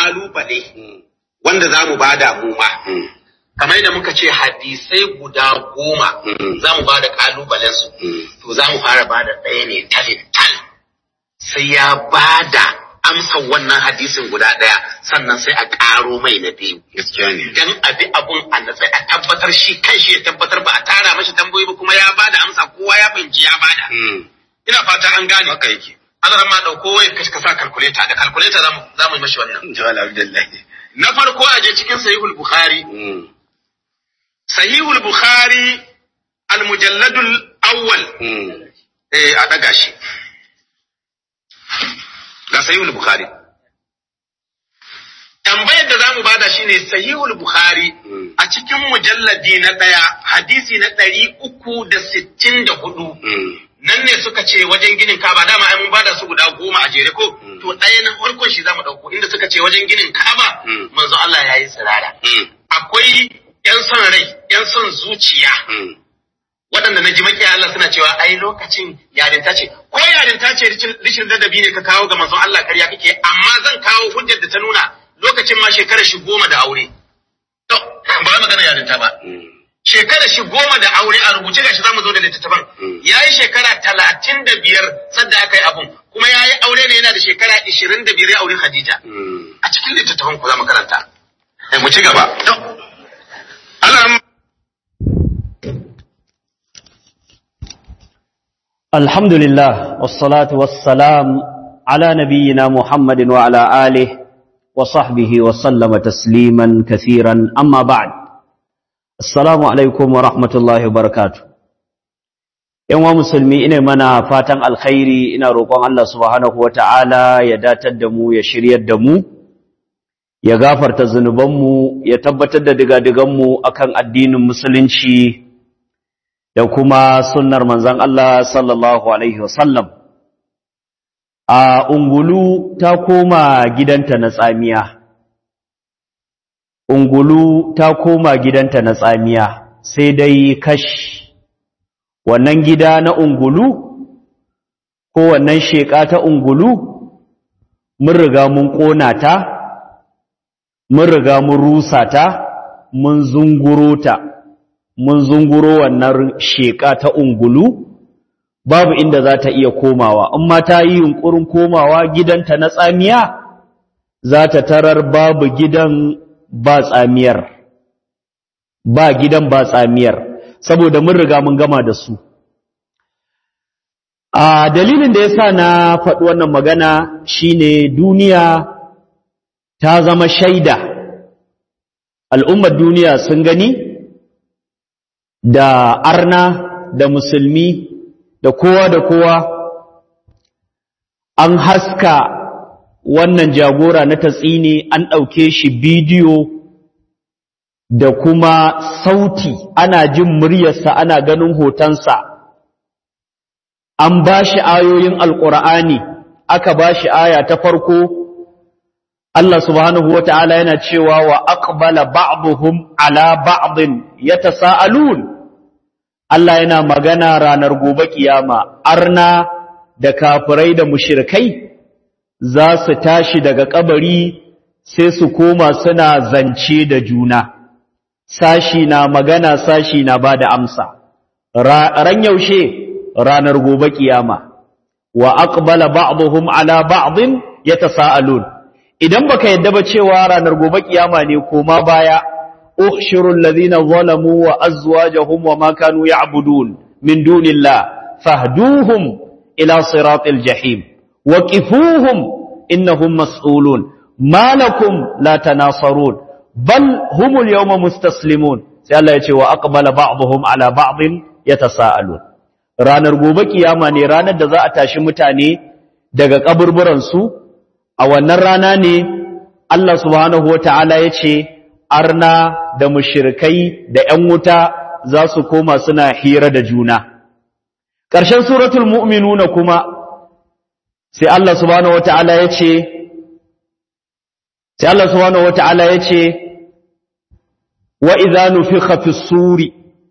kalubale wanda za mu bada mu ma kamar da muka ce hadisai guda goma za mu bada kalubalen su to za mu fara bada ɗaya ne talin tal sai ya bada amsa wannan hadisin guda ɗaya sannan sai a ƙaro mai na biyu gaskiya ne dan abi abun a natsai a tabbatar shi kanshi ya tabbatar ba a tara mashi tambayoyi ba kuma ya bada amsa kowa ya fahimci ya bada ina fata an gane haka yake ana ma dauko wai ka sa calculator da calculator za mu za mu yi mashi wannan jawal abdullahi na farko a je cikin sahihul bukhari sahihul bukhari al mujalladul awwal eh a daga shi ga sahihul bukhari tambayar da zamu bada shine sahihul bukhari a cikin mujalladi na daya hadisi na ɗari uku da sittin da hudu nan ne suka ce wajen ginin kaba dama ai mun bada su guda goma a jere ko to ɗaya na farkon shi zamu ɗauko inda suka ce wajen ginin kaba manzo Allah ya yi tsirara akwai yan son rai yan son zuciya waɗanda na ji makiya Allah suna cewa ai lokacin yarinta ce ko yarinta ce rishin ladabi ne ka kawo ga manzon Allah karya kake amma zan kawo hujjar da ta nuna lokacin ma shekarar shi goma da aure to ba magana yarinta ba shekarar shi goma da aure a rubuce gashi zamu zo da littattafan yayi shekara talatin da biyar sadda aka yi abun kuma yayi aure ne yana da shekara ishirin da biyar ya aure Khadija a cikin littattafan ku za mu karanta mu ci gaba Allah الحمد لله والصلاة والسلام على نبينا محمد وعلى آله وصحبه وسلم تسليما كثيرا أما بعد السلام عليكم ورحمة الله وبركاته ‘Yan wa musulmi ina mana fatan alkhairi ina roƙon Allah subhanahu wa ta'ala ya datar da mu ya shiryar da mu, ya gafarta zunubanmu, ya tabbatar da digadiganmu akan addinin musulunci da kuma sunnar manzan Allah sallallahu Alaihi wasallam. A ungulu ta koma gidanta na tsamiya. Ungulu ta koma gidanta na tsamiya, sai dai kash wannan gida na ungulu ko wannan sheƙa ta ungulu mun riga mun ƙona ta, mun riga mun rusa ta, mun zunguro ta. mun zunguro wannan sheƙa ta ungulu babu inda za ta iya komawa in ma ta yi yunƙurin komawa gidanta na tsamiya za ta tarar babu gidan ba tsamiyar ba gidan ba tsamiyar saboda mun riga mun gama da su a dalilin da yasa na faɗi wannan magana shine duniya ta zama shaida al'ummar duniya sun gani da arna da musulmi da kowa da kowa an haska wannan jagora na tatsini an ɗauke shi bidiyo da kuma sauti ana jin muryarsa ana ganin hotonsa an ba shi ayoyin alƙur'ani aka ba shi aya ta farko Allah subhanahu wa ta'ala yana cewa wa aqbala ba'duhum ala ba'din yatasaalun Allah yana magana ranar gobe kiyama arna da kafirai da mushrikai za su tashi daga kabari sai su koma suna zance da juna sashi na magana sashi na bada amsa ran yaushe ranar gobe kiyama wa aqbala ba'dhum ala ba'din yatasaalun idan baka yadda ba cewa ranar gobe kiyama ne koma baya احشروا الذين ظلموا وأزواجهم وما كانوا يعبدون من دون الله فاهدوهم إلى صراط الجحيم وكفوهم إنهم مسؤولون ما لكم لا تناصرون بل هم اليوم مستسلمون سألا يتي وأقبل بعضهم على بعض يتساءلون ranar gobe kiyama ne ranar da za a tashi mutane daga kaburburansu a wannan rana ne Allah subhanahu wataala ya ce arna da mushirikai da ‘yan wuta za su koma suna hira da juna. Ƙarshen suratul mu'minuna kuma sai Allah subhanahu wa ta'ala ya ce, sai Allah subhanahu wa ta'ala ya ce, wa idza nufikha fi suri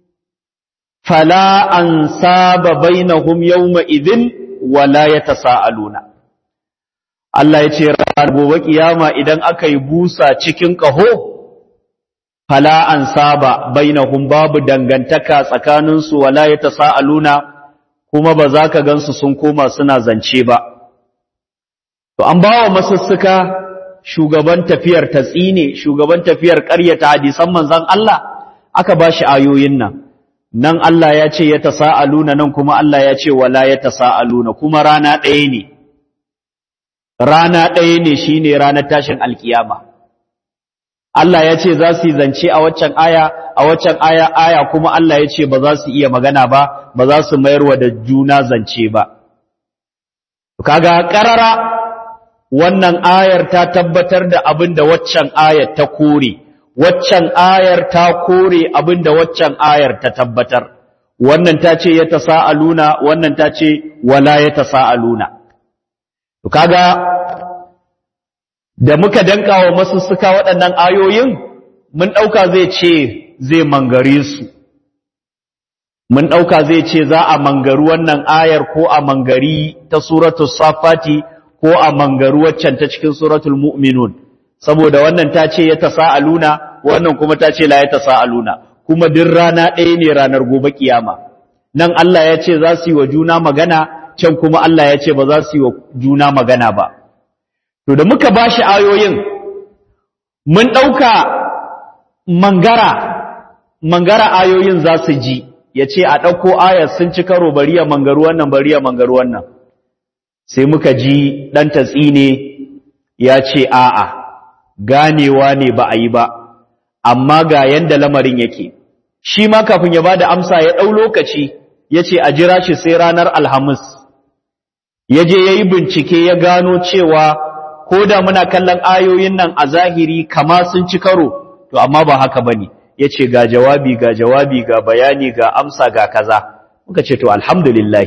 fala an saba bainahum yawma idhin wala yatasaaluna Allah ya ce ranar gobe kiyama idan aka yi busa cikin ƙaho fala an saba bainahum babu dangantaka tsakaninsu wala ya tasa'aluna kuma ba za ka gansu sun koma suna zance ba to an bawa masussuka shugaban tafiyar tatsine shugaban tafiyar ƙaryata hadisan manzon Allah aka bashi ayoyin nan nan Allah ya ce ya tasa'aluna nan kuma Allah ya ce wala ya tasa'aluna kuma rana ɗaya ne rana ɗaya ne shine ranar tashin alkiyama Allah ya ce za su yi zance a waccan aya a waccan aya aya kuma Allah ya ce ba za su iya magana ba ba za su mayarwa da juna zance ba kaga karara wannan ayar ta tabbatar da abin da waccan ayar ta kore waccan ayar ta kore abin da waccan ayar ta tabbatar wannan ta ce ya tasa'aluna wannan ta ce wala ya tasa'aluna to kaga da muka danka wa masussuka waɗannan ayoyin mun ɗauka zai ce zai mangare su mun ɗauka zai ce za a mangaru wannan ayar ko a mangari ta suratul safati ko a mangaru waccan ta cikin suratul mu'minun saboda wannan ta ce ya tasa'aluna wannan kuma ta ce la ya tasa'aluna kuma duk rana ɗaya ne ranar gobe kiyama nan Allah ya ce za su yi wa juna magana can kuma Allah ya ce ba za su yi wa juna magana ba To da muka ba shi ayoyin, mun ɗauka mangara, mangara ayoyin za su ji, ya ce a ɗauko ayar sun ci karo bari ya mangaru wannan bari ya mangaru wannan. Sai muka ji ɗan tatsi ne ya ce a'a, ganewa ne ba a yi ba, amma ga yanda lamarin yake. Shi ma kafin ya ba da amsa ya ɗau lokaci, ya ce a jira shi sai ranar Alhamis. Ya je ya yi bincike ya gano cewa ko da muna kallon ayoyin nan a zahiri kama sun ci karo to amma ba haka bane yace ga jawabi ga jawabi ga bayani ga amsa ga kaza muka ce to alhamdulillah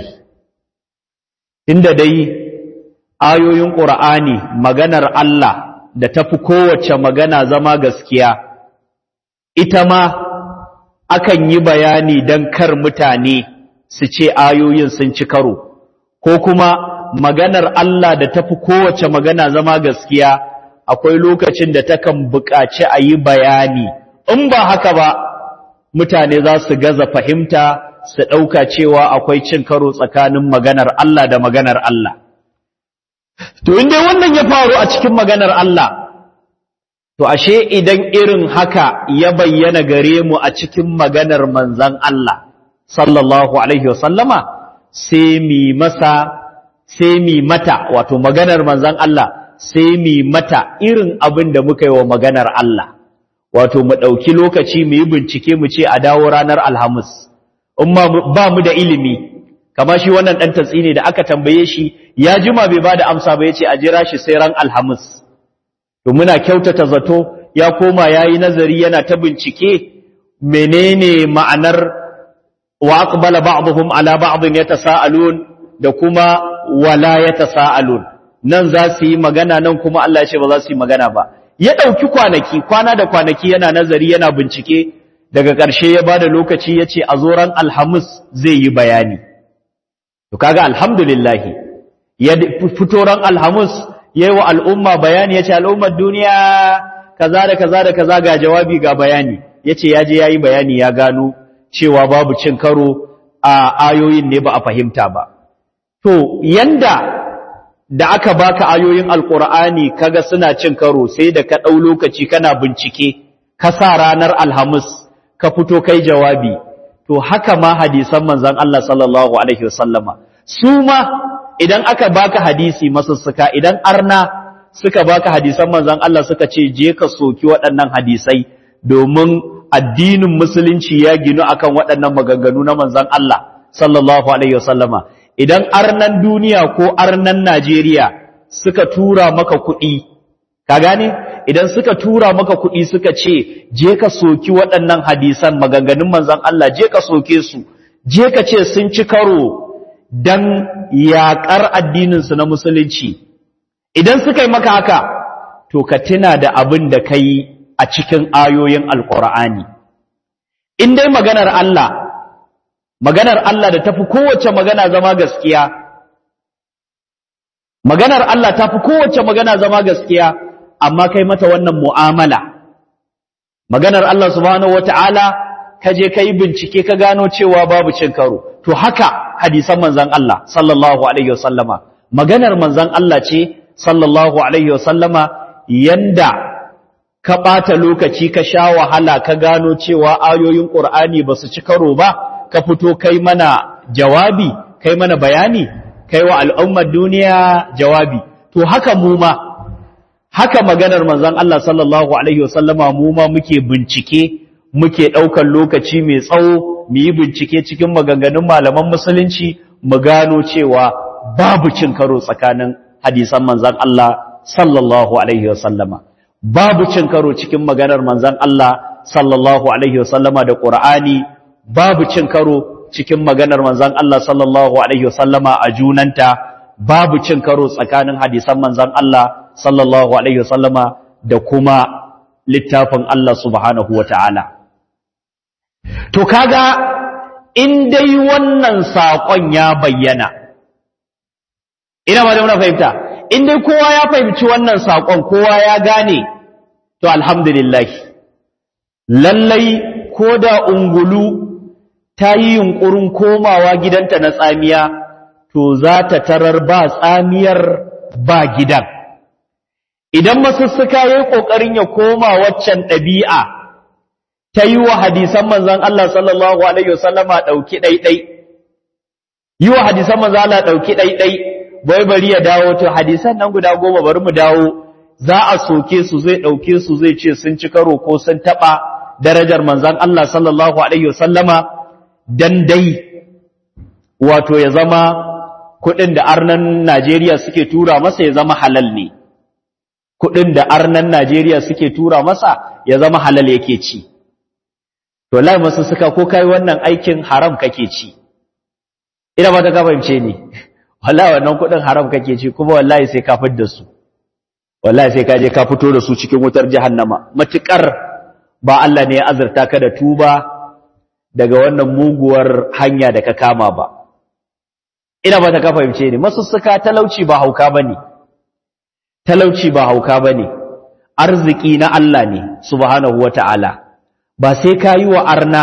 inda dai ayoyin qur'ani maganar Allah da tafi kowace magana zama gaskiya ita ma akan yi bayani dan kar mutane su ce ayoyin sun ci karo ko kuma maganar Allah da tafi kowace magana zama gaskiya akwai lokacin da takan buƙaci a yi bayani in ba haka ba mutane za su gaza fahimta su ɗauka cewa akwai cin karo tsakanin maganar Allah da maganar Allah to inda wannan ya faru a cikin maganar Allah to ashe idan irin haka ya bayyana gare mu a cikin maganar manzan Allah sallallahu alaihi wasallama sai mi masa sai mi mata wato maganar manzan Allah sai mi mata irin abin da muka yi wa maganar Allah wato mu ɗauki lokaci mu yi bincike mu ce a dawo ranar alhamis in ba mu da ilimi kama shi wannan ɗan tatsi ne da aka tambaye shi ya jima bai ba da amsa ba ya ce a jira shi sai ran alhamis to muna kyautata zato ya koma ya yi nazari yana ta bincike menene ma'anar wa aqbala ba'dhum ala ba'dhin yatasaalun da kuma wala yatasaalun nan za su yi magana nan kuma Allah ya ce ba za su yi magana ba ya dauki kwanaki kwana da kwanaki yana nazari yana bincike daga ƙarshe ya bada lokaci ya ce a zoran alhamis zai yi bayani to kaga alhamdulillah ya fito ran alhamis yayi wa al'umma bayani yace al'ummar duniya kaza da kaza da kaza ga jawabi ga bayani yace yaje yayi bayani ya gano cewa babu cin karo a ayoyin ne ba a fahimta ba to yanda da aka baka ayoyin alqur'ani kaga suna cin karo sai da ka dau lokaci kana bincike ka sa ranar alhamis ka fito kai jawabi to haka ma hadisan manzon Allah sallallahu alaihi wasallama su ma idan aka baka hadisi masussuka idan arna suka baka hadisan manzon Allah suka ce je ka soki waɗannan hadisai domin addinin musulunci ya ginu akan waɗannan maganganu na manzon Allah sallallahu alaihi wasallama idan arnan duniya ko arnan Najeriya suka tura maka kuɗi ka gane idan suka tura maka kuɗi suka ce je ka soki waɗannan hadisan maganganun manzon Allah je ka soke su je ka ce sun ci karo dan yaƙar addininsu na musulunci idan suka yi maka haka to ka tuna da abin da ka yi a cikin ayoyin alƙur'ani in dai maganar Allah maganar Allah da tafi kowace magana zama gaskiya maganar Allah ta fi kowace magana zama gaskiya amma kai mata wannan mu'amala maganar Allah subhanahu wata'ala ka je ka yi bincike ka gano cewa babu cin karo to haka hadisan manzan Allah sallallahu alaihi wasallama maganar manzan Allah ce sallallahu alaihi wasallama yanda ka ɓata lokaci ka sha wahala ka gano cewa ayoyin ƙur'ani ba su ci karo ba ka fito kai mana jawabi kai mana bayani kai wa al'ummar duniya jawabi to haka mu ma haka maganar manzon Allah sallallahu alaihi wasallama mu ma muke bincike muke ɗaukar lokaci mai tsawo mu yi bincike cikin maganganun malaman musulunci mu gano cewa babu cin karo tsakanin hadisan manzon Allah sallallahu alaihi wasallama babu cin karo cikin maganar manzon Allah sallallahu alaihi wasallama da Qur'ani babu cin karo cikin maganar manzon Allah sallallahu alaihi wasallama a junanta babu cin karo tsakanin hadisan manzon Allah sallallahu alaihi wasallama da kuma littafin Allah subhanahu wataala to kaga in dai wannan sakon ya bayyana ina ma da muna fahimta in dai kowa ya fahimci wannan sakon kowa ya gane to alhamdulillah lallai ko da ungulu ta yi yunƙurin komawa gidanta na tsamiya, to za ta tarar ba tsamiyar ba gidan. Idan masussuka ya yi ƙoƙarin ya koma waccan ɗabi'a, ta yi wa hadisan manzan Allah sallallahu Alaihi wasallama ɗauki ɗaiɗai, yi wa hadisan manzan Allah ɗauki ɗaiɗai, bai bari ya dawo, to hadisan nan guda goma bari mu dawo, za a soke su zai ɗauke su zai ce sun ci karo ko sun taɓa darajar manzan Allah sallallahu Alaihi wasallama. dan dai wato ya zama kuɗin da arnan Najeriya suke tura masa ya zama halal ne kuɗin da arnan Najeriya suke tura masa ya zama halal yake ci to lai masu suka ko kai wannan aikin haram kake ci ina ba ta ka fahimce ni wallahi wannan kuɗin haram kake ci kuma wallahi sai ka da su wallahi sai ka je ka fito da su cikin wutar jahannama matukar ba Allah ne ya azurta ka da tuba daga wannan muguwar hanya da ka kama ba ina ba ta ka fahimce ni masussuka talauci ba hauka bane talauci ba hauka bane arziki na Allah ne subhanahu wataala ba sai ka yi wa arna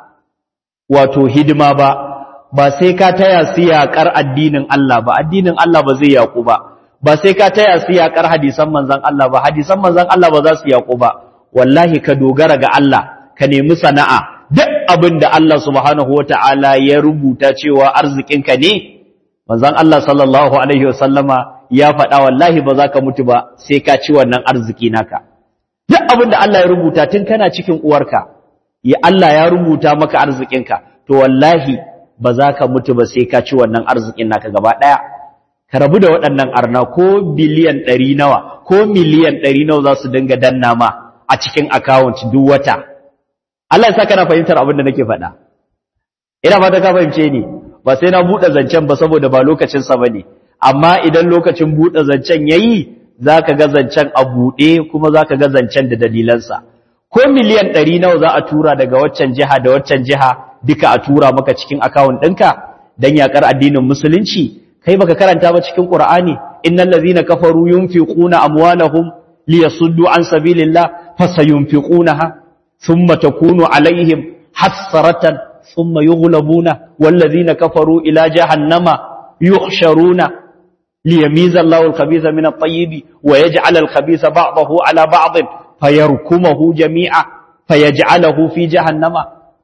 wato hidima ba ba sai ka taya su yaƙar addinin Allah ba addinin Allah ba zai yaƙu ba ba sai ka taya su yaƙar hadisan manzon Allah ba hadisan manzon Allah ba za su yaƙu ba wallahi ka dogara ga Allah ka nemi sana'a duk abin da Allah subhanahu wa ta'ala ya rubuta cewa arzikinka ne, manzan Allah sallallahu Alaihi wasallama ya faɗa wallahi ba za ka mutu ba sai ka ci wannan arziki naka. Duk abin da Allah ya rubuta tun kana cikin uwarka, ya Allah ya rubuta maka arzikinka, to wallahi ba za ka mutu ba sai ka ci wannan arzikin naka gaba ɗaya. Ka rabu da waɗannan arna ko biliyan ɗari nawa, ko miliyan ɗari nawa za su dinga danna ma a cikin akawunt duk wata. Allah ya saka na fahimtar abin da nake faɗa ina fata ka fahimce ni ba sai na buɗe zancen ba saboda ba lokacin sa bane amma idan lokacin buɗe zancen yayi zaka ga zancen a buɗe kuma zaka ga zancen da dalilansa ko miliyan 100 nawa za a tura daga waccan jiha da waccan jiha duka a tura maka cikin account ɗinka dan yakar addinin musulunci kai baka karanta ba cikin Qur'ani innal ladzina kafaru yunfiquna amwalahum liyasuddu an sabilillah fasayunfiqunaha ثم تكون عليهم حسرة ثم يغلبون والذين كفروا إلى جهنم يحشرون ليميز الله الخبيث من الطيب ويجعل الخبيث بعضه على بعض فيركمه جميعا فيجعله في جهنم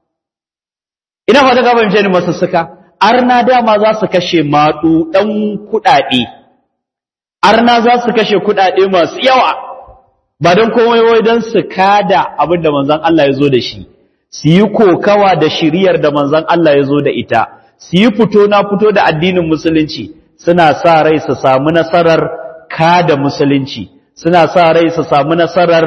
ina fata ka fahimce ni masussuka arna dama za su kashe maɗu ɗan kuɗaɗe arna za su kashe kuɗaɗe masu yawa ba don komai wai don su kada abin da manzan Allah ya zo da shi su yi kokawa da shiriyar da manzan Allah ya zo da ita su yi fito na fito da addinin musulunci suna sa rai su samu nasarar kada musulunci suna sa rai su samu nasarar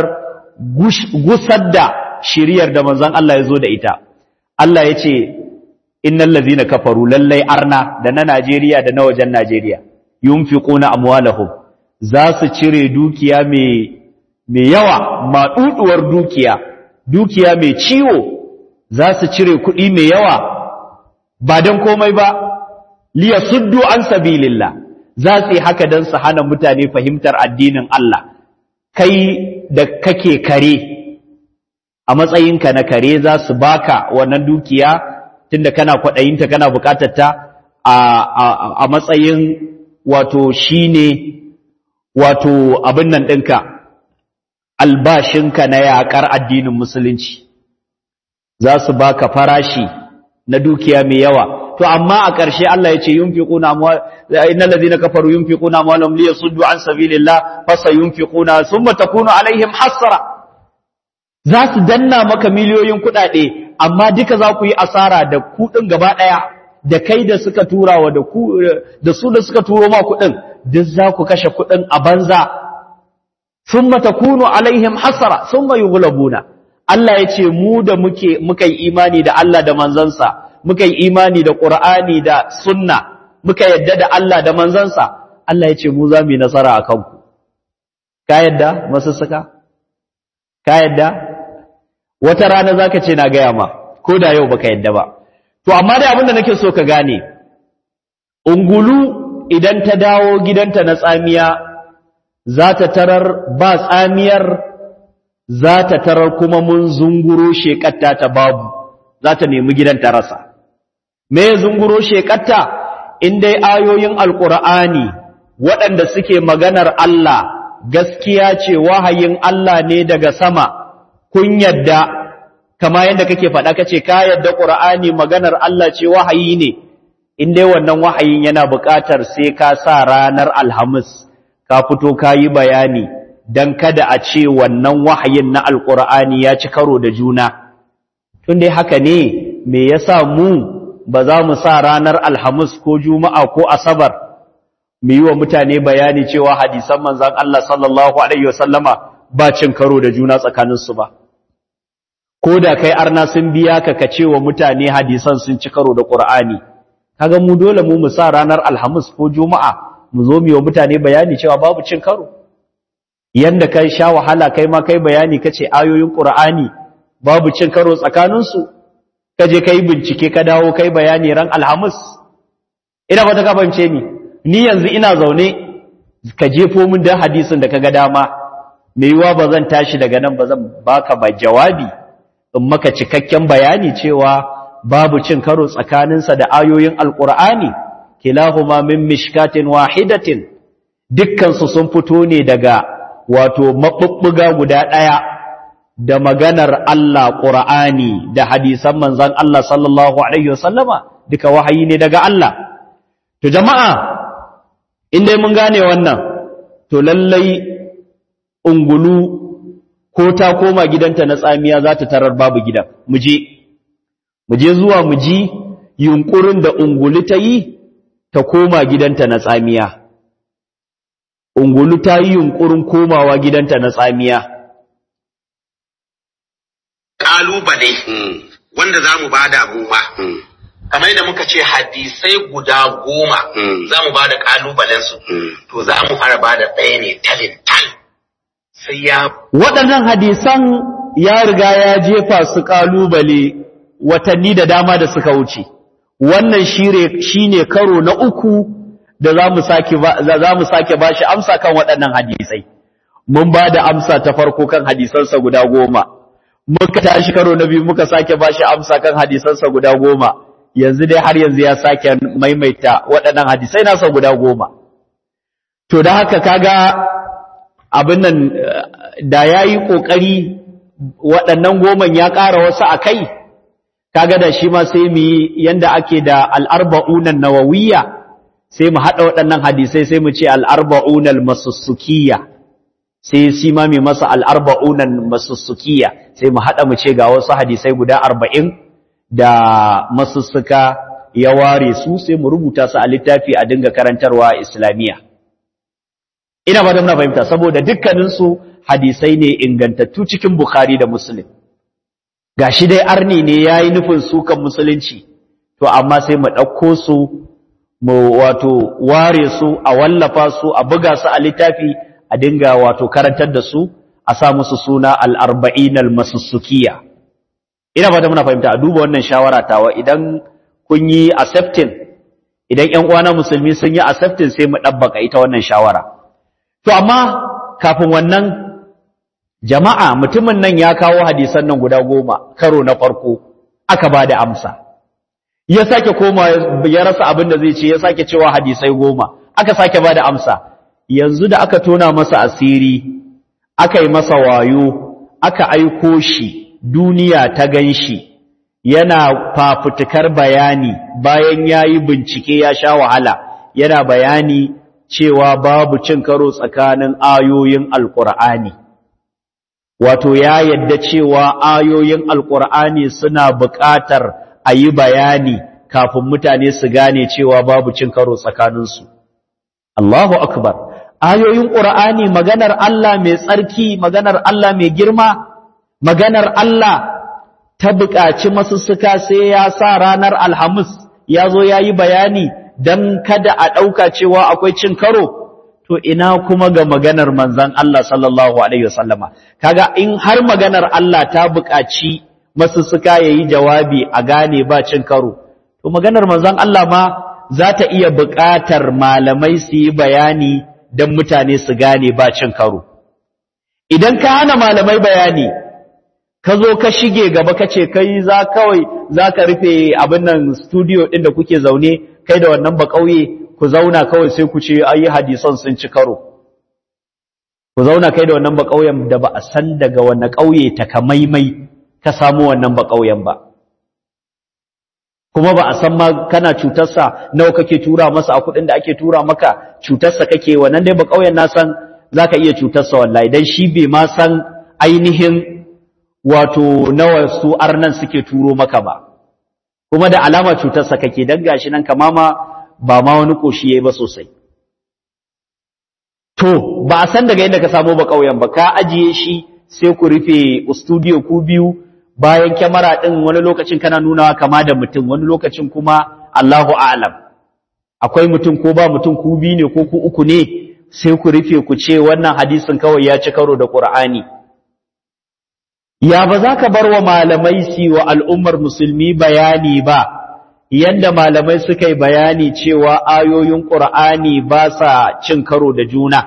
gusar da shiriyar da manzan Allah ya zo da ita Allah ya ce innal ladzina kafaru lallai arna da na Najeriya da na wajen Najeriya yunfiquna amwalahum za su cire dukiya mai mai yawa maɗuɗuwar dukiya dukiya mai ciwo za su cire kuɗi mai yawa ba don komai ba liya suddu an sabilillah za su yi haka don su hana mutane fahimtar addinin Allah kai da kake kare a matsayinka na kare za su baka wannan dukiya tunda kana kwaɗayinta kana buƙatar ta a matsayin wato shine wato abin nan ɗinka albashinka na yaƙar addinin musulunci za su baka farashi na dukiya mai yawa to amma a ƙarshe Allah ya ce yunfiquna amwal innal ladina kafaru yunfiquna amwalahum liyasuddu an sabilillah fasayunfiquna thumma takunu alaihim hasra za su danna maka miliyoyin kuɗaɗe amma duka za ku yi asara da kuɗin gaba ɗaya da kai da suka turawa da ku da su da suka turo ma kuɗin duk za ku kashe kuɗin a banza thumma takunu alaihim hasra thumma yughlabuna Allah ya ce mu da muke muka yi imani da Allah da manzansa muka yi imani da Qur'ani da sunna muka yadda da Allah da manzansa Allah ya ce mu za mu yi nasara a kanku ka yadda masu suka ka yadda wata rana zaka ce na gaya ma ko da yau baka yadda ba to amma dai abin da nake so ka gane ungulu idan ta dawo gidanta na tsamiya za ta tarar ba tsamiyar za ta tarar kuma mun zunguro shekatta ta babu za ta nemi gidan ta rasa me zunguro shekatta in dai ayoyin alkur'ani waɗanda suke maganar Allah gaskiya ce wahayin Allah ne daga sama kun yadda kama yadda kake faɗa kace ka yadda qur'ani maganar Allah ce wahayi ne in dai wannan wahayin yana buƙatar sai ka sa ranar alhamis ka fito ka yi bayani don kada a ce wannan wahayin na alƙur'ani ya ci karo da juna tun dai haka ne me yasa mu ba za mu sa ranar alhamis ko juma'a ko asabar mu yi wa mutane bayani cewa hadisan manzan Allah sallallahu alaihi wasallama ba cin karo da juna tsakaninsu ba ko da kai arna sun biya ka ka ce wa mutane hadisan sun ci karo da ƙur'ani kaga mu dole mu mu sa ranar alhamis ko juma'a mu zo mu yi wa mutane bayani cewa babu cin karo yanda kai sha wahala kai ma kai bayani kace ayoyin Qur'ani babu cin karo tsakanin su kaje kai bincike ka dawo kai bayani ran Alhamis ina ba ta ka bance ni ni yanzu ina zaune ka jefo min da hadisin da kaga dama me yiwa bazan tashi daga nan bazan baka ba jawabi in maka cikakken bayani cewa babu cin karo tsakanin sa da ayoyin Alqur'ani kilahuma min mishkatin wahidatin dukkan su sun fito ne daga wato maɓuɓɓuga guda ɗaya da maganar Allah ƙura'ani da hadisan manzan Allah sallallahu Alaihi wasallama duka wahayi ne daga Allah. To jama'a, inda mun gane wannan, to lallai ungulu ko ta koma gidanta na tsamiya za ta tarar babu gidan, muje, muje zuwa muji yunƙurin da ungulu ta yi ta koma gidanta na tsamiya. ungulu ta yi yunkurin komawa gidanta na tsamiya. Ƙalubale wanda za mu ba da abubuwa, kamar yadda muka ce hadisai guda goma za mu ba da ƙalubalensu, to za mu fara ba da ɗaya ne talin tal. Sai ya Waɗannan hadisan ya riga ya jefa su ƙalubale watanni da dama da suka wuce. Wannan shi ne karo na uku da za mu sake za mu sake bashi amsa kan waɗannan hadisai mun ba da amsa ta farko kan hadisansa guda goma muka tashi karo na biyu muka sake bashi amsa kan hadisansa guda goma yanzu dai har yanzu ya sake maimaita waɗannan hadisai nasa guda goma to da haka kaga abin nan da yayi kokari waɗannan goman ya ƙara wasu a kai kaga da shi ma sai mu yi yanda ake da al-arba'unan nawawiyya sai mu haɗa waɗannan hadisai sai mu ce al'arba'unan masussukiya sai shi ma mai masa al'arba'unan masussukiya sai mu haɗa mu ce ga wasu hadisai guda arba'in da masussuka ya ware su sai mu rubuta su a littafi a dinga karantarwa islamiyya ina ba da muna fahimta saboda dukkaninsu hadisai ne ingantattu cikin bukhari da muslim ga shi dai arni ne ya yi nufin sukan musulunci to amma sai mu ɗauko su mu wato ware su a wallafa su a buga su a littafi a dinga wato karantar da su a sa musu suna al-arba'in al-masussukiya ina fata muna fahimta a duba wannan shawara tawa idan kun yi accepting idan ƴan uwana musulmi sun yi accepting sai mu dabbaka ita wannan shawara to amma kafin wannan jama'a mutumin nan ya kawo hadisan nan guda goma karo na farko aka ba da amsa ya sake koma ya rasa abin da zai ce ya sake cewa hadisai goma aka sake ba da amsa yanzu da aka tona masa asiri aka yi masa wayo aka aiko shi duniya ta gan shi yana fafutukar bayani bayan ya yi bincike ya sha wahala yana bayani cewa babu cin karo tsakanin ayoyin alkur'ani wato ya yadda cewa ayoyin alkur'ani suna buƙatar a yi bayani kafin mutane su gane cewa babu cin karo tsakaninsu Allahu akbar ayoyin ƙur'ani maganar Allah mai tsarki maganar Allah mai girma maganar Allah ta buƙaci masussuka sai ya sa ranar alhamis ya zo ya yi bayani don kada a ɗauka cewa akwai cin karo to ina kuma ga maganar manzan Allah sallallahu Alaihi wasallama kaga in har maganar Allah ta buƙaci masussuka ya yi jawabi a gane ba cin karo to maganar manzan Allah ma za ta iya buƙatar malamai su yi bayani don mutane su gane ba cin karo idan ka hana malamai bayani ka zo ka shige gaba ka ce kai za kawai za ka rufe abin nan studio ɗin da kuke zaune kai da wannan ba ƙauye ku zauna kawai sai ku ce ayi hadisan sun ci karo ku zauna kai da wannan ba ƙauyen da ba a san daga wannan ƙauye takamaimai ka samu wannan ba ƙauyen ba kuma ba a san ma kana cutarsa nawa kake tura masa a kuɗin da ake tura maka cutarsa kake wannan dai ba ƙauyen na san za ka iya cutarsa wallahi dan shi bai ma san ainihin wato nawa su arnan suke turo maka ba kuma da alama cutarsa kake dan gashi nan kama ma ba ma wani koshi yayi ba sosai to ba a san daga inda ka samu ba kauyen ba ka ajiye shi sai ku rufe studio ku biyu bayan kyamara din wani lokacin kana nunawa kama da mutum wani lokacin kuma Allahu a'lam akwai mutum ko ba mutum ku biyu ne ko ku uku ne sai ku rufe ku ce wannan hadisin kawai ya ci karo da Qur'ani ya ba za ka bar wa malamai si wa al'ummar musulmi bayani ba yanda malamai suka yi bayani cewa ayoyin ƙur'ani ba sa cin karo da juna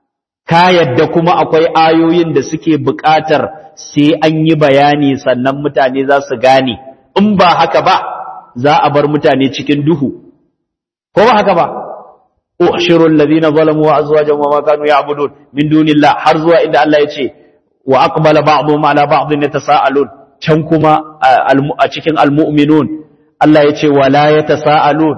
ka yadda kuma akwai ayoyin da suke buƙatar sai an yi bayani sannan mutane za su gane in ba haka ba za a bar mutane cikin duhu ko ba haka ba ushirul ladina zalamu wa azwajahum wa ma kanu ya'budun min dunillah har zuwa inda Allah ya ce wa aqbala ba'dhum ala ba'dhin yatasaalun can kuma a cikin almu'minun Allah ya ce wala yatasaalun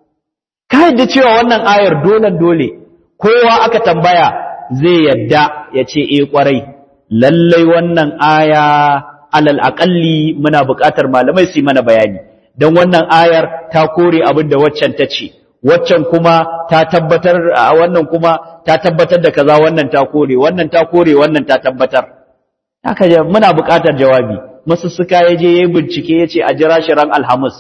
kai da cewa wannan ayar dole dole kowa aka tambaya zai yadda ya ce eh kwarai lallai wannan aya alal aqalli muna buƙatar malamai su yi mana bayani dan wannan ayar ta kore abin da waccan ta ce waccan kuma ta tabbatar wannan kuma ta tabbatar da kaza wannan ta kore wannan ta kore wannan ta tabbatar haka muna buƙatar jawabi masussuka ya je yayi bincike yace a jira shi ran alhamis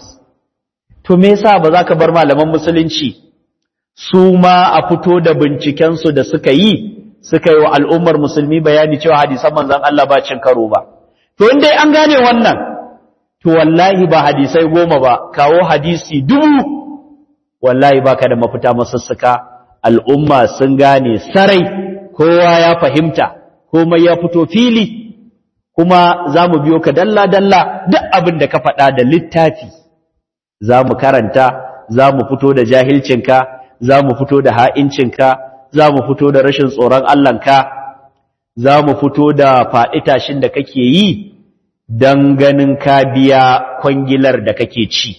to me yasa ba za ka bar malaman musulunci su ma a fito da binciken su da suka yi suka yi wa al'ummar musulmi bayani cewa hadisan manzon Allah ba cin karo ba to in dai an gane wannan to wallahi ba hadisai goma ba kawo hadisi dubu wallahi baka da mafita masussuka al'umma sun gane sarai kowa ya fahimta komai ya fito fili kuma za mu biyo ka dalla-dalla duk abin da ka faɗa da littafi za mu karanta za mu fito da jahilcinka za mu fito da ha'incinka za mu fito da rashin tsoron Allahnka za mu fito da faɗi-tashin da kake yi don ganin ka biya kwangilar da kake ci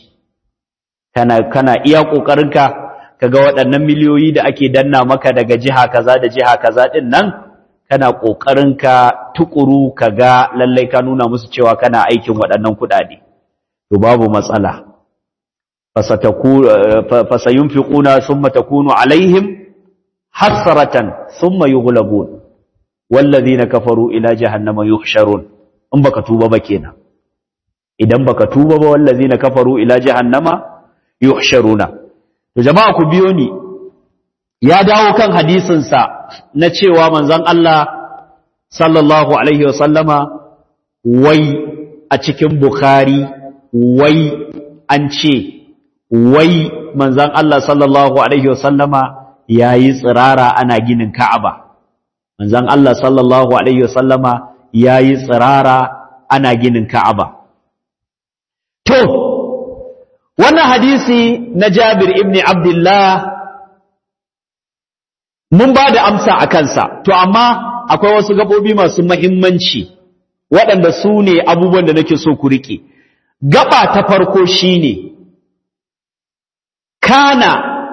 kana, kana iya ƙoƙarinka kaga waɗannan miliyoyi da ake danna maka daga jiha kaza da jiha kaza ɗin nan kana ƙoƙarin ka tukuru ka ga lallai ka nuna musu cewa kana aikin waɗannan kuɗaɗe to babu matsala fasayunfiquna thumma takunu alaihim hasratan thumma yughlabun wallazina kafaru ila jahannama yuhsharun in baka tuba ba kenan idan baka tuba ba wallazina kafaru ila jahannama yuhsharuna to jama'a ku biyo ni ya dawo kan hadisinsa na cewa manzon Allah sallallahu alaihi wasallama wai a cikin Bukhari wai an ce wai manzan Allah sallallahu alaihi wasallama yayi tsirara ana ginin Ka'aba manzan Allah sallallahu alaihi wasallama yayi tsirara ana ginin Ka'aba to wannan hadisi na Jabir ibn Abdullah mun ba da amsa a kansa to amma akwai wasu gabobi masu mahimmanci waɗanda su ne abubuwan da nake so ku riƙe gaba ta farko shine kana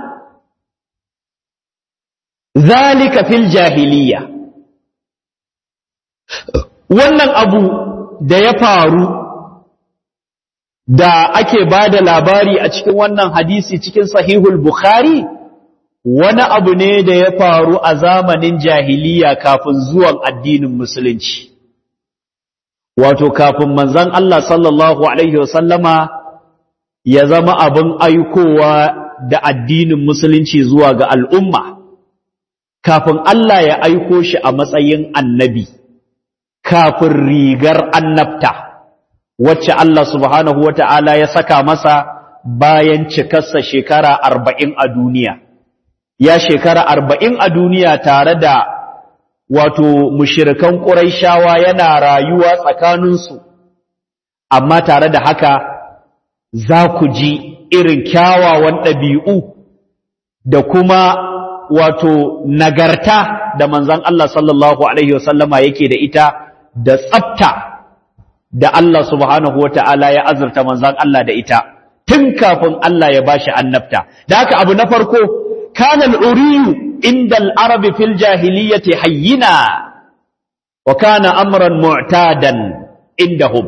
zalika fil jahiliya wannan abu da ya faru da ake ba da labari a cikin wannan hadisi cikin sahihul bukhari wani abu ne da ya faru a zamanin jahiliya kafin zuwan addinin musulunci wato kafin manzon Allah sallallahu alaihi wasallama ya zama abin aikowa da addinin musulunci zuwa ga al'umma kafin Allah ya aiko shi a matsayin annabi kafin rigar annabta wacce Allah subhanahu wata'ala ya saka masa bayan cikarsa shekara arba'in a duniya ya shekara arba'in a duniya tare da wato mushirikan ƙuraishawa yana rayuwa tsakaninsu amma tare da haka za ku ji irin kyawawan ɗabi'u da kuma wato nagarta da manzan Allah sallallahu Alaihi wasallama yake da ita da tsafta da Allah subhanahu wa ta'ala ya azurta manzan Allah da ita tun kafin Allah ya bashi annabta da haka abu na farko kanal uriyu عند العرب في الجاهلية حينا وكان أمرا معتادا عندهم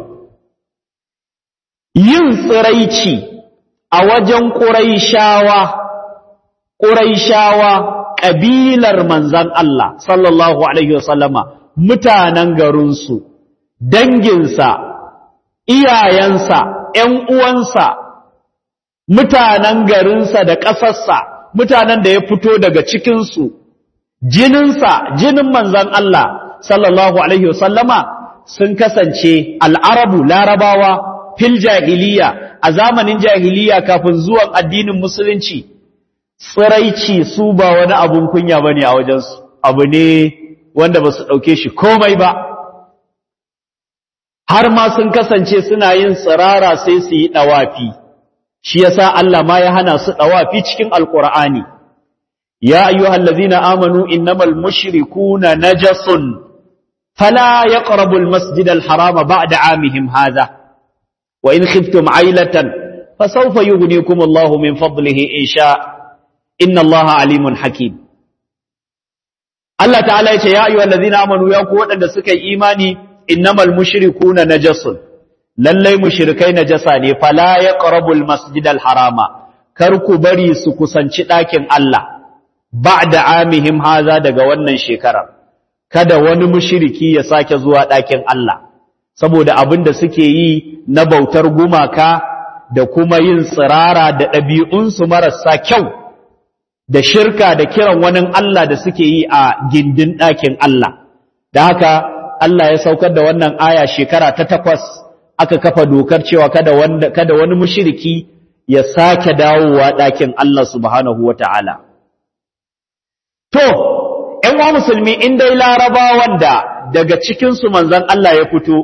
yin tsiraici a wajen ƙuraishawa ƙuraishawa ƙabilar manzan Allah sallallahu alaihi wasallama mutanen garinsu danginsa iyayensa ‘yan uwansa mutanen garinsa da ƙasarsa mutanen da ya fito daga cikinsu jininsa jinin manzan Allah sallallahu alaihi wasallama sun kasance al'arabu larabawa fil jahiliya a zamanin jahiliya kafin zuwan addinin musulunci tsiraici su ba wani abun kunya bane a wajensu abu ne wanda ba su ɗauke shi komai ba har ma sun kasance suna yin tsirara sai su yi ɗawafi shi yasa Allah ma ya hana su dawafi cikin alqur'ani ya ayyuhallazina amanu innamal mushrikuuna najasun fala yaqrabu almasjidal harama ba'da amihim hadha wa in khiftum ailatan fasawfa yughnikum Allahu min fadlihi in sha inna Allaha alimun hakim Allah ta'ala ya ce ya ayyuhallazina amanu ya ku waɗanda suka yi imani innamal mushrikuuna najasun lallai mushrikai najasa ne fala yaqrabul masjidal harama kar ku bari su kusanci ɗakin Allah ba'da amihim haza daga wannan shekarar kada wani mushriki ya sake zuwa ɗakin Allah saboda abin da suke yi na bautar gumaka da kuma yin tsirara da ɗabi'unsu marasa kyau da shirka da kiran wani Allah da suke yi a gindin ɗakin Allah da haka Allah ya saukar da wannan aya shekara ta takwas aka kafa dokar cewa kada wanda kada wani mushriki ya sake dawowa ɗakin Allah subhanahu wata'ala to ƴan wa musulmi in dai larabawan da daga cikin su manzon Allah ya fito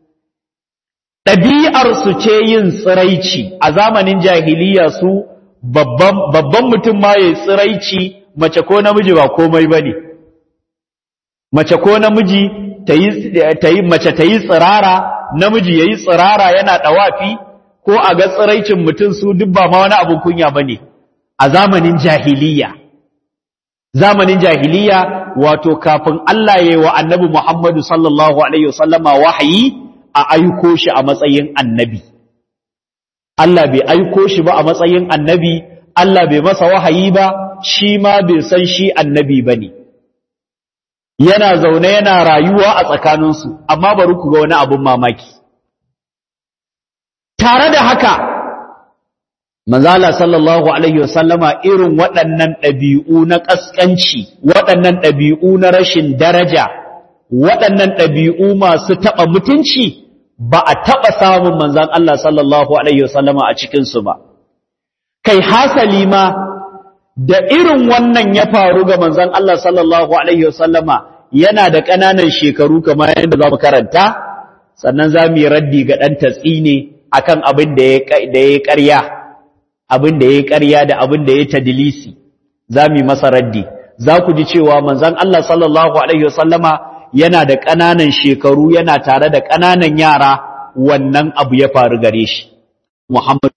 ɗabi'ar su ce yin tsiraici a zamanin jahiliya su babban babban mutum ma yayi tsiraici mace ko namiji ba komai bane mace ko namiji tayi tayi mace tayi tsirara namiji yayi tsirara yana dawafi ko a ga tsiraicin mutum su duk ba ma wani abun kunya bane a zamanin jahiliya zamanin jahiliya wato kafin Allah yayi wa Annabi Muhammadu sallallahu alaihi wasallama wahayi a aiko shi a matsayin annabi Allah bai aiko shi ba a matsayin annabi Allah bai masa wahayi ba shi ma bai san shi annabi bane yana zaune yana rayuwa a tsakaninsu amma bari ku ga wani abun mamaki tare da haka manzala sallallahu alaihi wasallama irin waɗannan ɗabi'u na ƙasƙanci waɗannan ɗabi'u na rashin daraja waɗannan ɗabi'u masu taɓa mutunci ba a taɓa samun manzan Allah sallallahu alaihi wasallama a cikinsu ba kai hasali ma da irin wannan ya faru ga manzon Allah sallallahu alaihi wasallama yana da ƙananan shekaru kamar yadda za mu karanta sannan za mu yi raddi ga ɗan tatsi ne akan abin da ya ƙarya abin da ya ƙarya da abin da ya tadilisi za mu yi masa raddi za ku ji cewa manzon Allah sallallahu alaihi wasallama yana da ƙananan shekaru yana tare da ƙananan yara wannan abu ya faru gare shi Muhammad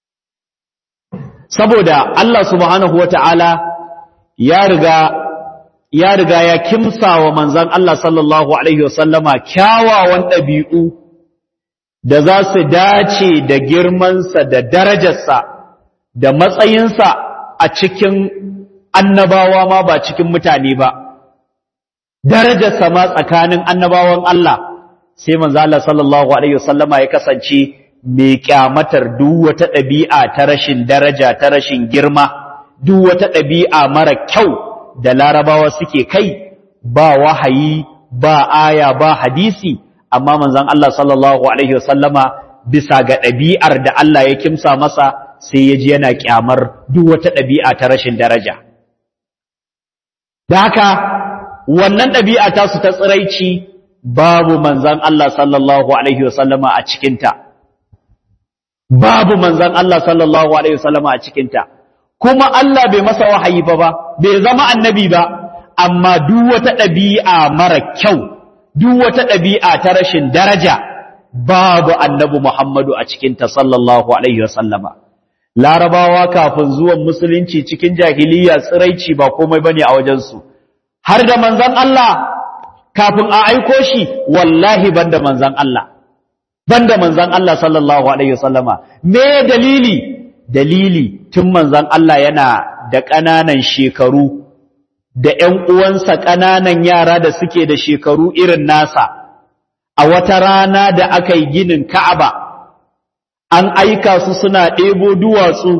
saboda Allah subhanahu wata'ala ya riga ya riga ya kimsa wa manzon Allah sallallahu alaihi wasallama kyawawan ɗabi'u da za su dace da girmansa da darajarsa da matsayinsa a cikin annabawa ma ba cikin mutane ba darajarsa ma tsakanin annabawan Allah sai manzo Allah sallallahu alaihi wasallama ya kasance mai kyamatar duk wata ɗabi'a ta rashin daraja ta rashin girma duk wata ɗabi'a mara kyau da larabawa suke kai ba wahayi ba aya ba hadisi amma manzon Allah sallallahu alaihi wasallama bisa ga ɗabi'ar da Allah ya kimsa masa sai ya ji yana kyamar duk wata ɗabi'a ta rashin daraja da haka wannan ɗabi'a ta su ta tsiraici babu manzon Allah sallallahu alaihi wasallama a cikinta babu manzon Allah sallallahu alaihi wasallama a cikinta kuma Allah bai masa wahayi ba ba bai zama annabi ba amma duk wata ɗabi'a mara kyau duk wata ɗabi'a ta rashin daraja babu annabi Muhammadu a cikinta sallallahu alaihi wasallama larabawa kafin zuwan musulunci cikin jahiliya tsiraici ba komai bane a wajensu har da manzon Allah kafin a aiko shi wallahi banda manzon Allah banda manzon Allah sallallahu alaihi wasallama me dalili dalili tun manzon Allah yana da ƙananan shekaru da ƴan uwansa ƙananan yara da suke da shekaru irin nasa a wata rana da aka yi ginin Ka'aba an aika su suna ɗebo duwatsu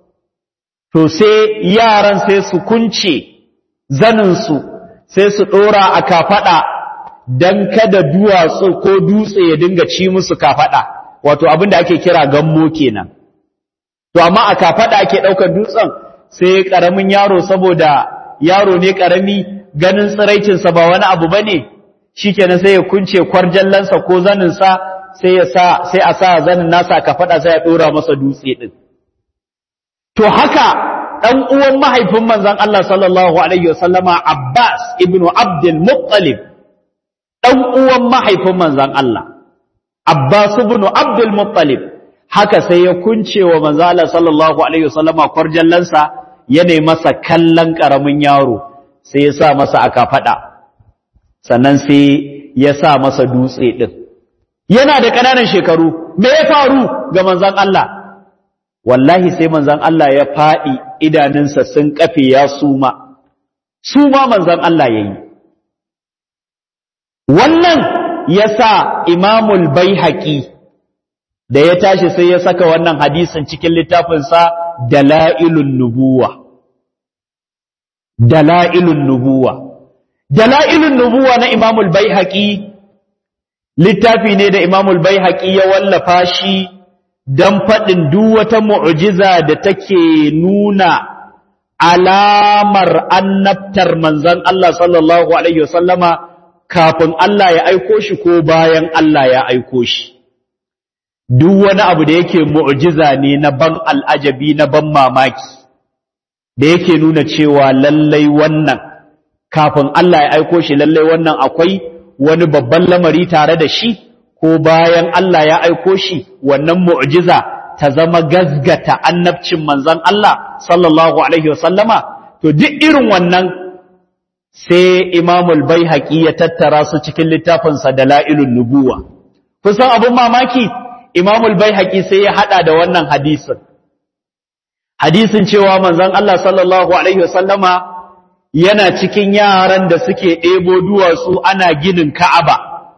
to sai yaran sai su kunce zaninsu sai su ɗora a kafaɗa don kada duwatsu ko dutse ya dinga ci musu kafaɗa wato abin da ake kira gammo kenan to amma a kafaɗa ake ɗaukar dutsen sai ƙaramin yaro saboda yaro ne ƙarami ganin tsiraicinsa ba wani abu ba ne shi kenan sai ya kunce kwarjallansa ko zaninsa sai ya sa sai a sa zanin nasa kafaɗa sai ya ɗora masa dutse ɗin to haka ɗan uwan mahaifin manzon Allah sallallahu alaihi wasallama Abbas ibnu Abdul Muttalib ɗan uwan mahaifin manzon Allah Abbas ibnu Abdul Muttalib haka sai ya kunce wa manzon Allah sallallahu alaihi wasallama kwarjallansa yana masa kallon karamin yaro sai ya sa masa aka fada sannan sai ya sa masa dutse din yana da ƙananan shekaru me ya faru ga manzon Allah wallahi sai manzon Allah ya faɗi idanunsa sun kafe ya suma suma manzon Allah yayi wannan yasa imamul baihaqi da ya tashi sai ya saka wannan hadisin cikin littafinsa dalailun nubuwa dalailun nubuwa dalailun nubuwa na imamul baihaqi littafi ne da imamul baihaqi ya wallafa shi don faɗin duk wata mu'jiza da take nuna alamar annabtar manzon Allah sallallahu alaihi wasallama kafin Allah ya aiko shi ko bayan Allah ya aiko shi duk wani abu da yake mu'jiza ne na ban al'ajabi na ban mamaki da yake nuna cewa lallai wannan kafin Allah ya aiko shi lallai wannan akwai wani babban lamari tare da shi ko bayan Allah ya aiko shi wannan mu'jiza ta zama gazgata annabcin manzon Allah sallallahu alaihi wasallama to duk irin wannan sai Imamul Baihaqi ya tattara su cikin littafinsa Dalailun Nubuwa kusan abun mamaki Imamul Baihaqi sai ya hada da wannan hadisin hadisin cewa manzon Allah sallallahu alaihi wasallama yana cikin yaran da suke ɗebo duwatsu ana ginin Ka'aba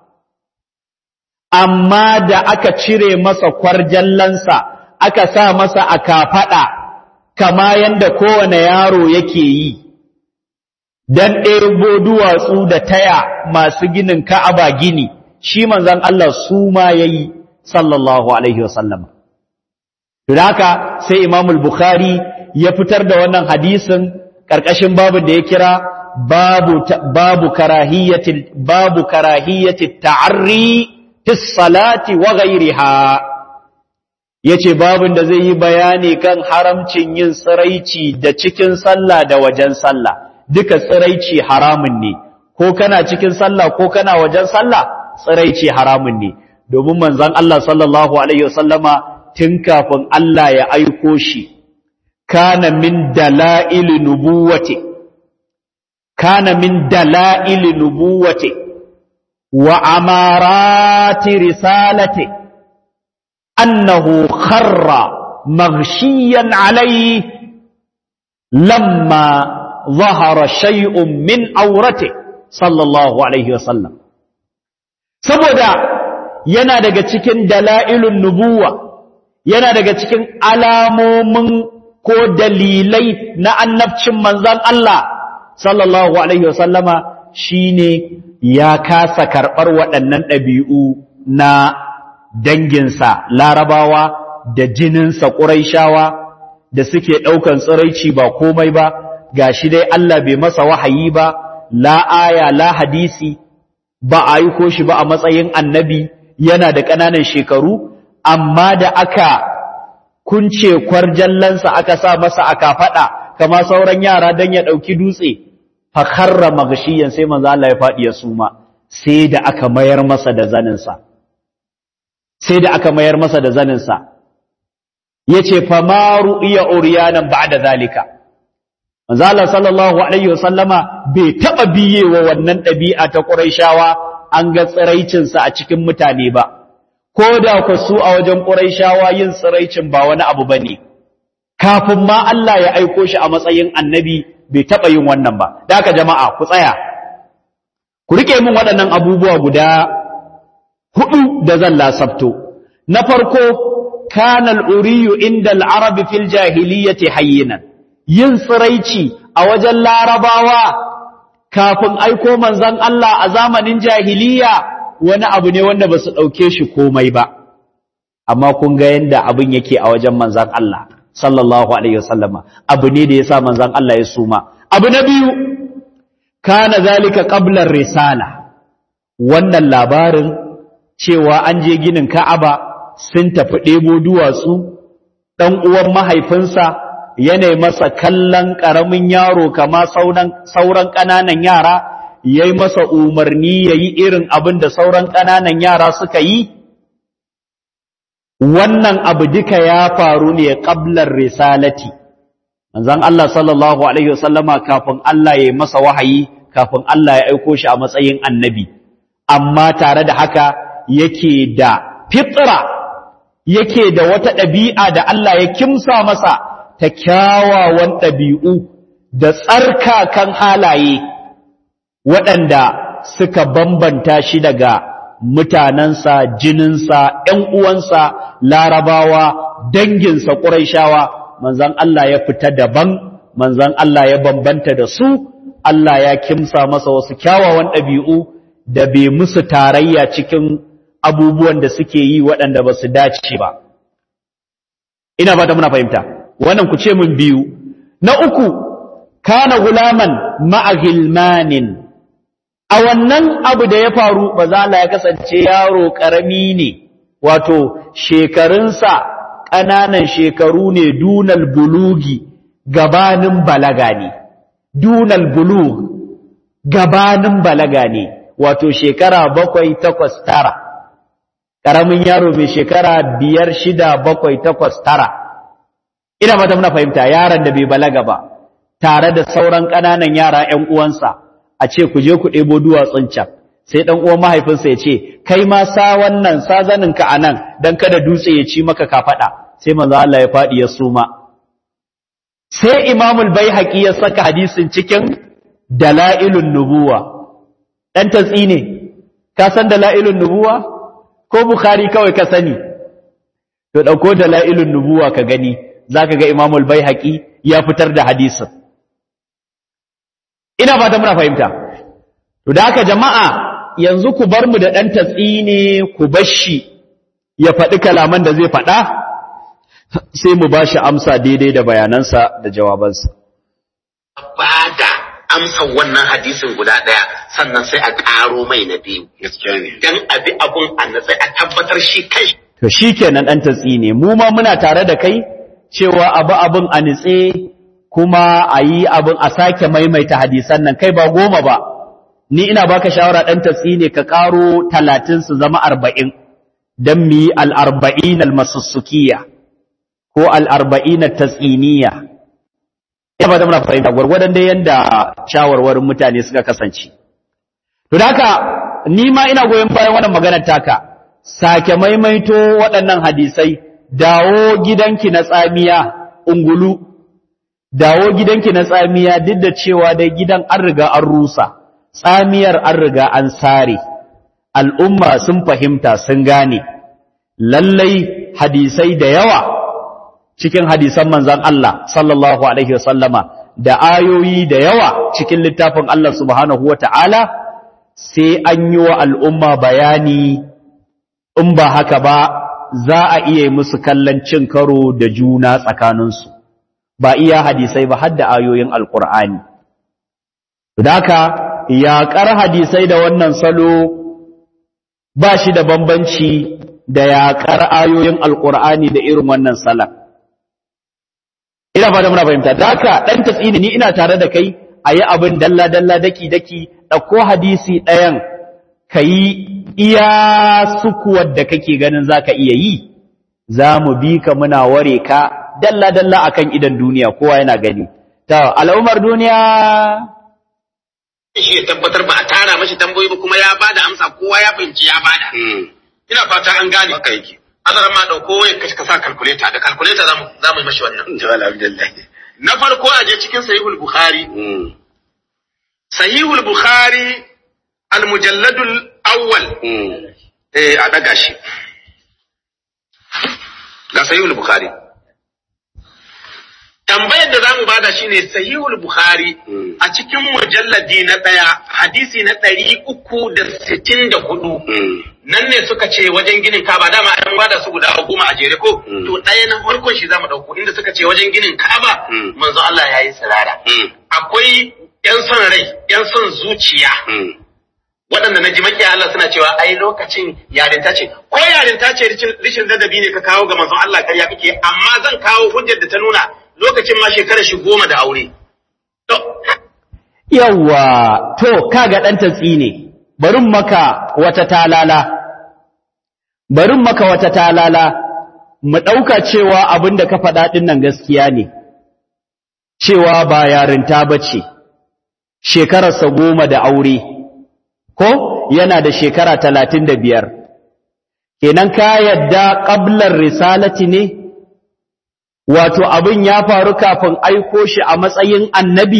amma da aka cire masa kwarjallansa aka sa masa a kafaɗa kama yanda kowane yaro yake yi dan ɗebo duwatsu da taya masu ginin Ka'aba gini shi manzon Allah su ma yayi sallallahu alaihi wasallam don haka sai Imam al-Bukhari ya fitar da wannan hadisin ƙarƙashin babin da ya kira babu babu karahiyati babu karahiyati ta'arri fi salati wa ghayriha yace babin da zai yi bayani kan haramcin yin tsiraici da cikin sallah da wajen sallah duka tsiraici haramun ne ko kana cikin sallah ko kana wajen sallah tsiraici haramun ne domin manzon Allah sallallahu alaihi wasallama tun kafin Allah ya aiko shi kana min dalail nubuwati kana min dalail nubuwati wa amarati risalati annahu kharra maghshiyan alayhi lamma ظهر شيء من aurate sallallahu alaihi wasallam saboda yana daga cikin dalailun nubuwa yana daga cikin alamomin ko dalilai na annabcin manzan Allah sallallahu alaihi wasallama shine ya kasa karɓar waɗannan ɗabi'u na danginsa larabawa da jininsa ƙuraishawa da suke ɗaukan tsiraici ba komai ba ga shi dai Allah bai masa wahayi ba la aya la hadisi ba a yi ko shi ba a matsayin annabi yana da ƙananan shekaru amma da aka kunce kwarjallansa aka sa masa aka faɗa kama sauran yara don ya ɗauki dutse fakarra magashiyan sai manzo Allah ya faɗi ya suma sai da aka mayar masa da zaninsa sai da aka mayar masa da zaninsa yace fa ma ru'iya uryanan ba'da zalika manzo Allah sallallahu alaihi wasallama bai taba biyewa wannan ɗabi'a ta Qurayshawa an ga tsiraicinsa a cikin mutane ba ko da ku su a wajen Qurayshawa yin tsiraicin ba wani abu bane kafin ma Allah ya aiko shi a matsayin annabi bai taba yin wannan ba da haka jama'a ku tsaya ku rike min waɗannan abubuwa guda hudu da zan lasabto na farko kana al-uriyu inda al-arabi fil jahiliyyati hayyinan yin tsiraici a wajen larabawa kafin aiko manzan Allah a zamanin jahiliya wani abu ne wanda ba su ɗauke shi komai ba amma kun ga yadda abin yake a wajen manzan Allah sallallahu alaihi wasallama abu ne da ya sa manzan Allah ya suma abu na biyu kana zalika qablar risala wannan labarin cewa an je ginin Ka'aba sun tafi ɗebo duwatsu ɗan uwan mahaifinsa yana masa kallon ƙaramin yaro kama sauran ƙananan yara ya yi masa umarni ya yi irin abin da sauran ƙananan yara suka yi wannan abu duka ya faru ne ƙablar risalati manzan Allah sallallahu Alaihi wasallama kafin Allah ya yi masa wahayi kafin Allah ya aiko shi a matsayin annabi amma tare da haka yake da fitra yake da wata ɗabi'a da Allah ya kimsa masa ta kyawawan ɗabi'u da tsarkakan halaye waɗanda suka bambanta shi daga mutanensa, jininsa, ‘yan uwansa, larabawa, danginsa, ƙuraishawa, manzan Allah ya fita daban, manzan Allah ya bambanta da su, Allah ya kimsa masa wasu kyawawan ɗabi'u da bai musu tarayya cikin abubuwan da suke yi waɗanda ba su dace ba. Ina ba da muna fahimta. wannan ku ce mun biyu na uku kana gulaman ma'a gilmanin a wannan abu da ya faru ba za ya kasance yaro karami ne wato shekarunsa ƙananan shekaru ne dunal bulugi gabanin balaga ne dunal bulug gabanin balaga ne wato shekara bakwai takwas tara ƙaramin yaro mai shekara biyar shida bakwai takwas tara ina mata muna fahimta yaron da bai balaga ba tare da sauran ƙananan yara ƴan uwansa a ce ku je ku ɗebo duwatsun can sai ɗan uwan mahaifinsa ya ce kai ma sa wannan sa zanin ka anan dan kada dutse ya ci maka kafaɗa sai manzo Allah ya faɗi ya suma sai Imamul Baihaqi ya saka hadisin cikin dalailun nubuwa dan tatsi ne ka san dalailun nubuwa ko Bukhari kawai ka sani to dauko dalailun nubuwa ka gani za ka ga imamul bai ya fitar da hadisin ina fata muna fahimta to da haka jama'a yanzu ku bar mu da ɗan tatsi ne ku bashi ya faɗi kalaman da zai faɗa sai mu ba shi amsa daidai da bayanansa da jawabansa ba da amsa wannan hadisin guda ɗaya sannan sai a ƙaro mai na biyu gaskiya ne dan abi abun a natsai a tabbatar shi kai to shikenan dan tatsi ne mu ma muna tare da kai cewa abu abun a nitse kuma a yi abun a sake maimaita hadisan nan kai ba goma ba ni ina baka shawara dan tatsi ne ka karo talatin su zama arba'in don mu yi al'arba'in almasussukiya ko al'arba'in tatsiniya ya ba da muna fahimta gwargwadon dai yadda shawarwarin mutane suka kasance to da haka ni ma ina goyon bayan wannan maganar taka sake maimaito waɗannan hadisai dawo gidanki na tsamiya ungulu dawo gidanki na tsamiya duk da cewa dai gidan an riga an rusa tsamiyar an riga an sare al'umma sun fahimta sun gane lallai hadisai da yawa cikin hadisan manzan Allah sallallahu alaihi wasallama da ayoyi da yawa cikin littafin Allah subhanahu wata'ala sai an yi wa al'umma bayani in ba haka ba za a iya musu kallon cin karo da juna tsakaninsu ba iya hadisai ba hadda ayoyin alkur'ani haka yaƙar hadisai da wannan salo ba shi da bambanci da yaƙar ayoyin alkur'ani da irin wannan salan ina fata muna fahimta da haka ɗan tatsini ni ina tare da kai a yi abin dalla-dalla daki-daki ɗauko hadisi ɗayan ka yi iya sukuwar da kake ganin za ka iya yi za mu bi ka muna ware ka dalla-dalla a kan idan duniya kowa yana gani ta al'ummar duniya shi ya tabbatar ba a tara mashi tambayoyi ba kuma ya bada amsa kowa ya fahimci ya bada ina fata an gane haka yake azara ma dauko ya kashi ka sa calculator da calculator zamu zamu yi mashi wannan jawal abdullahi na farko a je cikin sahihul bukhari sahihul bukhari al-mujalladul awwal eh a daga shi ga sahihul bukhari tambayar da zamu bada shine sahihul bukhari a cikin mujalladi na daya hadisi na ɗari uku da sittin da hudu nan ne suka ce wajen ginin kaba dama an bada su guda goma a jere ko to ɗaya na farkon shi zamu ɗauko inda suka ce wajen ginin kaba manzo Allah ya yi tsirara akwai yan son rai yan son zuciya waɗanda na ji makiya Allah suna cewa ai lokacin yarinta ce ko yarinta ce rishin ladabi ne ka kawo ga manzon Allah karya kake amma zan kawo hujjar da ta nuna lokacin ma shekarar shi goma da aure to yawwa to kaga ɗan tatsi ne barin maka wata talala barin maka wata talala mu ɗauka cewa abin da ka faɗa ɗin nan gaskiya ne cewa ba yarinta ba ce shekararsa goma da aure ko yana da shekara talatin da biyar kenan ka yadda ƙablar risalati ne wato abin ya faru kafin aiko shi a matsayin annabi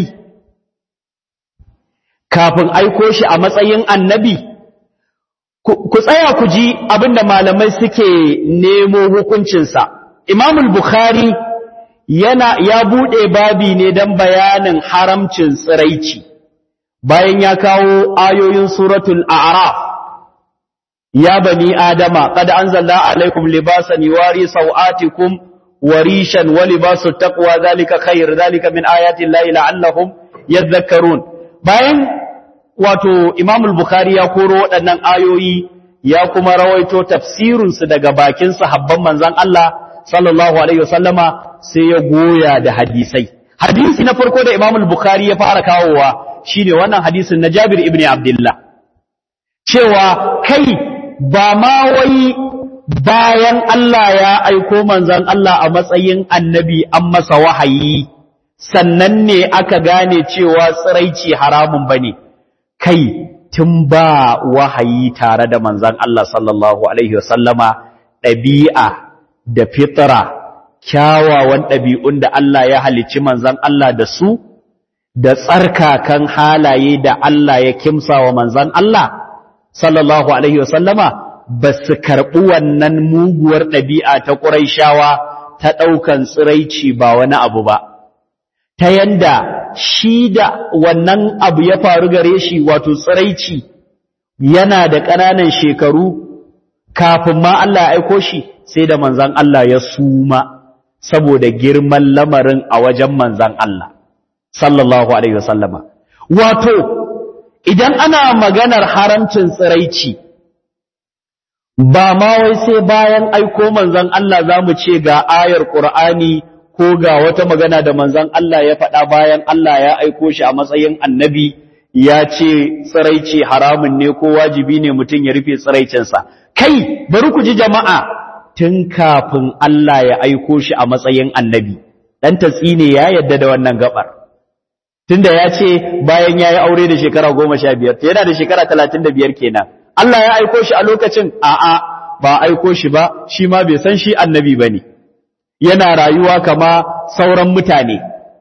kafin aiko shi a matsayin annabi ku tsaya ku ji abin da malamai suke nemo hukuncinsa imamul bukhari yana ya buɗe babi ne don bayanin haramcin tsiraici bayan ya kawo ayoyin suratul a'raf ya bani adama qad anzalna alaikum libasan yuwari sawatikum warishan wa libasu taqwa zalika khair zalika min ayati llahi la'allahum yadhakkarun bayan wato Imam al-Bukhari ya koro waɗannan ayoyi ya kuma rawaito tafsirin su daga bakin sahabban manzon Allah sallallahu alaihi wasallama sai ya goya da hadisai hadisi na farko da Imam al-Bukhari ya fara kawowa shine wannan hadisin na Jabir ibn Abdullah cewa kai ba ma wai bayan Allah ya aiko manzon Allah a matsayin annabi an masa wahayi sannan ne aka gane cewa tsiraici haramun bane kai tun ba wahayi tare da manzon Allah sallallahu alaihi wasallama ɗabi'a da fitra kyawawan ɗabi'un da Allah ya halicci manzon Allah da su da tsarkakan halaye da Allah ya kimsa wa manzon Allah sallallahu alaihi wasallama ba su karɓi wannan muguwar ɗabi'a ta ƙuraishawa ta ɗaukan tsiraici ba wani abu ba, ta yanda shi da wannan abu ya faru gare shi wato tsiraici yana da ƙananan shekaru kafin ma Allah ya aiko shi sai da manzan Allah ya suma saboda girman lamarin a wajen manzan Allah sallallahu alaihi wasallama wato idan ana maganar haramcin tsiraici ba ma wai sai bayan aiko manzan Allah za mu ce ga ayar Qur'ani ko ga wata magana da manzan Allah ya faɗa bayan Allah ya aiko shi a matsayin annabi ya ce tsiraici haramun ne ko wajibi ne mutum ya rufe tsiraicinsa kai bari ku ji jama'a tun kafin Allah ya aiko shi a matsayin annabi dan tatsine ya yadda da wannan gabar tunda ya ce bayan ya yi aure da shekara goma sha biyar yana da shekara talatin da biyar kenan Allah ya aiko shi a lokacin a'a ba aiko shi ba shi ma bai san shi annabi ba ne yana rayuwa kama sauran mutane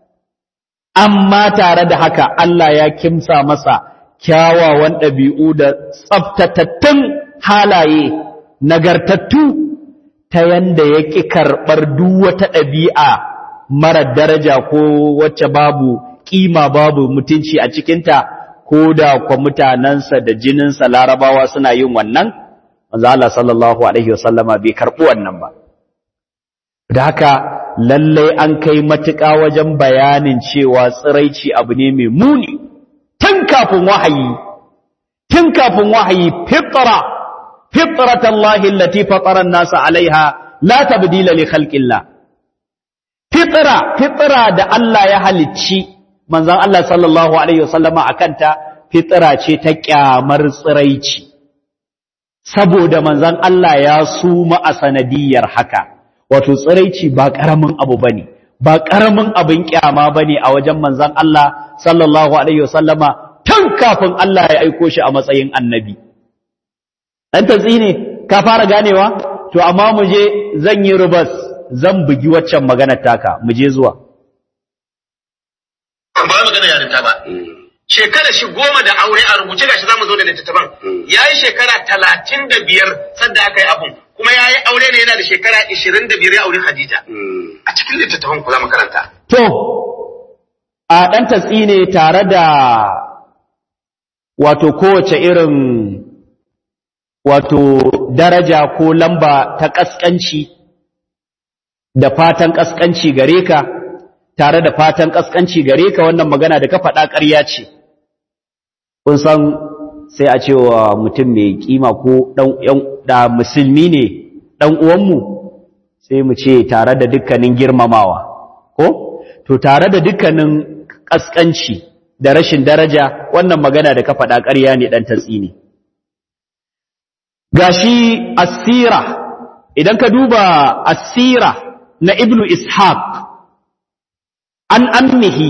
amma tare da haka Allah ya kimsa masa kyawawan ɗabi'u da tsaftatattun halaye nagartattu ta yanda ya ƙi karɓar duk wata ɗabi'a mara daraja ko wacce babu ƙima babu mutunci a cikinta ko da kwa mutanensa da jininsa larabawa suna yin wannan manzo Allah sallallahu alaihi wasallama bai karɓi wannan ba da haka lallai an kai matuƙa wajen bayanin cewa tsiraici abu ne mai muni tun kafin wahayi tun kafin wahayi fitra fitratallahi allati fatara an-nasa alaiha la tabdila li khalqillah fitra fitra da Allah ya halicci manzon Allah sallallahu alaihi wasallama akanta fitra ce ta kyamar tsiraici saboda manzon Allah ya suma a sanadiyar haka wato tsiraici ba karamin abu bane ba karamin abin kyama bane a wajen manzon Allah sallallahu alaihi wasallama tun kafin Allah ya aiko shi a matsayin annabi dan tatsi ne ka fara ganewa to amma mu je zan yi rubas zan bugi waccan maganar taka mu je zuwa ba magana yarinta ba shekara shi goma da aure a rubuce gashi zamu zo da littattafan yayi shekara talatin da biyar sadda aka yi abun kuma yayi aure ne yana da shekara ishirin da biyar ya aure Khadija a cikin littattafan ku za mu karanta to a dan tatsi ne tare da wato kowace irin wato daraja ko lamba ta kaskanci da fatan kaskanci gare ka tare da fatan kaskanci gare ka wannan magana da ka faɗa ƙarya ce kun san sai a cewa mutum mai kima ko da musulmi ne ɗan uwanmu sai mu ce tare da dukkanin girmamawa ko to tare da dukkanin kaskanci da rashin daraja wannan magana da ka faɗa ƙarya ne ɗan tatsi ne gashi asira idan ka duba asira na ibnu ishaq an ammihi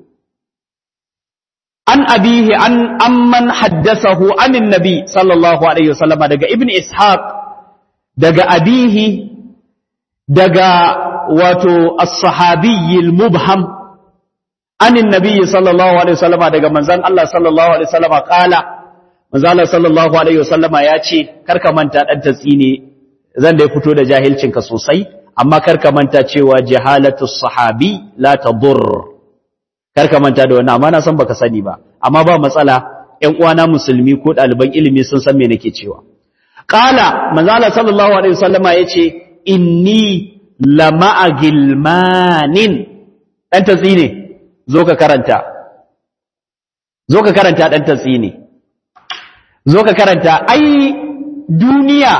an abihi an amman haddasahu anin nabi sallallahu alaihi wasallama daga ibnu ishaq daga abihi daga wato as-sahabi al-mubham anin nabi sallallahu alaihi wasallama daga manzon Allah sallallahu alaihi wasallama kala manzon Allah sallallahu alaihi wasallama ya ce karka manta dan tatsine zan da fito da jahilcinka sosai amma karka manta cewa jahalatu sahabi la tadur karka manta da wannan amma na san baka sani ba amma ba matsala ƴan uwana musulmi ko ɗaliban ilimi sun san me nake cewa qala manzo Allah sallallahu alaihi wasallama yace inni lama'a gilmanin dan tatsine zo ka karanta zo ka karanta dan tatsine zo ka karanta ai duniya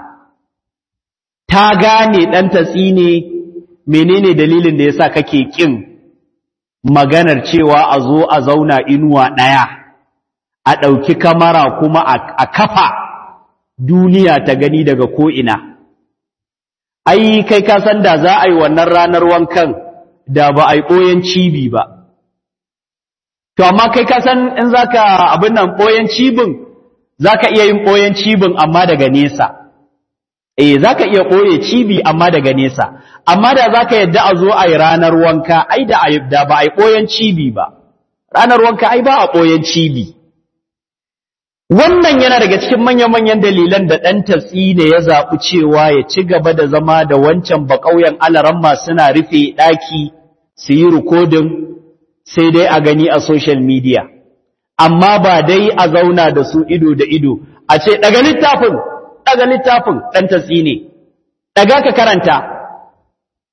ta gane ɗan tatsi ne menene dalilin da yasa kake ƙin maganar cewa a zo a zauna inuwa ɗaya a ɗauki kamara kuma a kafa duniya ta gani daga ko'ina ai kai ka san da za a yi wannan ranar wankan da ba a yi ɓoyen cibi ba to amma kai ka san in za ka abin nan ɓoyen cibin za ka iya yin ɓoyen cibin amma daga nesa eh zaka iya koye cibi amma daga nesa amma da zaka yadda a zo a yi ranar wanka ai da da ba ai koyan cibi ba ranar wanka ai ba a koyan cibi wannan yana daga cikin manyan-manyan dalilan da ɗan tatsi ne ya zaɓi cewa ya ci gaba da zama da wancan baƙauyen alaramma suna rufe ɗaki su yi rikodin sai dai a gani a social media amma ba dai a zauna da su ido da ido a ce daga littafin daga littafin ɗan tatsi ne, daga ka karanta,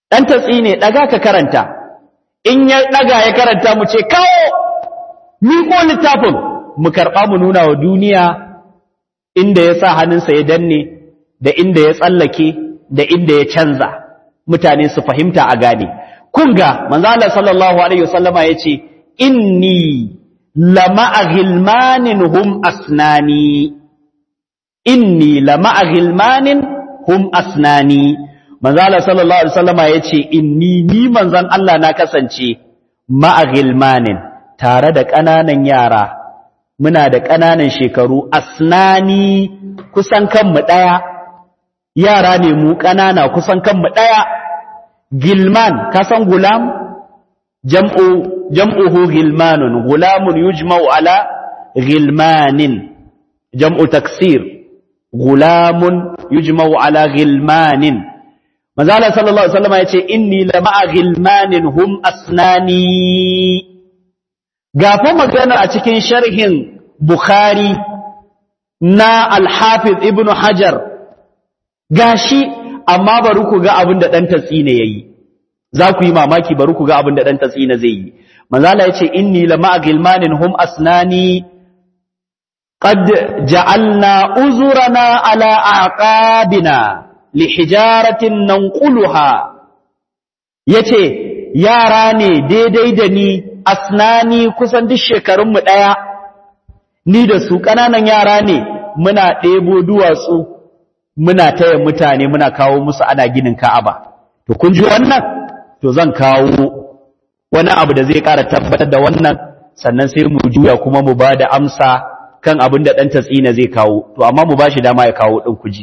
dan tatsi ne daga ka karanta in ya daga ya karanta mu ce kawo miƙo littafin mu karɓa mu nuna wa duniya inda ya sa hannunsa ya danne da inda ya tsallake da inda ya canza mutane su fahimta a gane kun ga manzo Allah sallallahu alaihi wasallama yace inni lama'a ghilmanin hum asnani inni lama'a ghilmanin hum asnani manzo Allah sallallahu alaihi wasallama yace inni ni manzon Allah na kasance ma'a ghilmanin tare da ƙananan yara muna da ƙananan shekaru asnani kusan kanmu ɗaya yara ne mu ƙanana kusan kanmu ɗaya gilman kasan gulam jam'u jam'uhu gilmanun gulamun yujma'u ala gilmanin jam'u taksir gulamun yujma'u ala gilmanin manzala sallallahu alaihi wasallam yace inni lama'a gilmanin hum asnani gafa magana a cikin sharhin bukhari na al-hafiz ibnu hajar gashi amma bari ku ga abin da dan tatsine yayi za ku yi mamaki bari ku ga abin da dan tatsine zai yi manzala yace inni lama'a gilmanin hum asnani qad ja'alna uzurana ala aqabina lihijaratin nanquluha yace yara ne daidai da ni asnani kusan duk shekarun mu daya ni da su kananan yara ne muna ɗebo duwatsu muna taya mutane muna kawo musu ana ginin Ka'aba to kun ji wannan to zan kawo wani abu da zai ƙara tabbatar da wannan sannan sai mu juya kuma mu ba da amsa kan abin da ɗan tatsina zai kawo to amma mu ba shi dama ya kawo ɗin kuji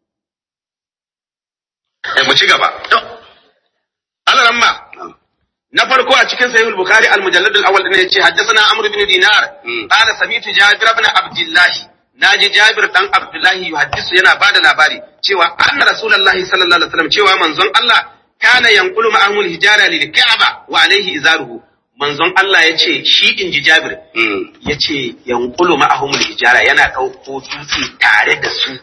mu ci gaba alaramma na farko a cikin sahih al-bukhari al-mujallad al-awwal din yace haddathana amr ibn dinar qala sami'tu jabir ibn abdullah naji jabir dan abdullah yuhaddisu yana bada labari cewa anna rasulullahi sallallahu alaihi wasallam cewa manzon Allah kana yanqulu ma'ahu al-hijara lil ka'ba wa alaihi izaruhu manzon Allah yace shi inji jabir yace yanqulu ma'ahu al-hijara yana dauko dutse tare da su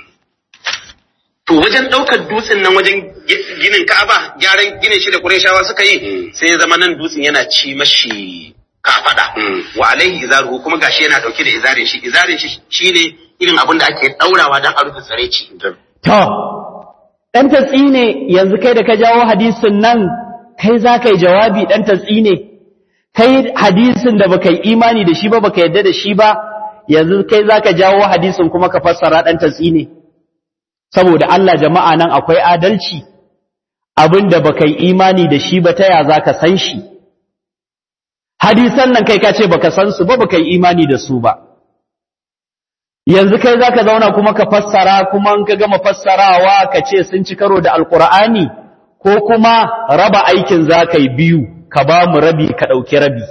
to wajen ɗaukar dutsen nan wajen ginin Ka'aba gyaran ginin shi da Qurayshawa suka yi sai ya zama nan dutsen yana ci mashi kafada wa alaihi izaruhu kuma gashi yana dauke da izarin shi izarin shi shine irin abin da ake daurawa dan a rufe tsareci to dan tatsine yanzu kai da ka jawo hadisin nan kai za ka yi jawabi dan tatsine kai hadisin da baka yi imani da shi ba baka yadda da shi ba yanzu kai za ka jawo hadisin kuma ka fassara dan tatsine saboda Allah jama'a nan akwai adalci abinda baka yi imani da shi ba ta ya zaka san shi hadisan nan kai ka ce baka san su ba baka yi imani da su ba yanzu kai zaka zauna kuma ka fassara kuma in ka gama fassarawa ka ce sun ci karo da alqur'ani ko kuma raba aikin zaka yi biyu ka ba mu rabi ka dauki rabi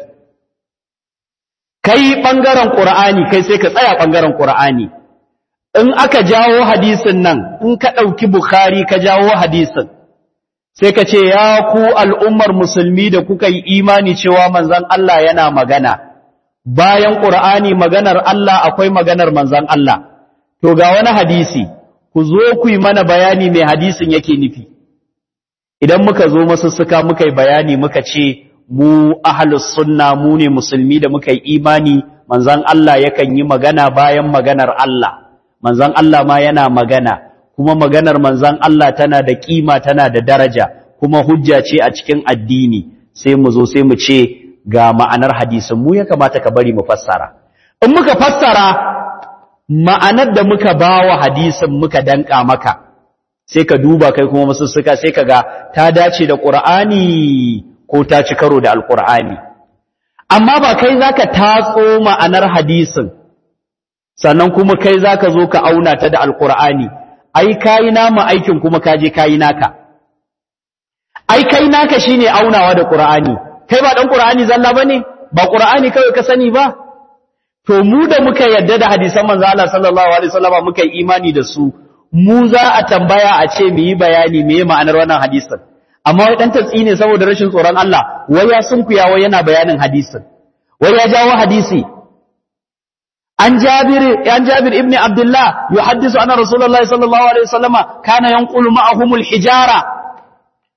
kai bangaren qur'ani kai sai ka tsaya bangaren qur'ani in aka jawo hadisin nan in ka ɗauki Bukhari ka jawo hadisin sai ka ce ya ku al'ummar musulmi da kuka yi imani cewa manzan Allah yana magana bayan ƙur'ani maganar Allah akwai maganar manzan Allah to ga wani hadisi ku zo ku yi mana bayani mai hadisin yake nufi idan muka zo masussuka muka yi bayani muka ce mu ahlus sunna mu ne musulmi da muka yi imani manzan Allah yakan yi magana bayan maganar Allah manzan Allah ma yana magana kuma maganar manzan Allah tana da kima tana da daraja kuma hujja ce a cikin addini sai mu zo sai mu ce ga ma'anar hadisin mu ya kamata ka bari mu fassara in muka fassara ma'anar da muka bawa hadisin muka danka maka sai ka duba kai kuma masussuka sai ka ga ta dace da Qur'ani ko ta ci karo da Alƙur'ani amma ba kai zaka tatso ma'anar hadisin sannan kuma kai za ka zo ka auna ta da alkur'ani ai kayi nama aikin kuma ka je kayi naka ai kai naka shine aunawa da qur'ani kai ba dan qur'ani zalla bane ba qur'ani kawai ka sani ba to mu da muka yadda da hadisan manzo Allah sallallahu alaihi wasallam muka yi imani da su mu za a tambaya a ce mu yi bayani me ma'anar wannan hadisin amma wai dan tatsi ne saboda rashin tsoron Allah wai ya sunkuya wai yana bayanin hadisin wai ya jawo hadisi عن جابر عن جابر ابن عبد الله يحدث أن رسول الله صلى الله عليه وسلم كان ينقل معهم الحجارة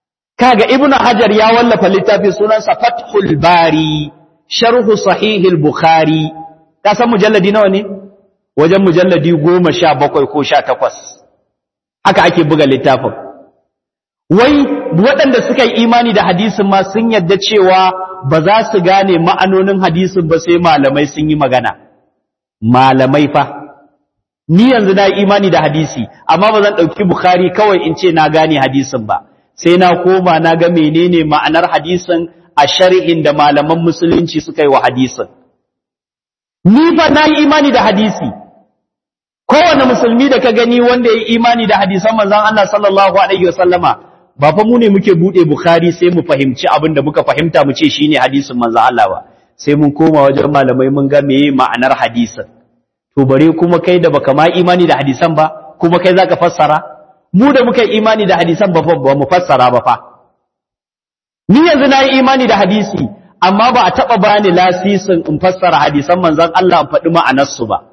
kaga ibnu hajar ya wallafa littafi sunansa fathul bari sharhu sahihil bukhari ka san mujalladi nawa ne wajen mujalladi goma sha bakwai ko sha takwas haka ake buga littafin wai waɗanda suka yi imani da hadisin ma sun yadda cewa ba za su gane ma'anonin hadisin ba sai malamai sun yi magana malamai fa ni yanzu na yi imani da hadisi amma ba zan ɗauki bukhari kawai in ce na gane hadisin ba sai na koma na ga menene ma'anar hadisin a shari'in da malaman musulunci suka yi wa hadisin ni fa na yi imani da hadisi kowane musulmi da ka gani wanda ya yi imani da hadisan manzon Allah sallallahu alaihi wasallama ba fa mu ne muke bude bukhari sai mu fahimci abin da muka fahimta mu ce shine hadisin manzon Allah ba sai mun koma wajen malamai mun ga meye ma'anar hadisin to bare kuma kai da baka ma imani da hadisan ba kuma kai zaka fassara mu da muka yi imani da hadisan ba fa ba mu fassara ba fa ni yanzu na yi imani da hadisi amma ba a taɓa bani lasisin in fassara hadisan manzon Allah in faɗi ma'anarsu ba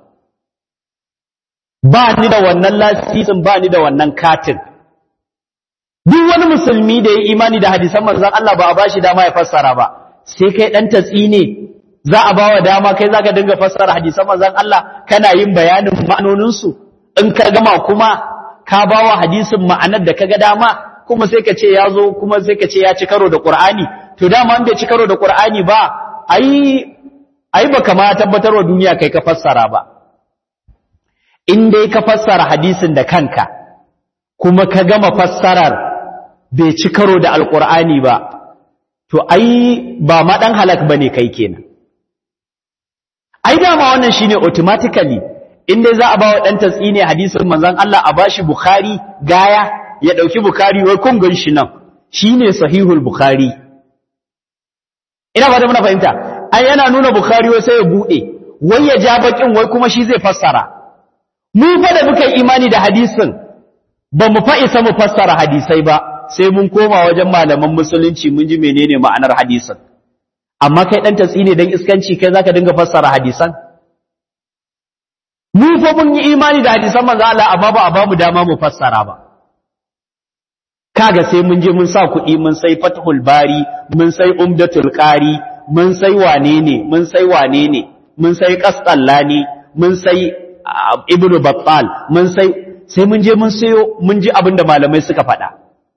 ba ni da wannan lasisin ba ni da wannan katin duk wani musulmi da ya imani da hadisan manzon Allah ba a bashi dama ya fassara ba sai kai dan tatsi ne za a bawa dama kai zaka dinga fassara hadisan manzon Allah kana yin bayanin ma'anonin su in ka gama kuma ka bawa hadisin ma'anar da kaga dama kuma sai ka ce ya zo kuma sai ka ce ya ci karo da Qur'ani to dama an bai ci karo da Qur'ani ba ai ai baka ma tabbatar wa duniya kai ka fassara ba in dai ka fassara hadisin da kanka kuma ka gama fassarar bai ci karo da alkur'ani ba to ai ba ma dan halak bane kai kenan ai dama wannan shine automatically in dai za a ba wa dan tatsine hadisin manzon Allah a bashi bukhari gaya ya dauki bukhari wai kun gan shi nan shine sahihul bukhari ina ba da muna fahimta ai yana nuna bukhari wai sai ya bude wai ya ja bakin wai kuma shi zai fassara mu fa da muka imani da hadisin ba mu fa isa mu fassara hadisai ba sai mun koma wajen malaman musulunci mun ji menene ma'anar hadisin amma kai dan tatsi ne dan iskanci kai zaka dinga fassara hadisan mu fa mun yi imani da hadisan manzo Allah amma ba a ba mu dama mu fassara ba kaga sai mun je mun sa kuɗi mun sai fathul bari mun sai umdatul qari mun sai wane ne mun sai wane ne mun sai qasqallani mun sai ibnu battal mun sai sai mun je mun sayo mun ji abin da malamai suka faɗa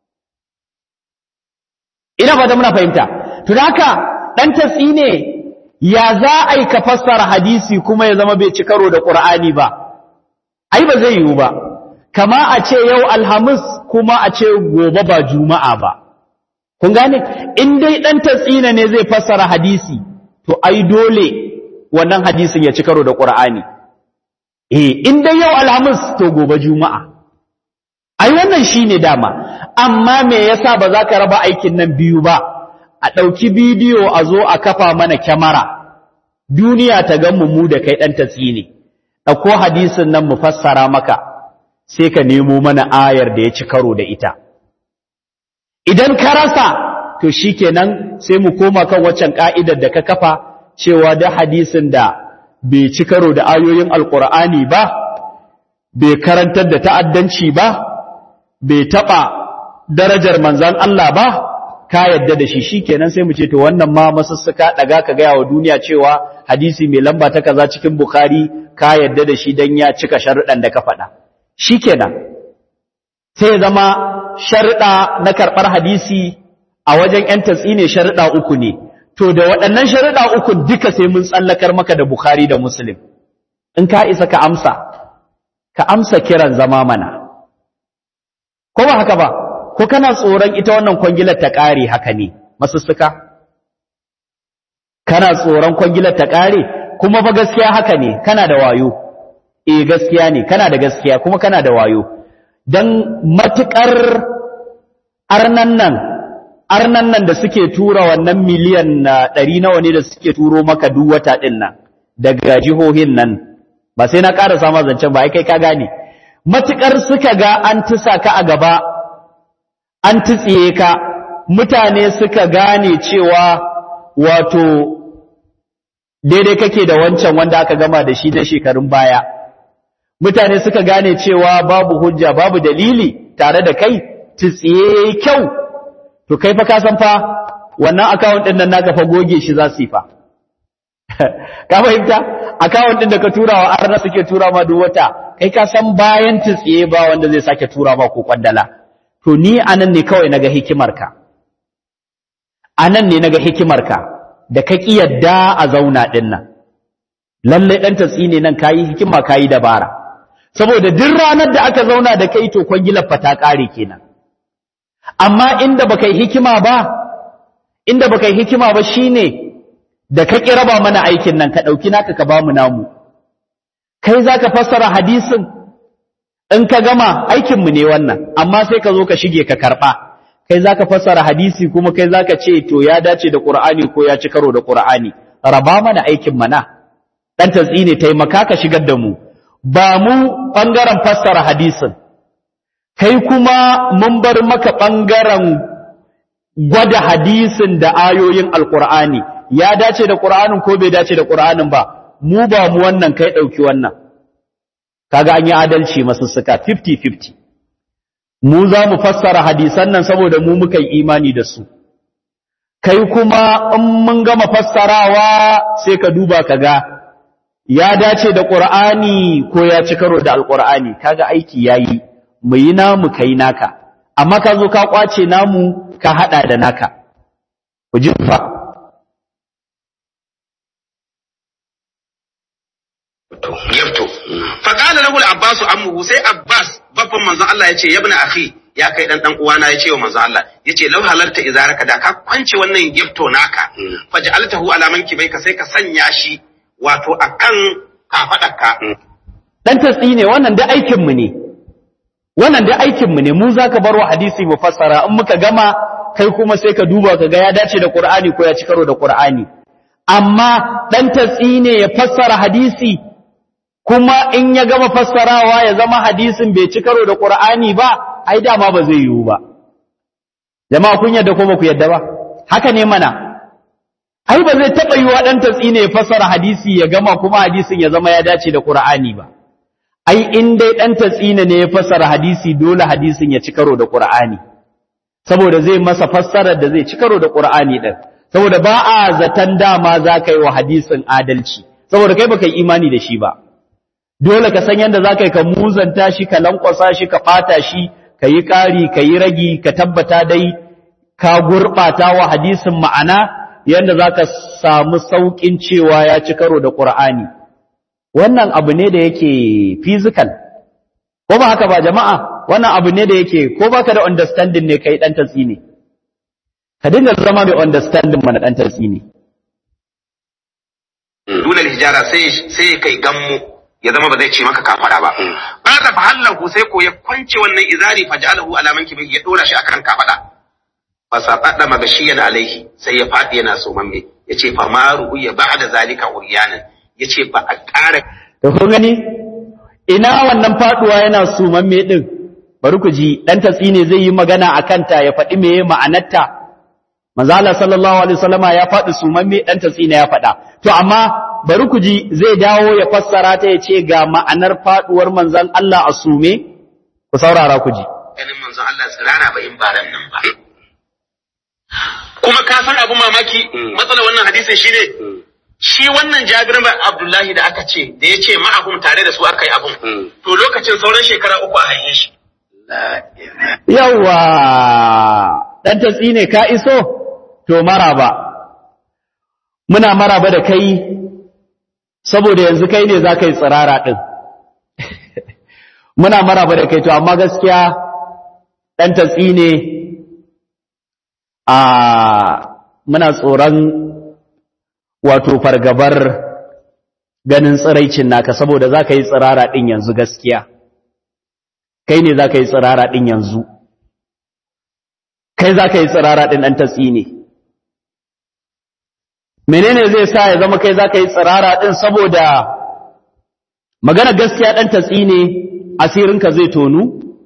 ina fata muna fahimta to haka dan tasi ne ya za a yi ka fassara hadisi kuma ya zama bai ci karo da qur'ani ba ai ba zai yiwu ba kama a ce yau alhamis kuma a ce gobe ba juma'a ba kun gane in dai dan tatsina ne zai fassara hadisi to ai dole wannan hadisin ya ci karo da qur'ani eh in dai yau alhamis to gobe juma'a ai wannan shine dama amma me yasa ba za ka raba aikin nan biyu ba a ɗauki bidiyo a zo a kafa mana kyamara duniya ta gan mu da kai ɗan tatsi ne ɗauko hadisin nan mu fassara maka sai ka nemo mana ayar da ya ci karo da ita idan ka rasa to shikenan sai mu koma kan waccan ka'idar da ka kafa cewa da hadisin da bai ci karo da ayoyin alkur'ani ba bai karantar da ta'addanci ba bai taɓa darajar manzan Allah ba ka yadda da shi shikenan sai mu ce to wannan ma masussuka daga ka gaya wa duniya cewa hadisi mai lamba ta kaza cikin bukhari ka yadda da shi dan ya cika sharuɗan da ka faɗa shikenan sai zama sharuɗa na karɓar hadisi a wajen ‘yan tatsi ne sharuɗa uku ne to da waɗannan sharuɗa uku duka sai mun tsallakar maka da bukhari da muslim in ka isa ka amsa ka amsa kiran zama mana ko ba haka ba ko kana tsoron ita wannan kwangilar ta ƙare haka ne masussuka kana tsoron kwangilar ta ƙare kuma ba gaskiya haka ne kana da wayo eh gaskiya ne kana da gaskiya kuma kana da wayo dan matukar arnan nan arnan nan da suke tura wannan miliyan ɗari nawa ne da suke turo maka duk wata ɗin nan daga jihohin nan ba sai na ƙara sama zancen ba ai kai ka gane matukar suka ga an tusa ka a gaba an tutsiye ka mutane suka gane cewa wato daidai kake da wancan wanda aka gama da shi na shekarun baya mutane suka gane cewa babu hujja babu dalili tare da kai tutsiye kyau to to kai fa ka san fa wannan account din nan naka fa goge shi za su yi fa ka fahimta account din da ka tura wa arna suke tura ma duk wata kai ka san bayan tsiye ba wanda zai sake tura ma ko kwandala to ni anan ne kawai naga hikimarka anan ne naga hikimarka da ka ki yadda a zauna din nan lalle dan tatsi ne nan kayi hikima kayi dabara saboda duk ranar da aka zauna da kai to kwangilar fa ta kare kenan amma inda baka yi hikima ba inda baka yi hikima ba shine da ka ƙi raba mana aikin nan ka ɗauki naka ka ba mu namu kai za ka fassara hadisin in ka gama aikinmu ne wannan amma sai ka zo ka shige ka karɓa kai za ka fassara hadisi kuma kai za ka ce to ya dace da ƙur'ani ko ya ci karo da ƙur'ani raba mana aikin mana ɗan tatsi ne taimaka ka shigar da mu ba mu ɓangaren fassara hadisin kai kuma mun bar maka ɓangaren gwada hadisin da ayoyin alƙur'ani ya dace da ƙur'anin ko bai dace da ƙur'anin ba mu ba mu wannan kai ɗauki wannan kaga an yi adalci masussuka 50-50 mu za mu fassara hadisan nan saboda mu muka yi imani da su kai kuma in mun gama fassarawa sai ka duba ka ga ya dace da ƙur'ani ko ya ci karo da alƙur'ani kaga aiki ya yi mu yi namu ka yi naka amma ka zo ka ƙwace namu ka haɗa da naka ku ji fa yabto fa qala lahu al-abbas ammuhu sai abbas babban manzon Allah yace yabna akhi ya kai dan dan uwana yace wa manzon Allah yace law halarta izaraka da ka kwance wannan yabto naka faj'altahu ala mankibaika sai ka sanya shi wato akan kafadarka dan tatsi ne wannan da aikin mu ne wannan da aikin mu ne mu zaka bar wa hadisi mu fassara in muka gama kai kuma sai ka duba ka ga ya dace da Qur'ani ko ya ci karo da Qur'ani amma dan tatsi ne ya fassara hadisi kuma in ya gama fassarawa ya zama hadisin bai ci karo da Qur'ani ba ai dama ba zai yiwu ba jama'a kun yadda ko ba ku yadda ba haka ne mana ai ba zai taba yiwa dan tatsi ne ya fassara hadisi ya gama kuma hadisin ya zama ya dace da Qur'ani ba ai in dai dan tatsi ne ya fassara hadisi dole hadisin ya ci karo da Qur'ani saboda zai masa fassarar da zai ci karo da Qur'ani din saboda ba a zaton dama za ka yi wa hadisin adalci saboda kai baka yi imani da shi ba dole ka san yadda za ka yi ka muzanta shi ka lankwasa shi ka ɓata shi ka yi ƙari ka yi ragi ka tabbata dai ka gurɓata wa hadisin ma'ana yadda za ka samu sauƙin cewa ya ci karo da ƙur'ani wannan abu ne da yake physical ko ba haka ba jama'a wannan abu ne da yake ko baka da understanding ne kai ɗan tatsi ne ka dinga zama mai understanding mana ɗan tatsi ne dunal hijara sai sai kai gammu ya zama ba zai ce maka kafara ba ba da fahallahu sai ko ya kwance wannan izari faj'alahu ala mankibi ya dora shi akan kafada fa saqada magashiyan alaihi sai ya fadi yana so mamme yace fa maru ya ba'da zalika uryanan yace ba a ƙara to kun gani ina wannan faduwa yana so mamme din bari ku ji dan tatsi ne zai yi magana akan ta ya faɗi meye ma'anarta manzo Allah sallallahu alaihi wasallama ya faɗi sumamme dan tatsi ne ya faɗa to amma bari ku ji zai dawo ya fassara ta ya ce ga ma'anar faduwar manzon Allah a sume ku saurara ku ji ganin manzon Allah tsirara ba in baran nan ba kuma ka san abu mamaki matsalar wannan hadisin shine shi wannan Jabir bin Abdullahi da aka ce da ya ce ma'ahum tare da su aka yi abun to lokacin sauran shekara uku a haife shi yawa dan tatsi ne ka iso to maraba muna maraba da kai saboda yanzu kai ne za ka yi tsirara ɗin muna maraba da kai to amma gaskiya ɗan tatsi ne a muna tsoron wato fargabar ganin tsiraicin naka saboda za ka yi tsirara ɗin yanzu gaskiya kai ne za ka yi tsirara ɗin yanzu kai za ka yi tsirara ɗin ɗan tatsi ne menene zai sa ya zama kai za ka yi tsirara ɗin saboda magana gaskiya ɗan tatsi ne asirinka zai tonu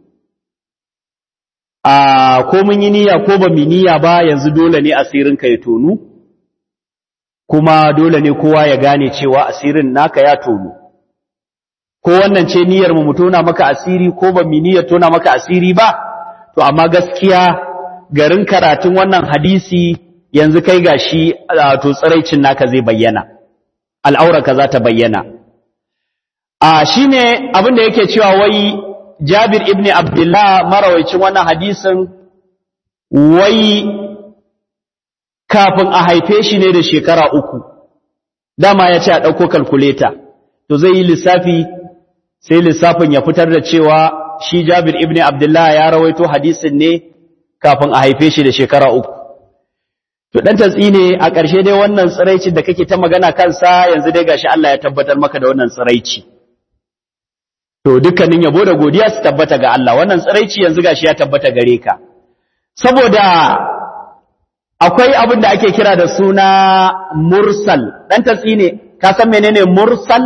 a ko mun yi niyya ko ba mu niyya ba yanzu dole ne asirinka ya tonu kuma dole ne kowa ya gane cewa asirin naka ya tonu ko wannan ce niyyar mu tona maka asiri ko ba mu niyyar tona maka asiri ba to amma gaskiya garin karatun wannan hadisi yanzu kai gashi to tsiraicin naka zai bayyana al'aurarka za ta bayyana a shine abin da yake cewa wai Jabir ibn Abdullah marawaicin wannan hadisin wai kafin a haife shi ne da shekara uku dama ya ce a ɗauko kalkuleta to zai yi lissafi sai lissafin ya fitar da cewa shi Jabir ibn Abdullah ya rawaito hadisin ne kafin a haife shi da shekara uku to dan tatsi ne a ƙarshe dai wannan tsiraici da kake ta magana kansa yanzu dai gashi Allah ya tabbatar maka da wannan tsiraici to dukkanin yabo da godiya su tabbata ga Allah wannan tsiraici yanzu gashi ya tabbata gare ka saboda akwai abin da ake kira da suna mursal dan tatsi ne ka san menene mursal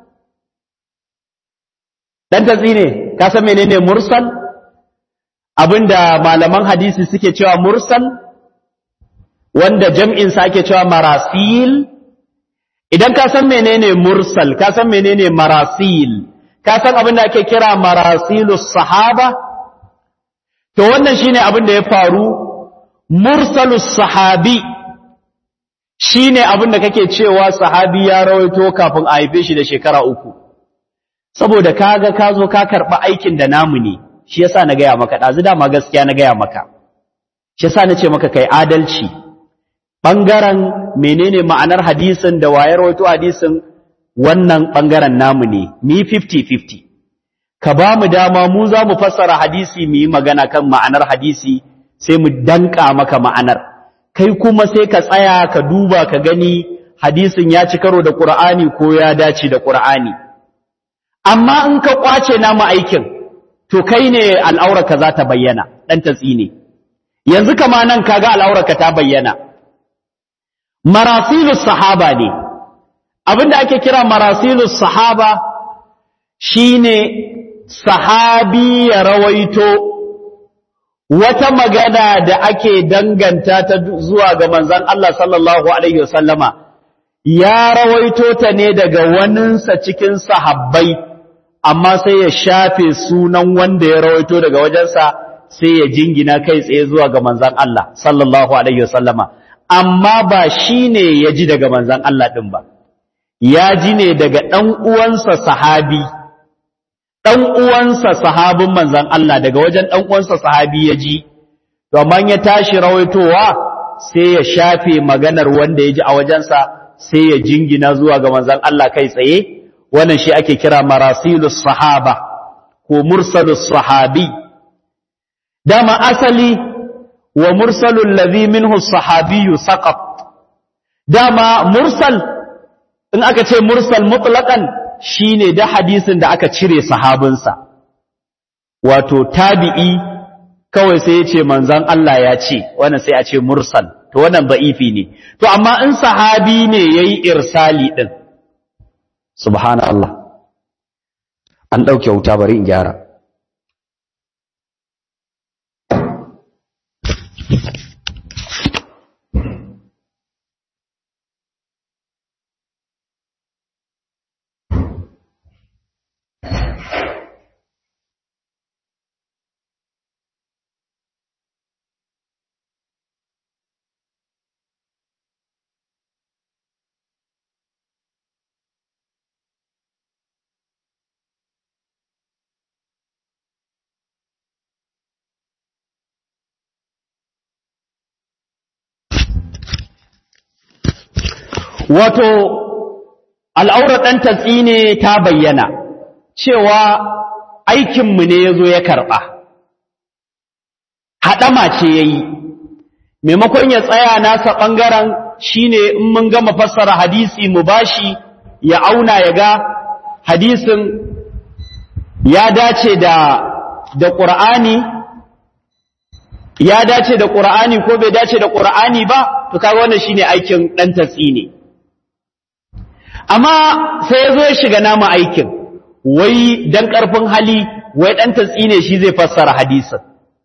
dan tatsi ne ka san menene mursal abinda malaman hadisi suke cewa mursal wanda jam'in sa ake cewa marasil idan ka san menene mursal ka san menene marasil ka san abinda ake kira marasilus sahaba to wannan shine abin da ya faru mursalus sahabi shine abin da kake cewa sahabi ya rawaito kafin a haife shi da shekara uku saboda kaga ka zo ka karɓi aikin da namu ne shi yasa na gaya maka ɗazu dama gaskiya na gaya maka shi yasa na ce maka kai adalci ɓangaren menene ma'anar hadisin da wayar rawaito hadisin wannan ɓangaren namu ne mi 50-50 ka ba mu dama mu za mu fassara hadisi mu yi magana kan ma'anar hadisi sai mu danka maka ma'anar kai kuma sai ka tsaya ka duba ka gani hadisin ya ci karo da ƙur'ani ko ya dace da ƙur'ani amma in ka ƙwace namu aikin to kai ne al'aurarka za ta bayyana ɗan tatsi ne yanzu kama nan kaga al'aurarka ta bayyana marasilus sahaba ne abinda ake kira marasilus sahaba shine sahabi ya rawaito wata magana da ake danganta ta zuwa ga manzan Allah sallallahu Alaihi wasallama ya rawaito ta ne daga waninsa cikin sahabbai amma sai ya shafe sunan wanda ya rawaito daga wajensa sai ya jingina kai tsaye zuwa ga manzan Allah sallallahu Alaihi wasallama amma ba shi ne ya ji daga manzan Allah ɗin ba ya ji ne daga ɗan uwansa sahabi ɗan uwansa sahabin manzan Allah daga wajen ɗan uwansa sahabi ya ji, domin ya tashi rawaitowa sai ya shafe maganar wanda ya ji a wajensa sai ya jingina zuwa ga manzan Allah kai tsaye, wannan shi ake kira marasilus sahaba ko mursalus sahabi. Dama asali wa mursalul ladhi minhu sahabiyu saqat. Dama mursal in aka ce mursal mutlaqan shi ne da hadisin da aka cire sahabinsa, wato tabi'i kawai sai ya ce manzan Allah ya ce, wannan sai a ce mursal, to wannan ba'ifi ne, to amma in sahabi ne ya yi irsali ɗin, subhanallah, an ɗauke wuta bari in gyara. wato al'aurar ɗan tatsi ne ta bayyana cewa aikinmu ne ya zo ya karɓa haɗama ce ya yi maimakon ya tsaya nasa ɓangaren shi ne in mun gama fassara hadisi mu bashi ya auna ya ga hadisin ya dace da da ƙur'ani ya dace da ƙur'ani ko bai dace da ƙur'ani ba to kaga wannan shine aikin ɗan tatsi ne amma sai ya zo ya shiga nama aikin wai dan ƙarfin hali wai ɗan tatsi ne shi zai fassara hadisin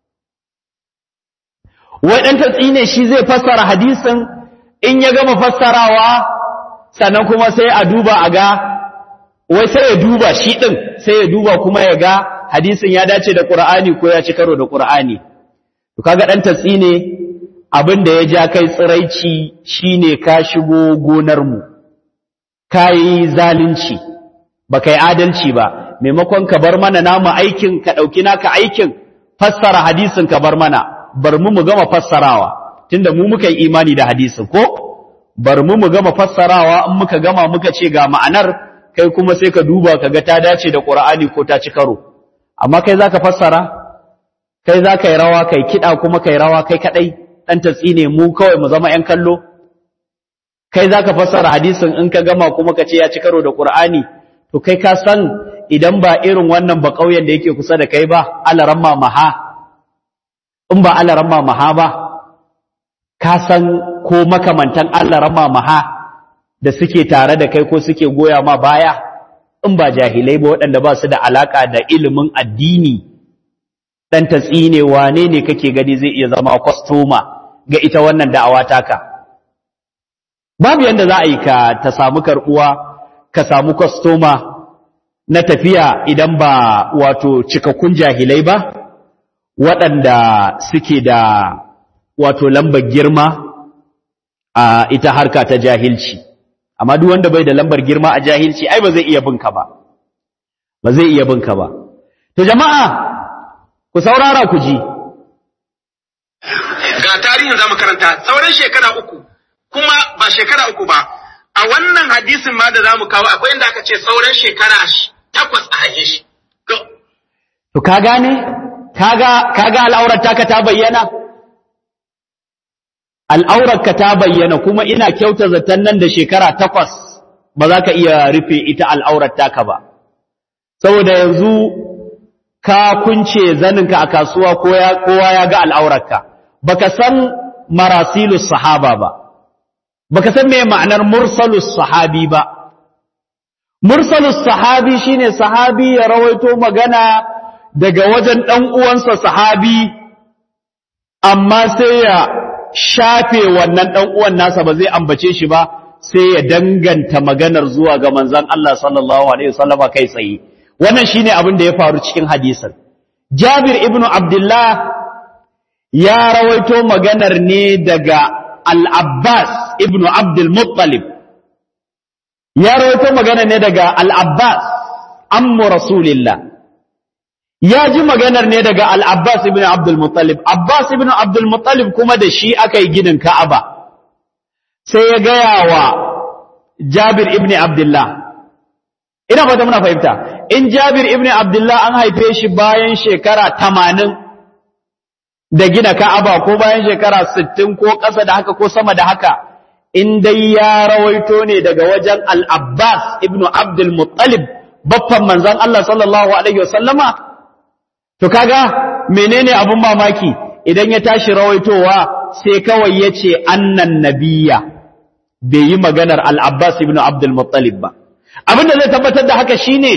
wai ɗan tatsi ne shi zai fassara hadisin in ya gama fassarawa sannan kuma sai a duba a ga wai sai ya duba shi ɗin sai ya duba kuma ya ga hadisin ya dace da ƙur'ani ko ya ci karo da ƙur'ani to kaga dan tatsi ne abin da ya ja kai tsiraici shine ka shigo gonar mu kai zalunci baka yi adalci ba maimakon ka bar mana namu aikin ka dauki naka aikin fassara hadisin ka bar mana bar mu mu gama fassarawa tunda mu muka yi imani da hadisin ko bar mu mu gama fassarawa in muka gama muka ce ga ma'anar kai kuma sai ka duba ka ga ta dace da Qur'ani ko ta ci karo amma kai zaka fassara kai zaka yi rawa kai kida kuma kai rawa kai kadai dan tatsine mu kawai mu zama yan kallo kai zaka fassara hadisin in ka gama kuma ka ce ya ci karo da Qur'ani to kai ka san idan ba irin wannan ba kauyen da yake kusa da kai ba alaramma maha in ba alaramma maha ba ka san ko makamantan alaramma maha da suke tare da kai ko suke goya ma baya in ba jahilai ba waɗanda ba su da alaka da ilimin addini dan tatsine wane ne kake gani zai iya zama kwastoma ga ita wannan da'awa taka babu yanda za a yi ka ta samu karbuwa ka samu kwastoma na tafiya idan ba wato cikakkun jahilai ba waɗanda suke da wato lambar girma a ita harka ta jahilci amma duk wanda bai da lambar girma a jahilci ai ba zai iya binka ba ba zai iya binka ba to jama'a ku saurara ku ji ga tarihin zamu karanta sauran shekara uku kuma ba shekara uku ba a wannan hadisin ma da zamu kawo akwai inda aka ce sauran shekara takwas a haife shi to ka gane kaga kaga al'aurar taka ta bayyana al'aurar ka ta bayyana kuma ina kyauta zaton nan da shekara takwas ba za ka iya rufe ita al'aurar taka ba saboda yanzu ka kunce zaninka a kasuwa kowa ya ga al'aurarka baka san marasilus sahaba ba baka san me ma'anar mursalus sahabi ba mursalus sahabi shine sahabi ya rawaito magana daga wajen dan uwansa sahabi amma sai ya shafe wannan dan uwan nasa ba zai ambace shi ba sai ya danganta maganar zuwa ga manzon Allah sallallahu alaihi wasallam kai tsaye wannan shine abin da ya faru cikin hadisin Jabir ibn Abdullah ya rawaito maganar ne daga Al-Abbas ibn Abdul Muttalib ya rawaito magana ne daga Al-Abbas ammu Rasulillah ya ji maganar ne daga Al-Abbas ibn Abdul Muttalib Abbas ibn Abdul Muttalib kuma da shi aka yi ginin Ka'aba sai ya gaya wa Jabir ibn Abdullah ina fata muna fahimta in Jabir ibn Abdullah an haife shi bayan shekara 80 da gina Ka'aba ko bayan shekara 60 ko ƙasa da haka ko sama da haka in dai ya rawaito ne daga wajen Al-Abbas ibn Abdul Muttalib baffan manzon Allah sallallahu alaihi wasallama to kaga menene abun mamaki idan ya tashi rawaitowa sai kawai yace annan nabiyya bai yi maganar Al-Abbas ibn Abdul Muttalib ba abinda zai tabbatar da haka shine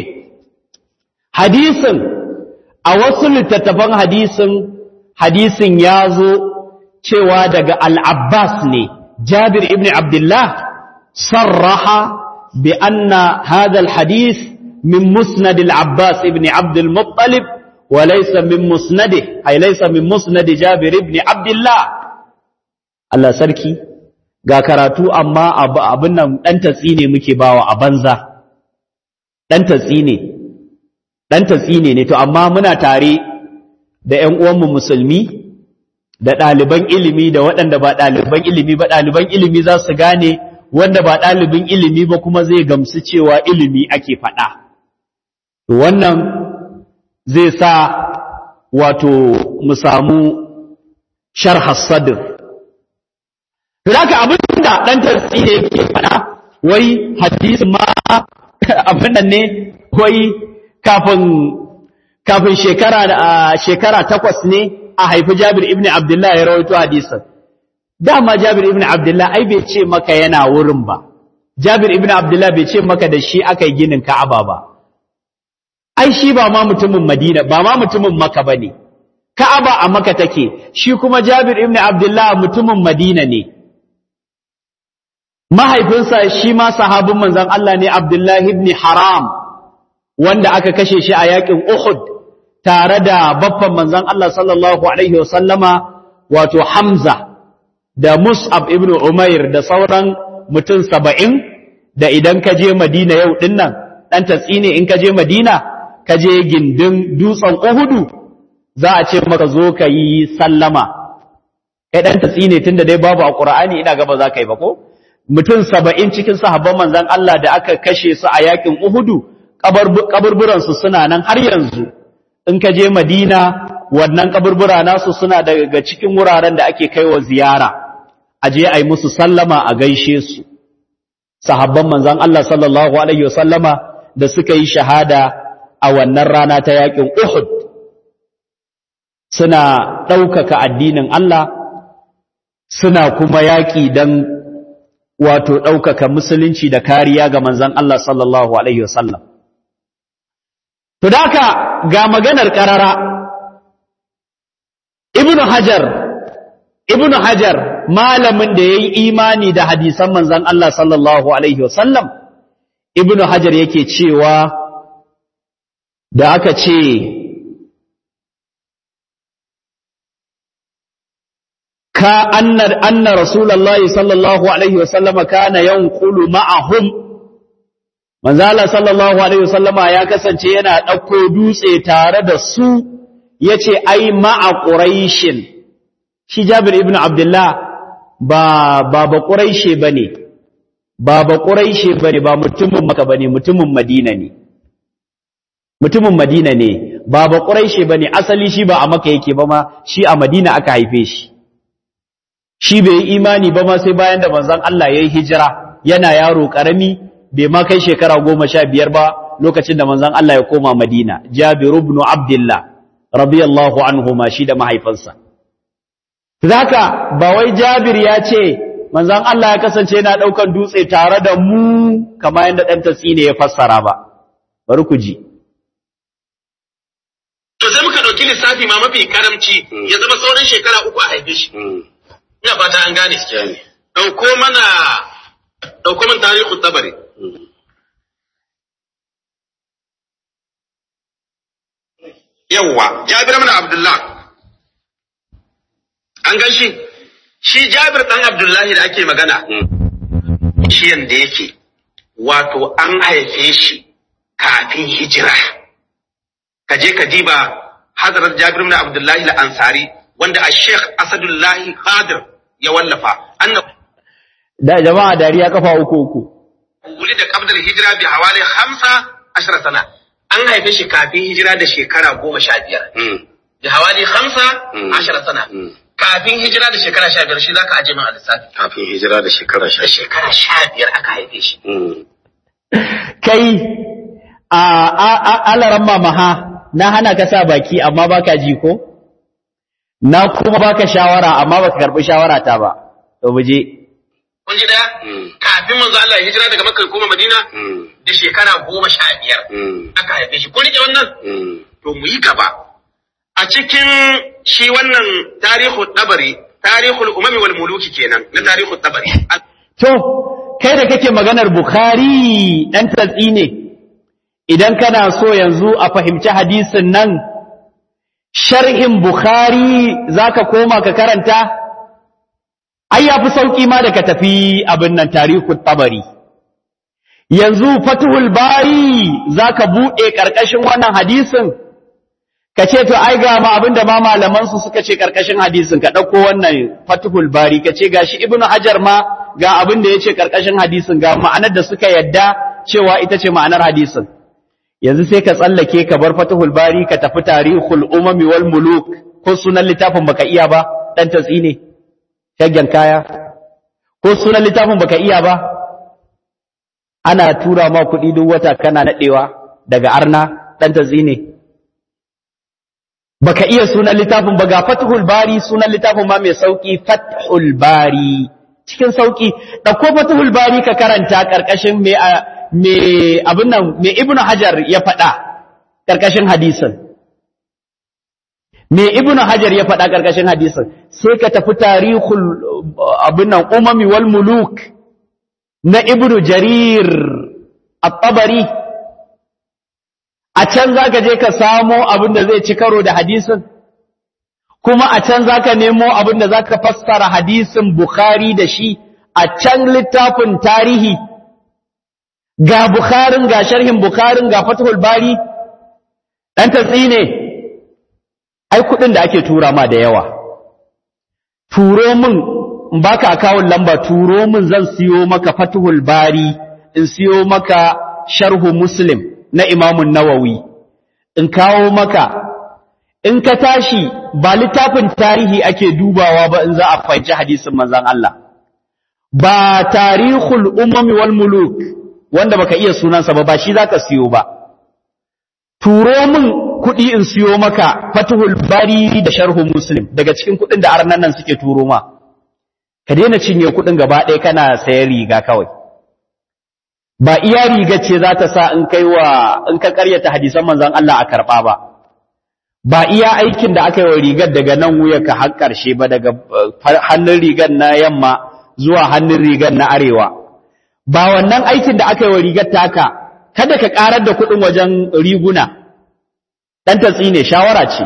hadisin a wasu littattafan hadisin hadisin ya zo cewa daga al-Abbas ne Jabir ibn Abdullah sarraha bi anna hadha al-hadith min musnad al-Abbas ibn Abd al-Muttalib wa laysa min musnadih ay laysa min musnad Jabir ibn Abdullah Allah sarki ga karatu amma abin nan dan tatsi ne muke bawa a banza dan tatsi ne dan tatsi ne to amma muna tare da ƴan uwanmu musulmi da ɗaliban ilimi da waɗanda ba ɗaliban ilimi ba ɗaliban ilimi za su gane wanda ba ɗalibin ilimi ba kuma zai gamsu cewa ilimi ake faɗa wannan zai sa wato mu samu sharha sadr Zaka abin da ɗan tatsi ne yake faɗa wai hadisi ma abin nan ne wai kafin kafin shekara shekara takwas ne a haifi Jabir ibn Abdullah ya rawaito hadisin dama Jabir ibn Abdullah ai bai ce maka yana wurin ba Jabir ibn Abdullah bai ce maka da shi aka yi ginin Ka'aba ba ai shi ba ma mutumin Madina ba ma mutumin Makka bane Ka'aba a Makka take shi kuma Jabir ibn Abdullah mutumin Madina ne mahaifinsa shi ma sahabin manzon Allah ne Abdullah ibn Haram wanda aka kashe shi a yakin Uhud tare da baffan manzon Allah sallallahu alaihi wasallama wato Hamza da Mus'ab ibn Umair da sauran mutum saba'in da idan ka je Madina yau dinnan ɗan tatsi ne in ka je Madina ka je gindin dutsen Uhudu za a ce maka zo ka yi sallama kai ɗan tatsi ne tunda dai babu a Qur'ani ina gaba za ka yi ba ko mutum saba'in cikin sahabban manzon Allah da aka kashe su a yakin Uhudu kaburburansu suna nan har yanzu in ka je Madina wannan kaburbura nasu suna daga cikin wuraren da ake kaiwa ziyara a je a yi musu sallama a gaishe su sahabban manzon Allah sallallahu alaihi wasallama da suka yi shahada a wannan rana ta yakin Uhud suna ɗaukaka addinin Allah suna kuma yaƙi don wato ɗaukaka musulunci da kariya ga manzon Allah sallallahu alaihi wasallam to daka ga maganar karara ibnu hajar ibnu hajar malamin da yayi imani da hadisan manzon Allah sallallahu alaihi wasallam ibnu hajar yake cewa da aka ce ka anna anna rasulullahi sallallahu alaihi wasallam kana yanqulu ma'ahum manzo Allah sallallahu alaihi wasallama ya kasance yana ɗauko dutse tare da su yace ai ma'a quraishin shi Jabir ibn Abdullah ba ba ba quraishi bane ba ba quraishi bane ba mutumin Makka bane mutumin Madina ne mutumin Madina ne ba ba quraishi bane asali shi ba a Makka yake ba ma shi a Madina aka haife shi shi bai yi imani ba ma sai bayan da manzon Allah yayi hijira yana yaro karami bai ma kai shekara goma sha biyar ba lokacin da manzon Allah ya koma Madina Jabir ibn Abdullah radiyallahu anhu ma shi da mahaifinsa zaka ba wai Jabir ya ce manzon Allah ya kasance yana daukan dutse tare da mu kamar yadda dan tasine ya fassara ba bari ku ji to sai muka dauki lissafi ma mafi karamci ya zama sauran shekara uku a haife shi ina fata an gane dauko mana dauko min tarihu tabari yawwa Jabir ibn Abdullah an gan shi shi Jabir dan Abdullahi da ake magana shi yanda yake wato an haife shi kafin hijira ka je ka diba hadarar Jabir ibn Abdullahi al-Ansari wanda a Sheikh Asadullahi Qadir ya wallafa annab da jama'a dariya kafa uku uku wuli da qabdar hijira bi hawali 15 sana an haife shi kafin hijira da shekara goma sha biyar. Da hawali hamsa ashara sana. Kafin hijira da shekara sha biyar shi za ka aje min a lissafi. Kafin hijira da shekara sha Da shekara sha biyar aka haife shi. kai a alaran mamaha na hana ka sa baki amma baka ji ko na kuma baka shawara amma baka karbi shawara ta ba to buje Kun ji daya? Kafin manzo Allah ya hijira daga Makka ya koma Madina da shekara goma sha biyar aka haife shi. Kun rike wannan? To mu yi gaba. A cikin shi wannan tarihu dabari, tarihul umami wal muluki kenan na tarihu dabari. to kai da kake maganar bukhari dan tatsi ne idan kana so yanzu a fahimci hadisin nan sharhin bukhari zaka koma ka karanta ai yafi sauki ma da ka tafi abin nan tarihu tabari yanzu fatuhul bari zaka bude karkashin wannan hadisin ka ce to ai ga ma abinda ma malaman su suka ce karkashin hadisin ka dauko wannan fatuhul bari ka ce gashi ibnu hajar ma ga abin da yace karkashin hadisin ga ma'anar da suka yadda cewa ita ce ma'anar hadisin yanzu sai ka tsallake ka bar fatuhul bari ka tafi tarihul umami wal muluk ko sunan littafin baka iya ba dan tatsi ne shaggen kaya ko sunan littafin baka iya ba ana tura ma kuɗi duk wata kana naɗewa daga arna ɗan tatsi ne baka iya sunan littafin ba ga fathul bari sunan littafin ma mai sauki fathul bari cikin sauki ɗauko fathul bari ka karanta ƙarƙashin me me abin nan me ibnu hajar ya faɗa ƙarƙashin hadisin me ibnu hajar ya faɗa ƙarƙashin hadisin sai ka tafi tarihul abin nan umami wal muluk na ibnu jarir at-tabari a can za ka je ka samo abin da zai ci karo da hadisin kuma a can za ka nemo abin da za ka fassara hadisin Bukhari da shi a can littafin tarihi ga Bukharin ga sharhin Bukharin ga Fathul Bari ɗan tatsi ne ai kuɗin da ake tura ma da yawa turo min in baka akawun lamba turo min zan siyo maka Fathul Bari in siyo maka sharhu Muslim na Imamun Nawawi in kawo maka in ka tashi ba littafin tarihi ake dubawa ba in za a fahimci hadisin manzon Allah ba tarihul umami wal muluk wanda baka iya sunansa ba ba shi zaka siyo ba turo min kuɗi in siyo maka fatuhul bari da sharhu muslim daga cikin kuɗin da arnan nan suke turo ma ka daina cinye kuɗin gaba ɗaya kana sayan riga kawai ba iya riga ce za ta sa in kai wa in ka karyata hadisan manzon Allah a karɓa ba ba iya aikin da aka yi wa rigar daga nan ka har ƙarshe ba daga hannun rigar na yamma zuwa hannun rigar na arewa ba wannan aikin da aka yi wa rigar taka kada ka ƙarar da kuɗin wajen riguna ɗan tatsi ne shawara ce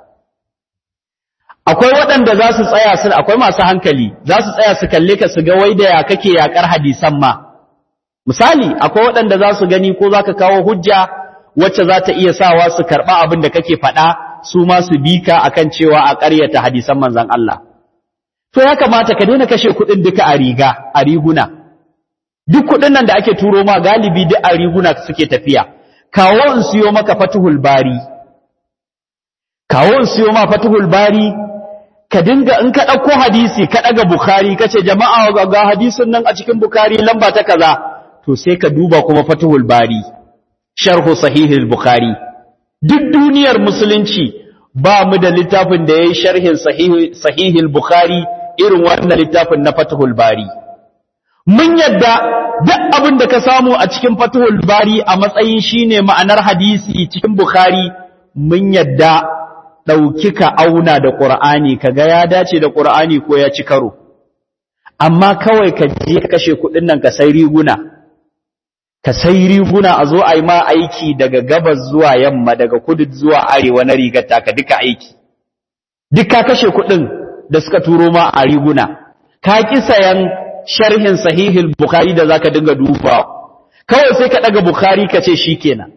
akwai waɗanda za su tsaya su akwai masu hankali za su tsaya su kalle ka su ga wai da ya kake yaƙar hadisan ma misali akwai waɗanda za su gani ko za ka kawo hujja wacce za ta iya sawa su karɓa abin da kake faɗa su ma su bi ka akan cewa a ƙaryata hadisan manzon Allah to ya kamata ka daina kashe kuɗin duka a riga a riguna duk kuɗin nan da ake turo ma galibi duk a riguna suke tafiya kawo in siyo maka fatuhul bari kawo in siyo ma fatuhul bari ka dinga in ka ɗauko hadisi ka ɗaga bukhari ka ce jama'a ga hadisin nan a cikin bukhari lamba ta kaza to sai ka duba kuma fatuhul bari sharhu sahihul bukhari duk duniyar musulunci ba mu da littafin da yayi sharhin sahihul bukhari irin wannan littafin na fatuhul bari mun yadda duk abin da ka samu a cikin fatuhul bari a matsayin shine ma'anar hadisi cikin bukhari mun yadda ɗauki ka auna da ƙur'ani ka ga ya dace da ƙur'ani ko ya ci karo amma kawai ka je ka kashe kuɗin nan ka sai riguna ka sai riguna a zo a yi ma aiki daga gabas zuwa yamma daga kudu zuwa arewa na rigar taka duka aiki duk ka kashe kuɗin da suka turo ma a riguna ka ki sayan sharhin sahihul bukhari da zaka dinga dubawa kawai sai ka daga bukhari ka ce shikenan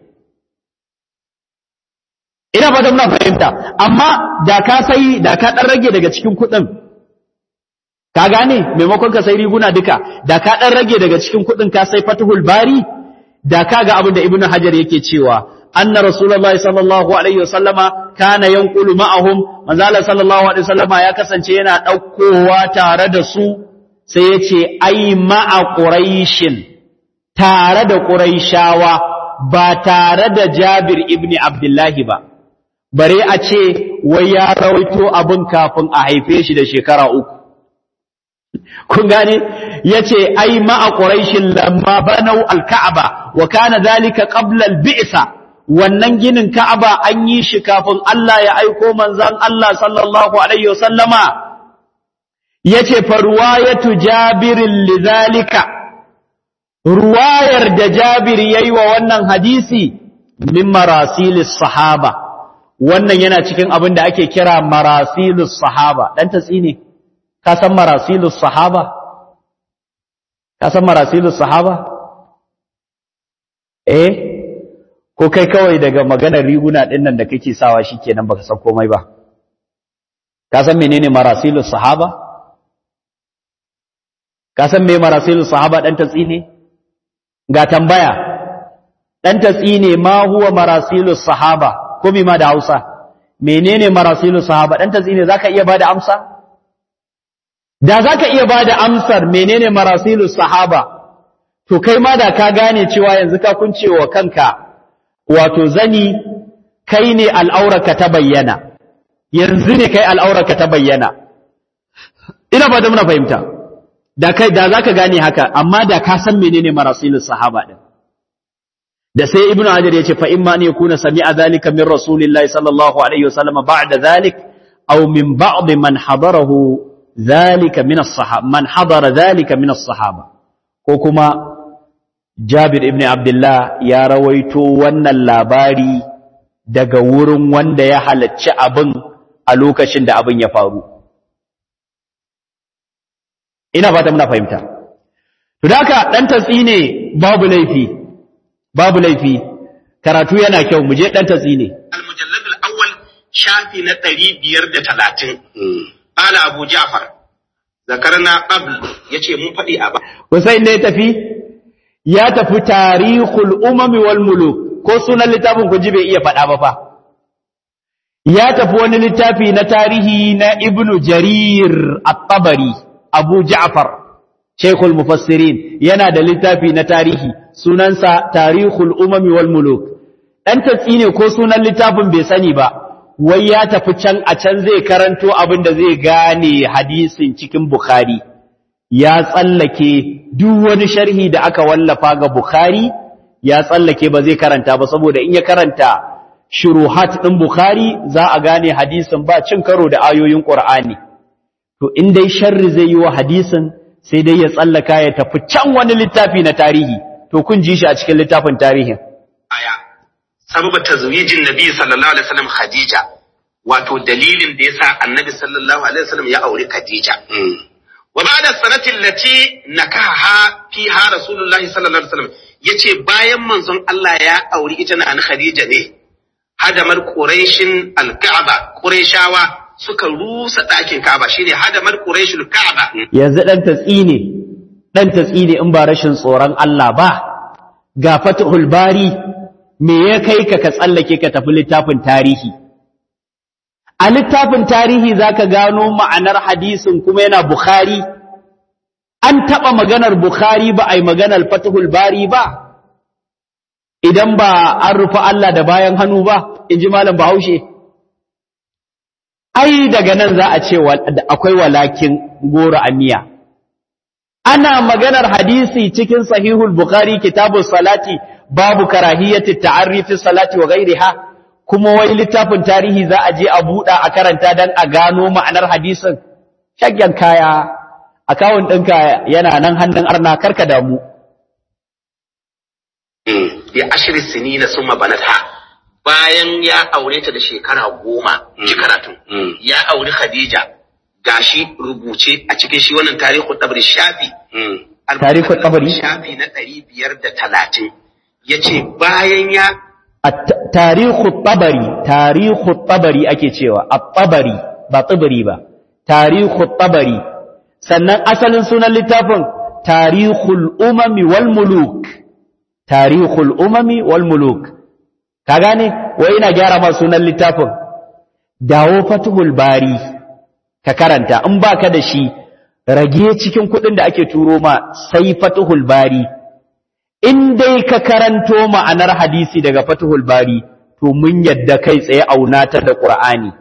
ina ba da muna fahimta amma da ka sai da ka dan rage daga cikin kuɗin ka gane maimakon ka sai riguna duka da ka dan rage daga cikin kuɗin ka sai fatuhul bari da ka ga abin da ibnu hajar yake cewa anna rasulullahi sallallahu alaihi wasallama kana yanqulu ma'ahum manzo Allah sallallahu alaihi wasallama ya kasance yana daukowa tare da su sai yace ai ma'a quraishin tare da quraishawa ba tare da Jabir ibn Abdullahi ba bare a ce wai ya rawaito abin kafin a haife shi da shekara uku kun gane yace ai ma'a quraishin lamma banau al-ka'aba wa kana dhalika qabla al-bi'sa wannan ginin ka'aba an yi shi kafin Allah ya aiko manzon Allah sallallahu alaihi wasallama yace fa ruwayatu jabirin lidhalika ruwayar da Jabir yayi wa wannan hadisi min marasilis sahaba wannan yana cikin abin da ake kira marasilus sahaba dan tatsi ne ka san marasilus sahaba ka san marasilus sahaba eh ko kai kawai daga maganar riguna din nan da kake sawa shikenan baka san komai ba ka san menene marasilus sahaba ka san me marasilus sahaba dan tatsi ne ga tambaya dan tatsi ne ma huwa marasilus sahaba ko ma da Hausa menene marasilus sahaba dan tatsi ne zaka iya bada amsa da zaka iya bada amsar menene marasilus sahaba to kai ma da ka gane cewa yanzu ka kuncewa kanka wato zani kai ne al'aurarka ta bayyana yanzu ne kai al'aurarka ta bayyana ina ba da muna fahimta da kai da zaka gane haka amma da ka san menene marasilus sahaba din da sai ibnu hajar yace fa imma an yakuna sami'a zalika min rasulillahi sallallahu alaihi wasallam ba'da zalik aw min ba'd man hadarahu zalika min as-sahaba man hadara zalika min as-sahaba ko kuma Jabir ibn Abdullah ya rawaito wannan labari daga wurin wanda ya halacci abin a lokacin da abin ya faru ina fata muna fahimta to da haka dan tatsi ne babu laifi babu laifi karatu yana kyau mu je dan tatsi ne al-mujallad al-awwal shafi na 530 ala abu ja'far zakarna qabl yace mun fadi a ba Hussein ne ya tafi ya tafi tarihul umami wal muluk ko sunan littafin ku ji bai iya faɗa ba fa ya tafi wani littafi na tarihi na ibnu jarir at-tabari abu ja'far shaykhul mufassirin yana da littafi na tarihi sunansa tarihul umami wal muluk dan tatsi ne ko sunan littafin bai sani ba wai ya tafi can a can zai karanto abin da zai gane hadisin cikin bukhari ya tsallake duk wani sharhi da aka wallafa ga bukhari ya tsallake ba zai karanta ba saboda in ya karanta shuruhat ɗin Bukhari za a gane hadisin ba cin karo da ayoyin Ƙur'ani. To, in dai sharri zai yi wa hadisin sai dai ya tsallaka ya tafi can wani littafi na tarihi, to kun ji shi a cikin littafin tarihin. aya sababa tazwijin nabi sallallahu alaihi wasallam khadija wato dalilin da yasa annabi sallallahu alaihi wasallam ya auri khadija wa ba'da sanati allati nakaha fiha rasulullahi sallallahu alaihi wasallam yace bayan manzon Allah ya auri ita na an khadija ne hadamar quraishin alka'aba quraishawa suka rusa ɗakin ka'aba shine hadamar quraishul ka'aba Yanzu ɗan tatsi ne, ɗan tatsi ne in ba rashin tsoron Allah ba, ga fatihul bari me ya kai ka ka tsallake ka tafi littafin tarihi. A littafin tarihi za ka gano ma'anar hadisin kuma yana Bukhari, an taɓa maganar Bukhari ba a yi maganar fatihul bari ba, idan ba an rufe Allah da bayan hannu ba, in ji Malam Bahaushe. Ai, daga nan za a ce akwai walakin goro a miya. Ana maganar hadisi cikin sahihul Bukhari kitabun salati babu karahiyyati ta'arrifi salati wa gairiha kuma wai littafin tarihi za a je a buɗa a karanta don a gano ma'anar hadisin shagyan kaya akawun ɗinka yana nan hannun arna karka damu bi ashri sinina summa banatha bayan ya aure ta da shekara goma ji karatu ya auri khadija gashi rubuce a cikin shi wannan tarihu tabri shafi Tarihu Tabari? shafi na ɗari biyar da talatin ya ce bayan ya tarihu tabari tarihu tabari ake cewa at-tabari ba tabari ba tarihu tabari sannan asalin sunan littafin tarihul umami wal muluk tarihul umami wal muluk ka gane wai ina gyara ma sunan littafin dawo fatuhul bari ka karanta in baka da shi rage cikin kuɗin da ake turo ma sai fatuhul bari in dai ka karanto ma'anar hadisi daga fatuhul bari to mun yadda kai tsaye auna ta da qur'ani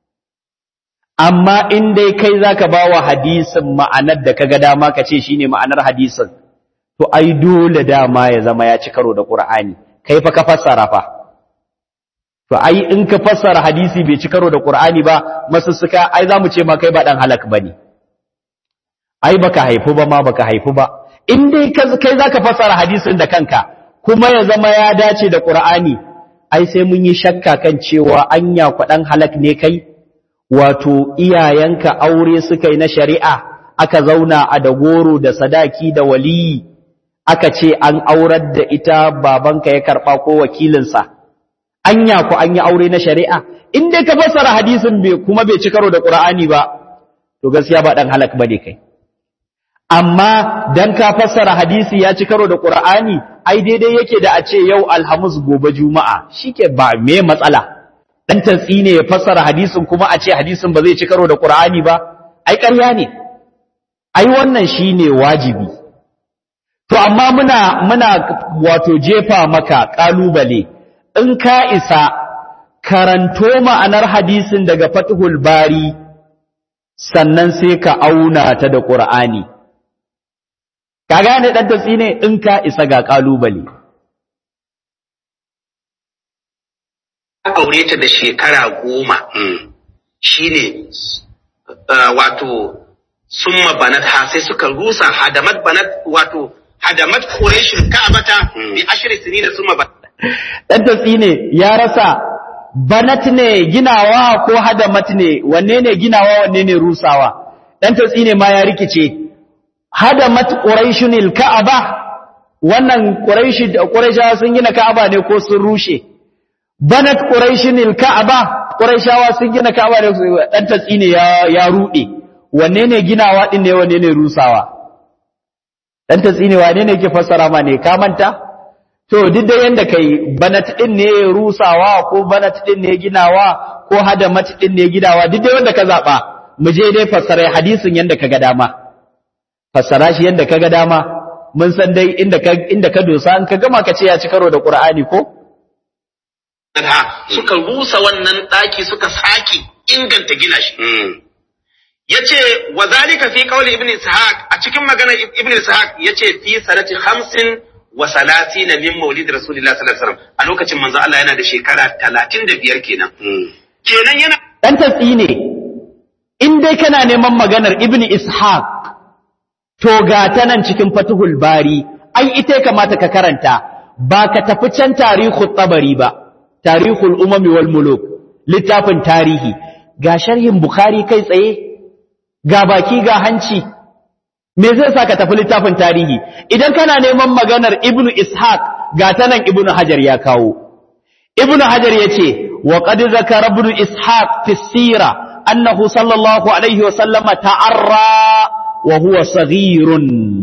amma in dai kai zaka bawa hadisin ma'anar da kaga dama ka ce shine ma'anar hadisin to ai dole dama ya zama ya ci karo da qur'ani kai fa ka fassara fa to ai in ka fassara hadisi bai ci karo da qur'ani ba masussuka ai zamu ce ma kai ba dan halak bane ai baka haifu ba ma baka haifu ba in dai kai zaka fassara hadisin da kanka kuma ya zama ya dace da qur'ani ai sai mun yi shakka kan cewa anya kwadan halak ne kai wato iyayenka aure suka yi na shari'a aka zauna a da goro da sadaki da waliyi aka ce an aurar da ita babanka ya karba ko wakilinsa anya ku an yi aure na shari'a in dai ka fassara hadisin bai kuma bai ci karo da qur'ani ba to gaskiya ba dan halak bane kai amma dan ka fassara hadisi ya ci karo da qur'ani ai daidai yake da a ce yau alhamis gobe juma'a shike ba me matsala dan tantsi ne ya fassara hadisin kuma a ce hadisin ba zai ci karo da qur'ani ba ai ƙarya ne ai wannan shine wajibi to amma muna muna wato jefa maka kalubale in ka isa karanto ma'anar hadisin daga Fathul Bari sannan sai ka auna ta da Qur'ani ka gane dan tatsi ne in ka isa ga kalubale aure ta da shekara goma shine wato summa banat ha sai suka rusa hadamat banat wato hadamat quraishul ka'bata bi ashri sinina summa banat dan tatsi ne ya rasa banat ne ginawa ko hadamat ne wanne ne ginawa wanne ne rusawa dan tatsi ne ma ya rikice hadamat quraishunil ka'aba wannan quraishi quraishawa sun gina ka'aba ne ko sun rushe banat quraishunil ka'aba quraishawa sun gina ka'aba ne dan tatsi ne ya ya rude wanne ne ginawa din ne wanne ne rusawa dan tatsi ne wanne ne ke fassara ma ne ka manta to duk da yanda kai banat din ne rusawa ko banat din ne ginawa ko hadamat din ne gidawa duk da wanda ka zaba mu je dai fassara hadisin yanda kaga dama fassara shi yanda kaga dama mun san dai inda ka inda ka dosa an ka gama ka ce ya ci karo da Qur'ani ko suka rusa wannan daki suka sake inganta gina shi yace wa zalika fi qawli ibn ishaq a cikin maganar ibn ishaq yace fi sanati 50 wa salatina min maulid rasulillah sallallahu alaihi wasallam a lokacin manzo Allah yana da shekara 35 kenan kenan yana dan tatsi ne in dai kana neman maganar ibn ishaq to ga ta nan cikin fatuhul bari ai ita kamata ka karanta ba ka tafi can tarihul tabari ba tarihul umami wal muluk littafin tarihi ga sharhin bukhari kai tsaye ga baki ga hanci me zai sa ka tafi littafin tarihi idan kana neman maganar ibnu ishaq ga ta nan ibnu hajar ya kawo ibnu hajar yace wa qad zakara ibnu ishaq fi sira annahu sallallahu alaihi wa sallama ta'arra wa huwa saghirun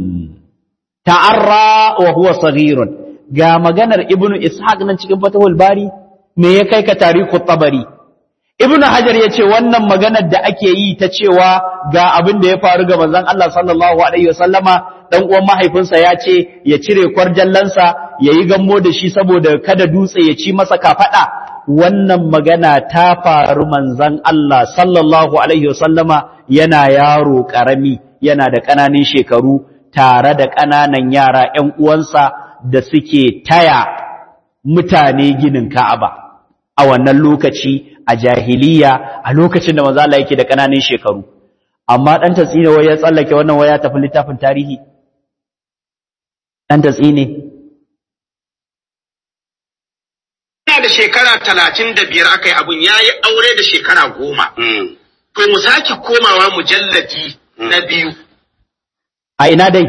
ta'arra wa huwa saghirun ga maganar ibnu ishaq nan cikin fatahul bari me ya kai ka tarihu tabari ibnu hajar yace wannan maganar da ake yi ta cewa ga abin da ya faru ga manzon Allah sallallahu alaihi wasallama dan uwan mahaifinsa ya ce ya cire kwarjallansa yayi gammo da shi saboda kada dutse ya ci masa kafada wannan magana ta faru manzon Allah sallallahu alaihi wasallama yana yaro karami yana da ƙananan shekaru tare da ƙananan yara ‘yan uwansa da suke taya mutane ginin Ka'aba a wannan lokaci a jahiliya a lokacin da manzo Allah yake da ƙananan shekaru amma dan tatsine wai ya tsallake wannan waya tafi littafin tarihi dan tatsine ina da shekara talatin da biyar aka yi abun ya yi aure da shekara goma to mu sake komawa mujalladi na biyu a ina dai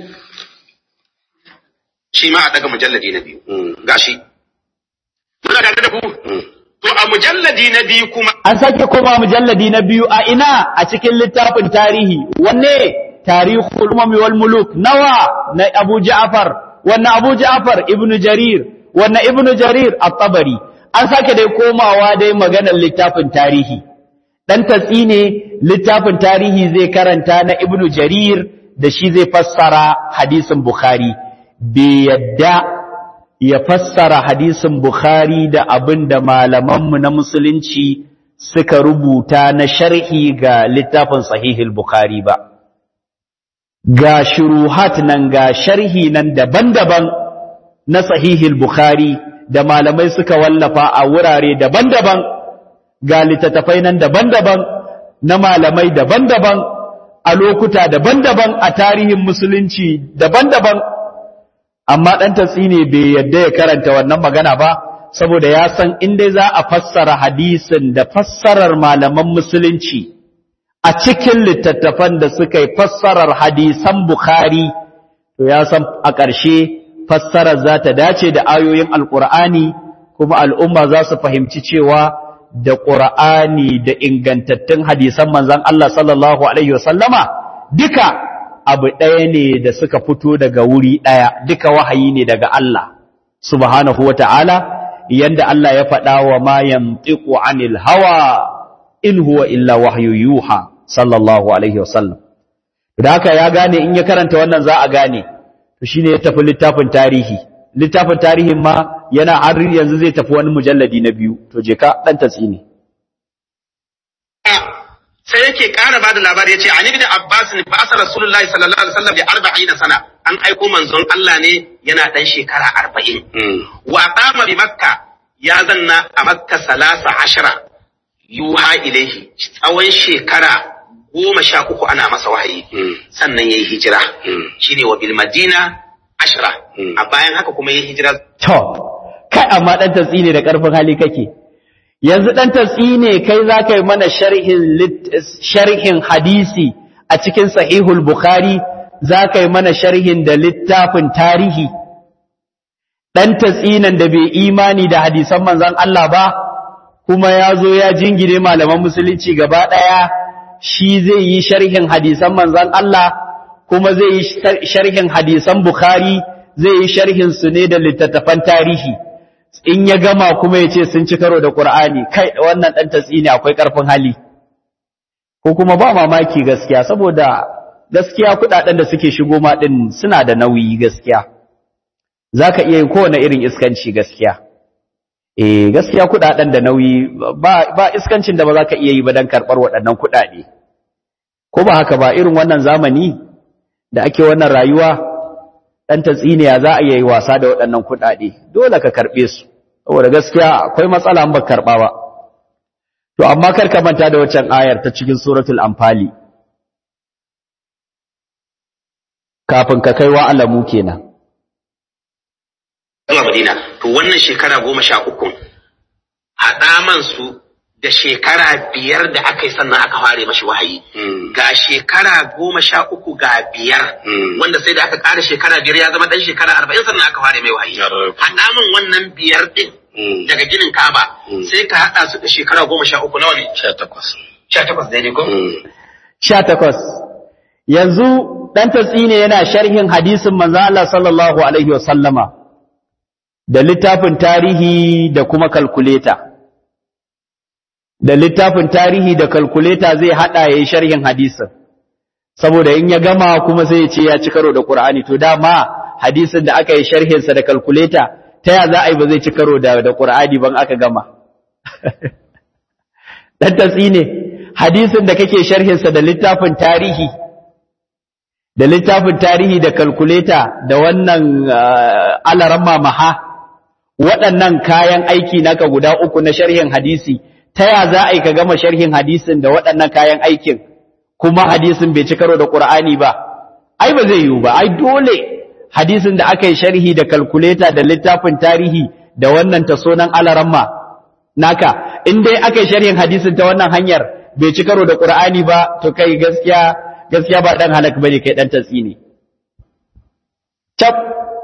shi ma a daga mujalladi na biyu gashi muna tare da ku to a mujalladi na biyu kuma an sake koma mujalladi na biyu a ina a cikin littafin tarihi wanne tarihul umami wal muluk nawa na Abu Ja'far wannan Abu Ja'far Ibn Jarir wannan Ibn Jarir at-Tabari an sake dai komawa dai maganar littafin tarihi dan tatsi ne littafin tarihi zai karanta na Ibn Jarir da shi zai fassara hadisin Bukhari bai yadda ya fassara hadisin Bukhari da abin da malamanmu na musulunci suka rubuta na sharhi ga littafin sahihul Bukhari ba. Ga shuruhat nan ga sharhi nan daban-daban na sahihul Bukhari da malamai suka wallafa a wurare daban-daban ga littattafai nan daban-daban na malamai daban-daban a lokuta daban-daban a tarihin musulunci daban-daban amma ɗan tatsine bai yadda ya karanta wannan magana ba saboda ya san inda za a fassara hadisin da fassarar malaman musulunci a cikin littattafan da suka yi fassarar hadisan Bukhari to ya san a ƙarshe fassarar za ta dace da ayoyin alƙur'ani kuma al'umma za su fahimci cewa da ƙur'ani da ingantattun hadisan manzan Allah sallallahu Alaihi wasallama duka abu ɗaya ne da suka fito daga wuri ɗaya duka wahayi ne daga Allah subhanahu wa ta'ala yanda Allah ya faɗa wa ma yamtiqu anil hawa in huwa illa wahyu yuha sallallahu alaihi wasallam da haka ya gane in ya karanta wannan za a gane to shine ya tafi littafin tarihi littafin tarihin ma yana har yanzu zai tafi wani mujalladi na biyu to je ka dan tatsini sai yake ƙara bada labari yace an ibn abbas ne ba asar rasulullahi sallallahu alaihi wasallam bi 40 sana an aiko manzon Allah ne yana dan shekara 40 wa qama bi makka ya zanna a makka salasa ashara yuha ilaihi tsawon shekara goma sha uku ana masa wahayi sannan yayi hijira shine wa bil madina ashara a bayan haka kuma yayi hijira to kai amma dan tatsini da karfin hali kake yanzu ɗan tatsi ne kai za ka yi mana sharhin hadisi a cikin sahihul bukhari za ka yi mana sharhin da littafin tarihi ɗan tatsinan da bai imani da hadisan manzan Allah ba kuma ya zo ya jingine malaman musulunci gaba ɗaya shi zai yi sharhin hadisan manzan Allah kuma zai yi sharhin hadisan bukhari zai yi sharhin su ne da littattafan tarihi in ya gama kuma ya ce sun ci karo da Qur'ani kai wannan dan tatsini akwai karfin hali ko kuma ba mamaki gaskiya saboda gaskiya kudaden da suke shigo ma din suna da nauyi gaskiya zaka iya yin kowane irin iskanci gaskiya eh gaskiya kudaden da nauyi ba ba iskancin da ba zaka iya yi ba dan karbar waɗannan kudade ko ba haka ba irin wannan zamani da ake wannan rayuwa dan tatsiniya za a yi wasa da waɗannan kudade dole ka karbe su saboda gaskiya akwai matsala an ba karba ba to amma kar ka manta da waccan ayar ta cikin suratul anfali kafin ka kai wa alamu kenan zuwa Madina to wannan shekara goma sha uku haɗa man su da shekara biyar da aka yi sannan aka fare mashi wahayi ga shekara goma sha uku ga biyar wanda sai da aka ƙara shekara biyar ya zama ɗan shekara arba'in sannan aka fare mai wahayi haɗa man wannan biyar ɗin daga ginin kaba sai ka haɗa su da shekara goma sha uku nawa ne sha takwas sha takwas daidai ko sha takwas yanzu ɗan tatsi ne yana sharhin hadisin manzo Allah sallallahu alaihi wa sallama da littafin tarihi da kuma kalkuleta da littafin tarihi da kalkuleta zai hada yayin sharhin hadisin saboda in ya gama kuma sai ya ce ya ci karo da Qur'ani to dama hadisin da aka yi sharhin sa da kalkuleta ta ya za a yi ba zai ci karo da da Qur'ani ban aka gama dan tatsi ne hadisin da kake sharhin sa da littafin tarihi da littafin tarihi da kalkuleta da wannan alaramma maha waɗannan kayan aiki naka guda uku na sharhin hadisi ta ya za a yi ka gama sharhin hadisin da waɗannan kayan aikin kuma hadisin bai ci karo da ƙur'ani ba ai ba zai yiwu ba ai dole hadisin da aka yi sharhi da kalkuleta da littafin tarihi da wannan tasonan alaramma naka in dai aka yi sharhin hadisin ta wannan hanyar bai ci karo da ƙur'ani ba to kai gaskiya gaskiya ba dan halak bane kai dan tatsi ne cap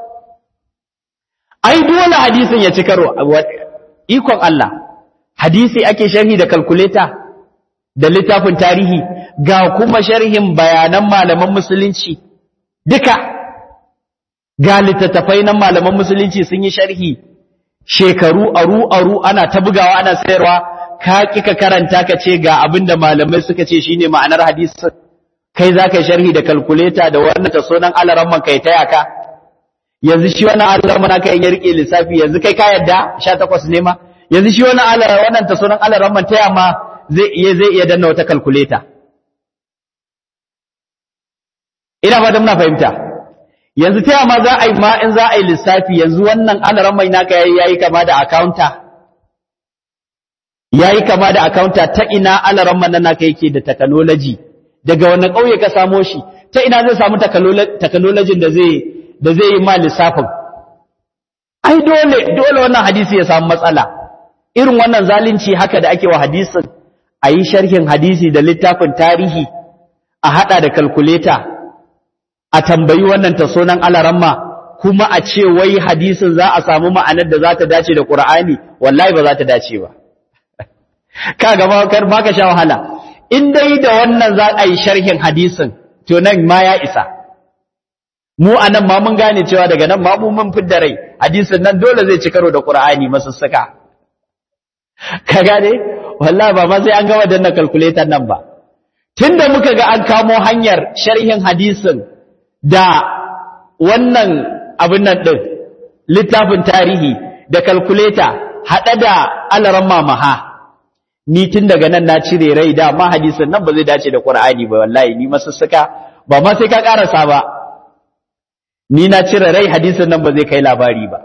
ai dole hadisin ya ci karo ikon Allah hadisi ake sharhi da kalkuleta da littafin tarihi ga kuma sharhin bayanan malaman musulunci duka ga littattafai nan malaman musulunci sun yi sharhi shekaru aru aru ana ta bugawa ana sayarwa ka kika karanta ka ce ga abinda malamai suka ce shine ma'anar hadisin kai za ka yi sharhi da kalkuleta da wannan ta sunan alaramman kai taya ka yanzu shi wannan alaramman aka yi rike lissafi yanzu kai ka yadda sha takwas ne ma yanzu shi wannan alaramman wannan ta sunan alaramman taya ma zai iya zai iya danna wata kalkuleta ina ba da muna fahimta yanzu taya ma za a yi ma in za a yi lissafi yanzu wannan alaramman naka yayi kama da accounta yayi kama da accounta ta ina alaramman nan naka yake da technology daga wani ƙauye ka samo shi ta ina zai samu technology da zai da zai yi ma lissafin ai dole dole wannan hadisi ya samu matsala irin wannan zalunci haka da ake wa hadisin a yi sharhin hadisi da littafin tarihi a hada da kalkuleta a tambayi wannan tasonan alaramma kuma a ce wai hadisin za a samu ma'anar da za ta dace da Qur'ani wallahi ba za ta dace ba kaga ba kar baka sha wahala in dai da wannan za a yi sharhin hadisin to nan ma ya isa mu anan ma mun gane cewa daga nan ma mu mun fidda rai hadisin nan dole zai ci karo da Qur'ani masussuka ka gane wallahi ba ma sai an gama danna calculator nan ba tunda muka ga an kamo hanyar sharhin hadisin da wannan abin nan din littafin tarihi da calculator hada da alaran mamaha ni tun daga nan na cire rai da ma hadisin nan ba zai dace da Qur'ani ba wallahi ni masussuka ba ma sai ka karasa ba ni na cire rai hadisin nan ba zai kai labari ba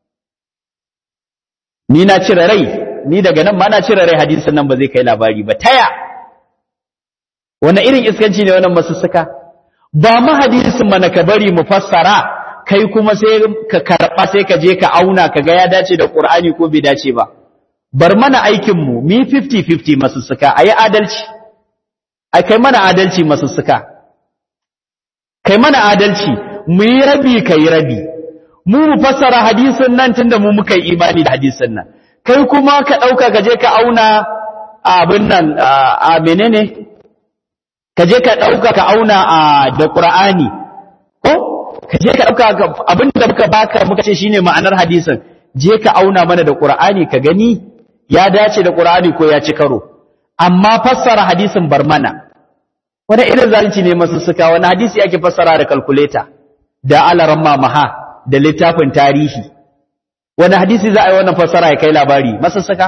ni na cire rai ni daga nan ma na cire rai hadisin nan ba zai kai labari ba taya wani irin iskanci ne wannan masussuka ba ma hadisin mana ka bari mu fassara kai kuma sai ka karba sai ka je ka auna ka ga ya dace da Qur'ani ko bai dace ba bar mana aikinmu mi 50-50 masussuka a yi adalci a kai mana adalci masussuka kai mana adalci mu yi rabi ka yi rabi mu mu fassara hadisin nan tunda mu muka yi imani da hadisin nan kai kuma ka ɗauka ka je ka auna abin nan a menene ka je ka ɗauka ka auna a da ƙura'ani ko ka je ka ɗauka abin da muka baka muka ce shine ma'anar hadisin je ka auna mana da ƙura'ani ka gani ya dace da ƙura'ani ko ya ci karo amma fassara hadisin bar mana wani irin zalunci ne masu suka wani hadisi ake fassara da kalkuleta da alaran mamaha da littafin tarihi wani hadisi za a yi wannan fassara ya kai labari masu suka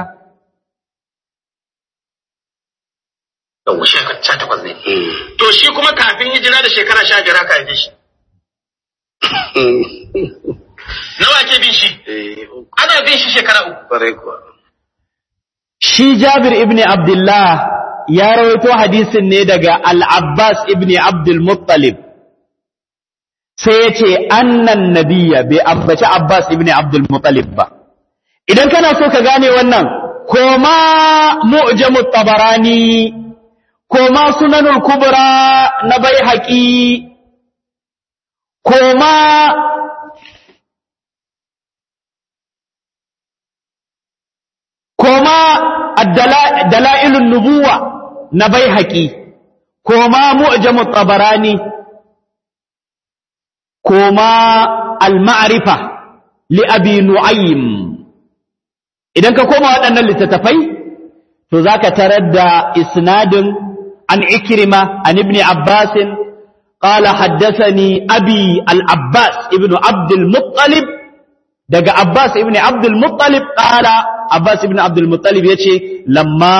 yau shekara sha takwas ne to shi kuma kafin hijira da shekara sha biyar aka haife shi nawa ke bin shi ana bin shi shekara uku shi jabir ibn abdullah ya rawaito hadisin ne daga al-abbas ibn abdul muttalib sai ya ce annan nabiya bai ambaci abbas ibn abdul muttalib ba idan kana so ka gane wannan koma mu'jamut tabarani koma sunanul kubra na bai haƙi koma koma dalailun nubuwa na bai haƙi koma mu'jamut tabarani koma al-ma'rifa li abi nu'aym idan ka koma waɗannan littattafai to zaka tarar da isnadin an ikrima an ibn abbas qala haddathani abi al-abbas ibn abd al-muttalib daga abbas ibn abd al-muttalib qala abbas ibn abd al-muttalib yace lamma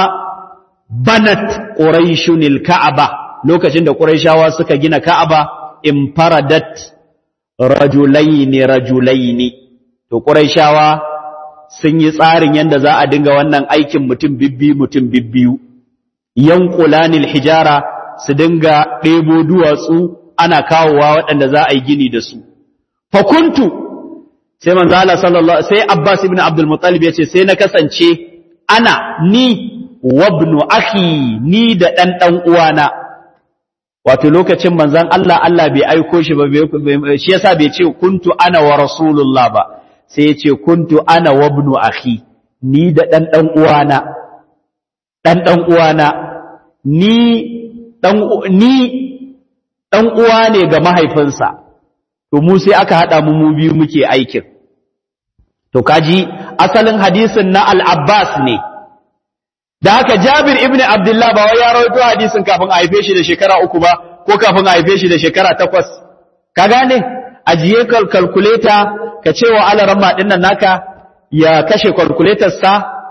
banat quraishun al-ka'aba lokacin da quraishawa suka gina ka'aba infaradat rajulaini rajulaini to quraishawa sun yi tsarin yanda za a dinga wannan aikin mutum bibbi mutum bibbiyu yanqulanil hijara su dinga ɗebo duwatsu ana kawowa waɗanda za a yi gini da su fa kuntu sai manzo Allah sallallahu sai Abbas ibn Abdul Muttalib yace sai na kasance ana ni wabnu akhi ni da dan dan uwana wato lokacin manzon Allah Allah bai aiko shi ba shi yasa bai ce kuntu ana wa rasulullah ba sai ya ce kuntu ana wabnu akhi ni da dan dan uwana dan dan uwana ni dan ni dan uwa ne ga mahaifinsa to mu sai aka hada mu mu biyu muke aikin to kaji asalin hadisin na al-Abbas ne da haka Jabir ibn Abdullah ba wai ya rawaito hadisin kafin a haife shi da shekara uku ba ko kafin a haife shi da shekara takwas ka gane ajiye calculator ka ce wa alaramma ɗin nan naka ya kashe sa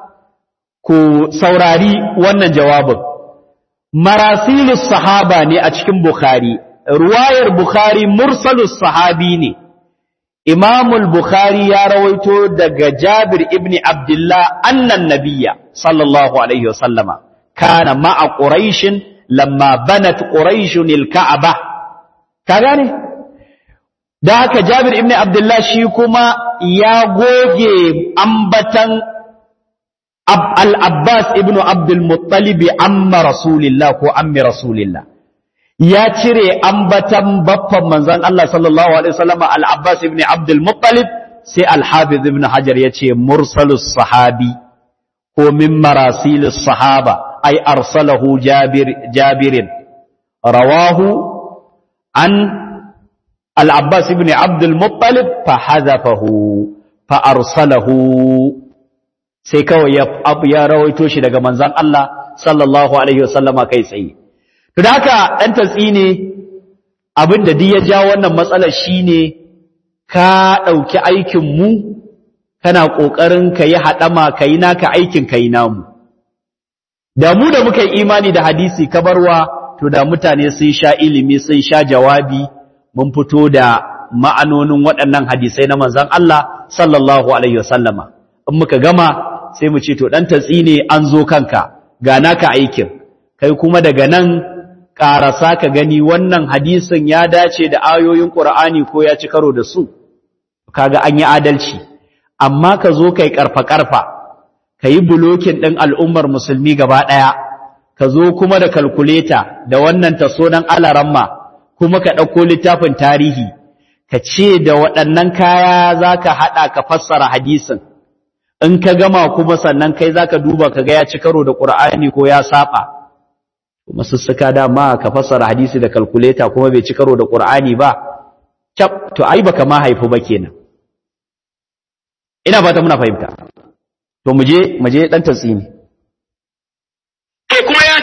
ku saurari wannan jawabin marasilus sahaba ne a cikin bukhari ruwayar bukhari mursalus sahabi ne imamul bukhari ya rawaito daga jabir ibn abdullah annan nabiyya sallallahu alaihi wasallama kana ma'a quraishin lamma banat quraishun al-ka'aba ka gane da haka Jabir ibn Abdullah shi kuma ya goge ambatan Al-Abbas ibn Abdul Muttalib amma Rasulillah ko ammi Rasulillah ya cire ambatan baffan manzon Allah sallallahu alaihi wasallam Al-Abbas ibn Abdul Muttalib sai Al-Hafiz ibn Hajar yace mursalus sahabi ko min marasilus sahaba ay arsalahu Jabir Jabirin rawahu an العباس بن عبد المطلب فحذفه فأرسله sai kawai ya rawaito shi daga manzan Allah sallallahu alaihi wasallama kai tsaye to da haka dan tatsi ne abinda duk ya ja wannan matsalar shine ka dauki aikin mu kana kokarin ka yi hadama kai naka aikin kai namu da mu da muka yi imani da hadisi kabarwa to da mutane sun sha ilimi sun sha jawabi mun fito da ma'anonin waɗannan hadisai na manzan Allah sallallahu Alaihi wasallama. In muka gama sai mu ce, To, ɗan tatsi ne an zo kanka, ga naka aikin, kai kuma daga nan ƙarasa ka gani wannan hadisin ya dace da ayoyin ƙura'ani ko ya ci karo da su, kaga an yi adalci, amma ka zo kai ƙarfa-ƙarfa, ka yi bulokin ɗin al'ummar musulmi gaba ɗaya ka zo kuma da kalkuleta da wannan taso nan alaramma kuma ka ɗauko littafin tarihi ka ce da waɗannan kaya za ka haɗa ka fassara hadisin in ka gama kuma sannan kai za ka duba ka ga ya ci karo da ƙur'ani ko ya saba kuma sussuka dama ka fassara hadisi da kalkuleta kuma bai ci karo da ƙur'ani ba cap to ai baka ma haifu ba kenan ina fata muna fahimta to mu je mu je dan tatsini to kuma ya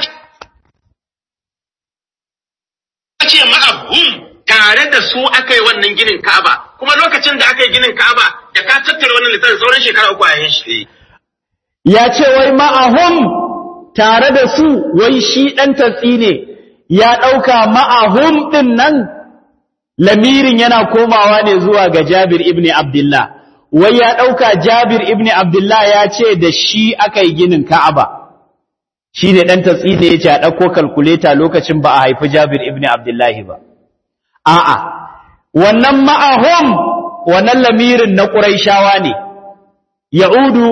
ce ma'ahum tare da su aka yi wannan ginin Ka'aba kuma lokacin da aka yi ginin Ka'aba da ka tattara wannan littafin sauran shekara uku a yin shi ya ce wai ma'ahum tare da su wai shi dan tatsine ya dauka ma'ahum din nan lamirin yana komawa ne zuwa ga Jabir ibn Abdullah wai ya ɗauka Jabir ibn Abdullah ya ce da shi aka yi ginin Ka'aba, shi ne ɗan tatsi da ya ce a ɗauko kalkuleta lokacin ba a haifi Jabir ibn Abdullah ba. A'a, wannan ma'ahum wannan lamirin na ƙuraishawa ne, Ya'udu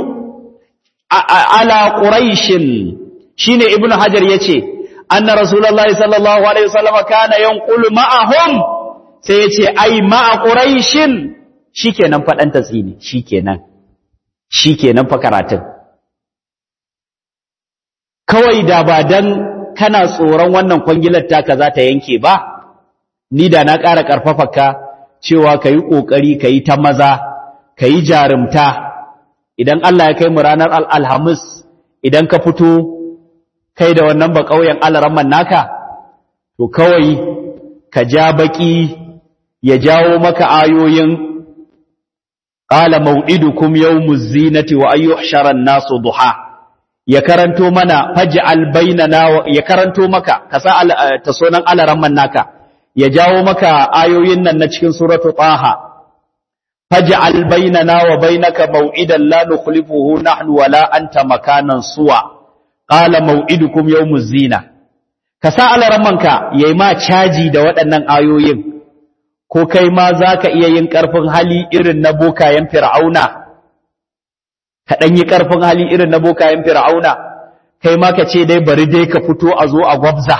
ala ƙuraishin shi ne Ibn Hajar ya ce, Anna Rasulallah sallallahu Alaihi wasallama kana yankulu ma'ahum sai ya ce, Ai, ma'a ƙuraishin shi kenan faɗan tatsini shi kenan shi kenan fa karatun kawai da ba dan kana tsoron wannan kwangilar taka za ta yanke ba ni da na ƙara ƙarfafaka cewa ka yi ƙoƙari ka yi ta maza ka yi jarumta idan Allah ya kai mu ranar alhamis idan ka fito kai da wannan ba ƙauyen alaramman naka to kawai ka ja baƙi ya jawo maka ayoyin قال موعدكم يوم الزينة وأن يحشر الناس ضحى ya karanto mana faj'al bainana ya karanto maka kasa tasonan alaramman naka ya jawo maka ayoyin nan na cikin suratu taha faj'al bainana wa bainaka maw'idan la nukhlifuhu nahnu wala anta makanan suwa qala maw'idukum yawmuz zina kasa alaramman ka yayi ma caji da waɗannan ayoyin ko kai ma za ka iya yin ƙarfin hali irin na bokayen fir'auna ka ɗan yi ƙarfin hali irin na bokayen fir'auna kai ma ka ce dai bari dai ka fito a zo a gwabza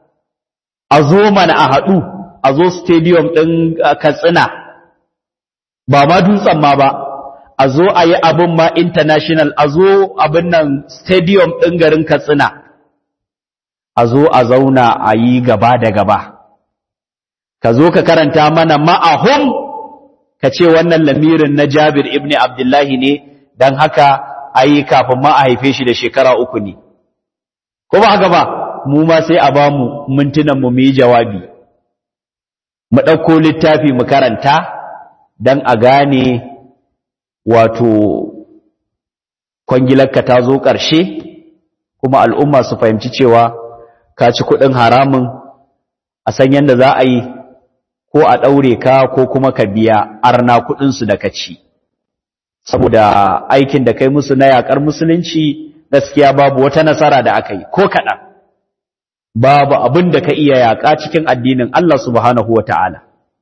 a zo mana a haɗu a zo stadium ɗin katsina ba ma dutsen ma ba a zo a yi abin ma international a zo abin nan stadium ɗin garin katsina a zo a zauna a yi gaba da gaba ka zo ka karanta mana ma'ahum ka ce wannan lamirin na Jabir ibn Abdullahi ne don haka ayi kafin ma a haife shi da shekara uku ne ko ba haka ba mu ma sai a ba mu mintunan mu yi jawabi mu ɗauko littafi mu karanta don a gane wato kwangilarka ta zo ƙarshe kuma al'umma su fahimci cewa ka ci kuɗin haramun a san yadda za a yi ko a ɗaure ka ko kuma ka biya arna kuɗinsu da ka ci saboda aikin da kai musu na yaƙar musulunci gaskiya babu wata nasara da aka yi ko kaɗan babu abin da ka iya yaƙa cikin addinin Allah subhanahu wa ta'ala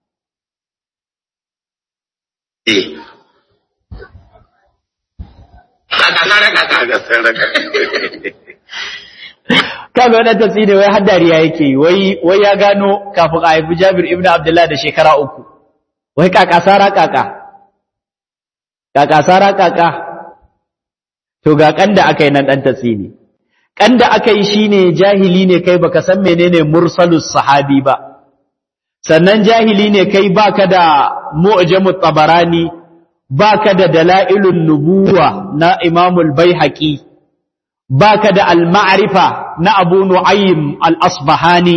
kaga wannan tafsiri wai har dariya yake wai wai ya gano kafin a haifi Jabir ibn Abdullah da shekara uku wai kaka sara kaka kaka sara kaka to ga kanda aka yi nan dan tafsiri kanda aka yi shine jahili ne kai baka san menene mursalus sahabi ba sannan jahili ne kai baka da mu'jamut tabarani baka da dalailun nubuwa na imamul baihaqi baka da al-ma'rifa na Abu Nu'aym al-Asbahani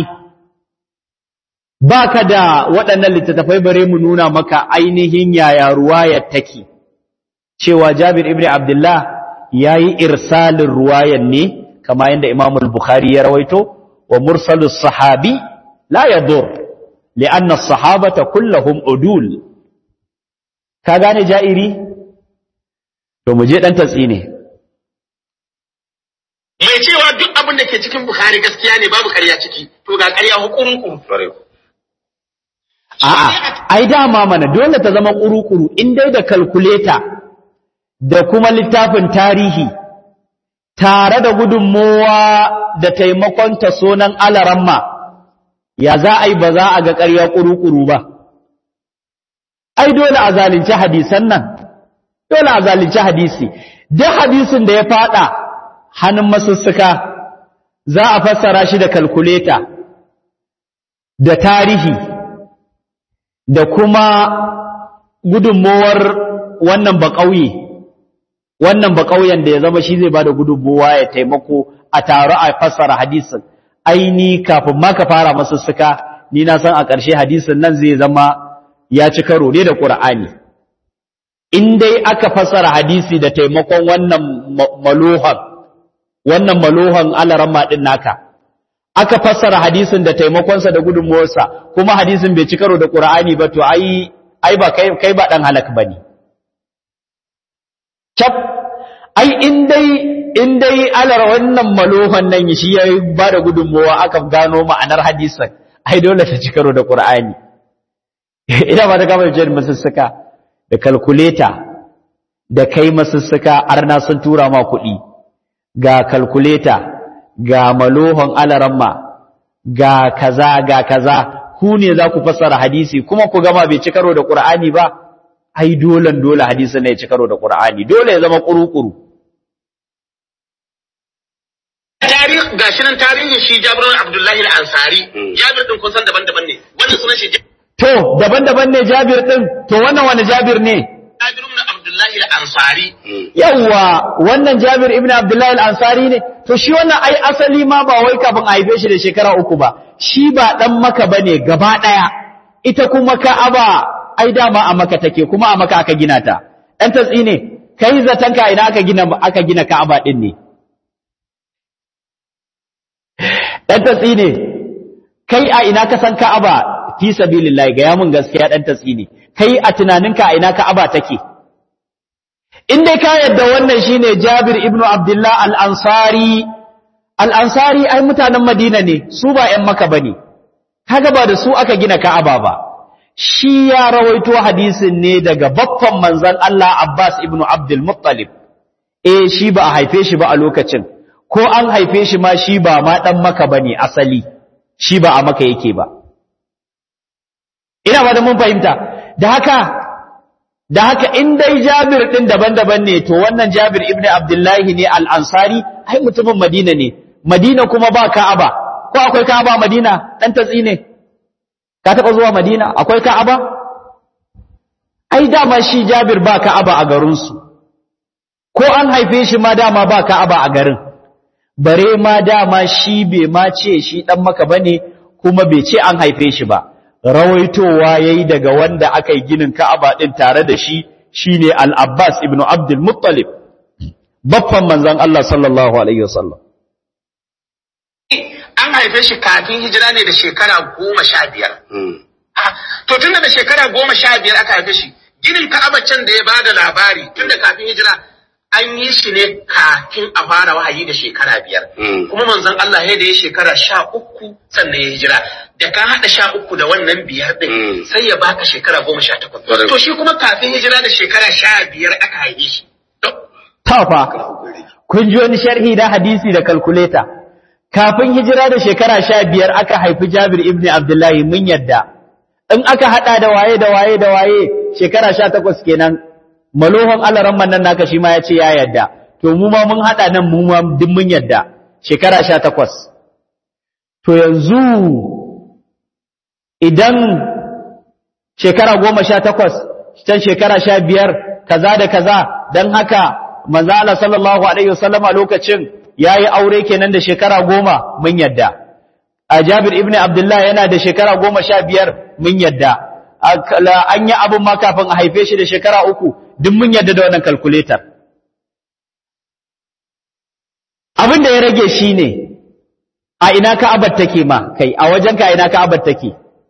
baka da waɗannan littattafai bare mu nuna maka ainihin yaya ruwayar take cewa Jabir ibn Abdullah yayi irsalin ruwayar ne kama yanda Imam al-Bukhari ya rawaito wa mursalus sahabi la yadur li'anna as-sahabata kulluhum udul ka gane ja'iri to mu je dan tatsine mai cewa duk abin da ke cikin Bukhari gaskiya ne babu ƙarya ciki to ga ƙarya hukumun A'a, ai dama mana dole ta zama ƙuru-ƙuru in dai da kalkuleta da kuma littafin tarihi tare da gudunmowa da taimakon ta sonan alaramma ya za a yi ba za a ga ƙarya ƙuru-ƙuru ba ai dole a zalunci hadisan nan dole a zalunci hadisi duk hadisin da ya fada hannun masussuka za a fassara shi da kalkuleta da tarihi da kuma gudunmowar wannan baƙauye wannan baƙauyen da ya zama shi zai bada gudunmowa ya taimako a taro a fassara hadisin aini kafin ma ka fara masussuka ni na san a ƙarshe hadisin nan zai zama ya ci karo ne da ƙur'ani in dai aka fassara hadisi da taimakon wannan malohan wannan malohan alaramma din naka aka fassara hadisin da taimakonsa da gudunmuwarsa kuma hadisin bai ci karo da Qur'ani ba to ai ai ba kai kai ba dan halak bane cap ai in dai in dai alar wannan malohan nan shi ya ba da gudunmuwa aka gano ma'anar hadisin ai dole ta ci karo da Qur'ani ina ba da gama jin masussuka da kalkuleta da kai masussuka arna sun tura ma kuɗi ga kalkuleta ga malohon alaramma ga kaza ga kaza ku ne za ku fassara hadisi kuma ku gama bai ci karo da Qur'ani ba ai dole dole hadisin ne ya ci karo da Qur'ani dole ya zama kurukuru tarihi gashi nan tarihin shi Jabir Abdullahi al-Ansari Jabir din kun san daban-daban ne wannan sunan shi to daban-daban ne Jabir din to wannan wani Jabir ne Jabir ibn Abdullahi al-Ansari yawa wannan Jabir ibn Abdullahi al-Ansari ne to shi wannan ai asali ma ba wai kafin a haife shi da shekara uku ba shi ba dan maka bane gaba daya ita kuma Ka'aba ai dama a maka take kuma a maka aka gina ta dan tatsi ne kai zatan ka ina aka gina aka gina Ka'aba din ne dan tatsi ne kai a ina ka san Ka'aba fi sabilillahi ga yamin gaskiya dan tatsi ne kai a tunaninka a ina Ka'aba take in dai ka yadda wannan shine Jabir ibn Abdullah al-Ansari al-Ansari ai mutanen Madina ne su ba ƴan Makka bane kaga ba da su aka gina Ka'aba ba shi ya rawaito hadisin ne daga baffan manzon Allah Abbas ibn Abdul Muttalib eh shi ba a haife shi ba a lokacin ko an haife shi ma shi ba ma dan Makka bane asali shi ba a Makka yake ba ina ba da mun fahimta da haka da haka in dai Jabir din daban-daban ne to wannan Jabir ibn Abdullahi ne al-Ansari ai mutumin Madina ne Madina kuma ba Ka'aba ko akwai Ka'aba Madina dan tatsi ne ka taba zuwa Madina akwai Ka'aba ai dama shi Jabir ba Ka'aba a garin su ko an haife shi ma dama ba Ka'aba a garin bare ma dama shi bai ma ce shi dan maka bane kuma bai ce an haife shi ba rawaitowa yayi daga wanda aka yi ginin Ka'aba din tare da shi shine Al-Abbas ibn Abdul Muttalib baffan manzon Allah sallallahu alaihi wasallam an haife shi kafin hijira ne da shekara goma sha biyar. To tun da shekara goma sha biyar aka haife shi, ginin Ka'aba can da ya ba da labari tun da kafin hijira an yi shi ne kafin a fara wahayi da shekara biyar. Kuma manzon Allah ya da ya shekara sha uku sannan ya hijira. Da ka haɗa sha uku da wannan biyar ɗin sai ya baka shekara goma sha takwas. To shi kuma kafin hijira da shekara sha biyar aka haife shi. Tafa, kun ji wani sharhi da hadisi da kalkuleta. Kafin hijira da shekara sha biyar aka haifi Jabir ibn Abdullahi mun yadda. In aka haɗa da waye da waye da waye shekara sha takwas kenan malohon alaran nan naka shi ma ya ce ya yadda to mu ma mun haɗa nan mu ma duk mun yadda shekara sha takwas to yanzu idan shekara goma sha takwas can shekara sha biyar kaza da kaza don haka manzala sallallahu alaihi wasallama lokacin ya yi aure kenan da shekara goma mun yadda a jabir ibn abdullah yana da shekara goma sha biyar mun yadda an yi abin ma kafin a haife shi da shekara uku duk mun yadda da wannan kalkuletar abin da ya rage shi ne a ina ka'abar take ma kai a wajen ka ina ka'abar take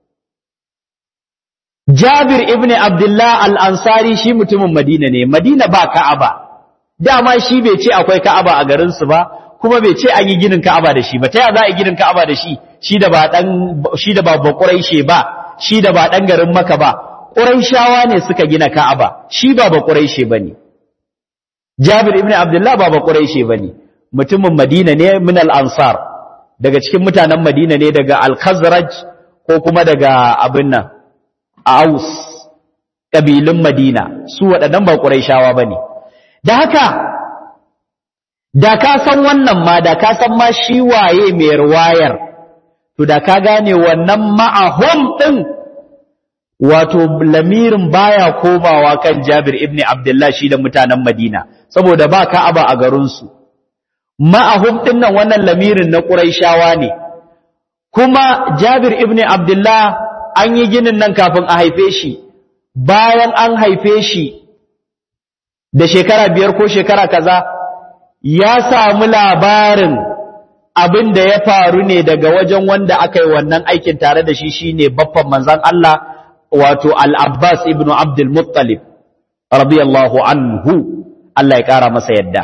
Jabir ibn Abdullah al-Ansari shi mutumin Madina ne Madina ba ka'aba dama shi bai ce akwai ka'aba a garin su ba kuma bai ce an yi ginin ka'aba da shi ba ta ya za a yi ginin ka'aba da shi shi da ba dan shi da ba Quraishi ba shi da ba dan garin Makka ba Quraishawa ne suka gina Ka'aba shi ba ba Quraishi bane Jabir ibn Abdullah ba ba Quraishi bane mutumin Madina ne min al-Ansar daga cikin mutanen Madina ne daga al-Khazraj ko kuma daga abin nan Aus kabilun Madina su waɗannan ba Qurayshawa bane da haka da ka san wannan ma da ka san ma shi waye mai ruwayar to da ka gane wannan ma'ahum din wato lamirin baya komawa kan Jabir ibn Abdullah shi da mutanen Madina saboda ba Ka'aba a garin su ma'ahum din nan wannan lamirin na Quraishawa ne kuma Jabir ibn Abdullah an yi ginin nan kafin a haife shi bayan an haife shi da shekara biyar ko shekara kaza ya samu labarin abin da ya faru ne daga wajen wanda aka yi wannan aikin tare da shi shine baffan manzon Allah wato Al-Abbas ibn Abdul Muttalib radiyallahu anhu Allah ya kara masa yadda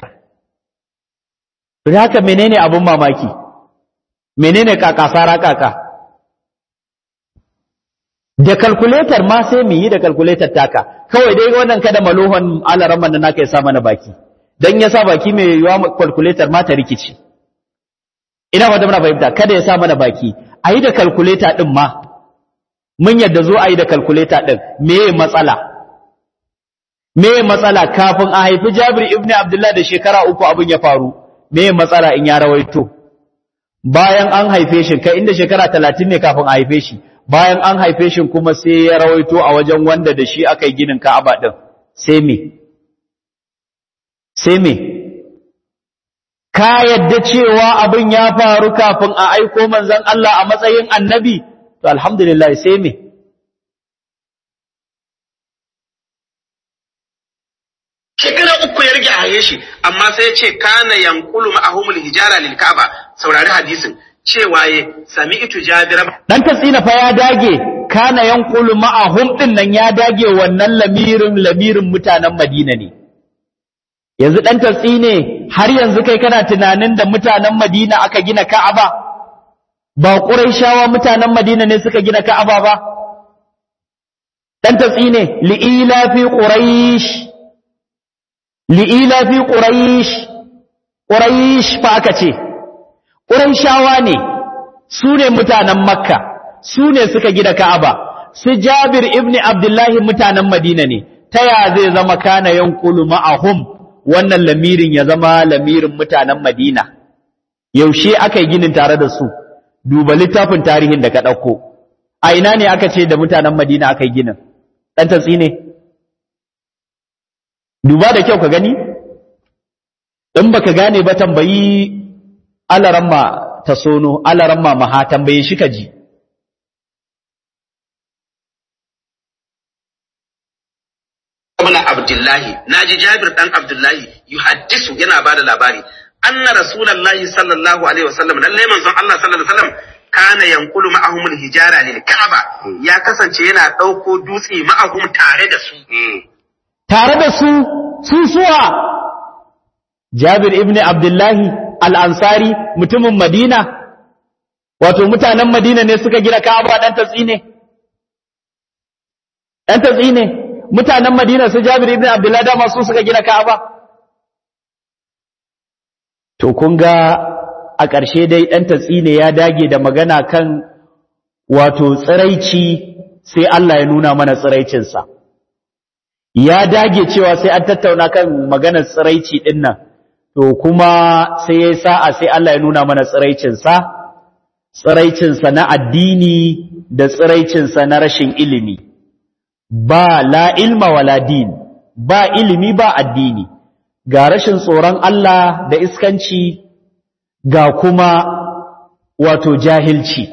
haka menene abin mamaki menene kakasara kaka da calculator ma sai mu yi da calculator taka kawai dai wannan kada malohon alaramman da naka ya sa mana baki dan ya sa baki mai yiwa calculator ma ta rikici ina wata muna fahimta kada ya sa mana baki ayi da calculator din ma mun yadda zo ayi da calculator din meye matsala meye matsala kafin a haifi Jabir ibn Abdullah da shekara uku abin ya faru meye matsala in ya rawaito bayan an haife shi kai inda shekara 30 ne kafin a haife shi bayan an haife shi kuma sai ya rawaito a wajen wanda da shi aka yi ginin Ka'aba din sai me sai me ka yadda cewa abin ya faru kafin a aiko manzon Allah a matsayin annabi to alhamdulillah sai me shekara uku ya rage a haye shi amma sai ya ce kana yankulu ma'ahumul hijara lil Ka'aba saurari hadisin cewa ya sami itu jabir dan tasina fa ya dage kana yankulu ma'ahum din nan ya dage wannan lamirin lamirin mutanen Madina ne yanzu dan tasine har yanzu kai kana tunanin da mutanen Madina aka gina Ka'aba ba Qurayshawa mutanen Madina ne suka gina Ka'aba ba dan tasine li'ila fi quraish li'ila fi quraish quraish fa aka ce qurayshawa ne su ne mutanen makka su ne suka gina ka'aba su jabir ibn abdullahi mutanen madina ne ta ya zai zama kana yanqulu ma'ahum wannan lamirin ya zama lamirin mutanen madina yaushe aka yi ginin tare da su duba littafin tarihin da ka ɗauko a ina ne aka ce da mutanen madina aka yi ginin ɗan tatsi ne duba da kyau ka gani in baka gane ba tambayi alaramma ta sono alaramma maha tambaye shi ka ji Ibn Abdullahi naji Jabir dan Abdullahi yuhaddisu yana bada labari anna rasulullahi sallallahu alaihi wasallam lalle manzon Allah sallallahu alaihi wasallam kana yankulu ma'ahum hijara lil Ka'aba ya kasance yana dauko dutse ma'ahum tare da su tare da su su suwa Jabir ibn Abdullahi al-Ansari mutumin Madina wato mutanen Madina ne suka gina Ka'aba dan tatsine dan tatsine mutanen Madina su Jabir ibn Abdullahi da masu suka gina Ka'aba to kun ga a ƙarshe dai ɗan tatsine ya dage da magana kan wato tsiraici sai Allah ya nuna mana tsiraicinsa ya dage cewa sai an tattauna kan maganar tsiraici ɗin nan to kuma sai ya sa'a sai Allah ya nuna mana tsiraicinsa tsiraicinsa na addini da tsiraicinsa na rashin ilimi ba la ilma wala din ba ilimi ba addini ga rashin tsoron Allah da iskanci ga kuma wato jahilci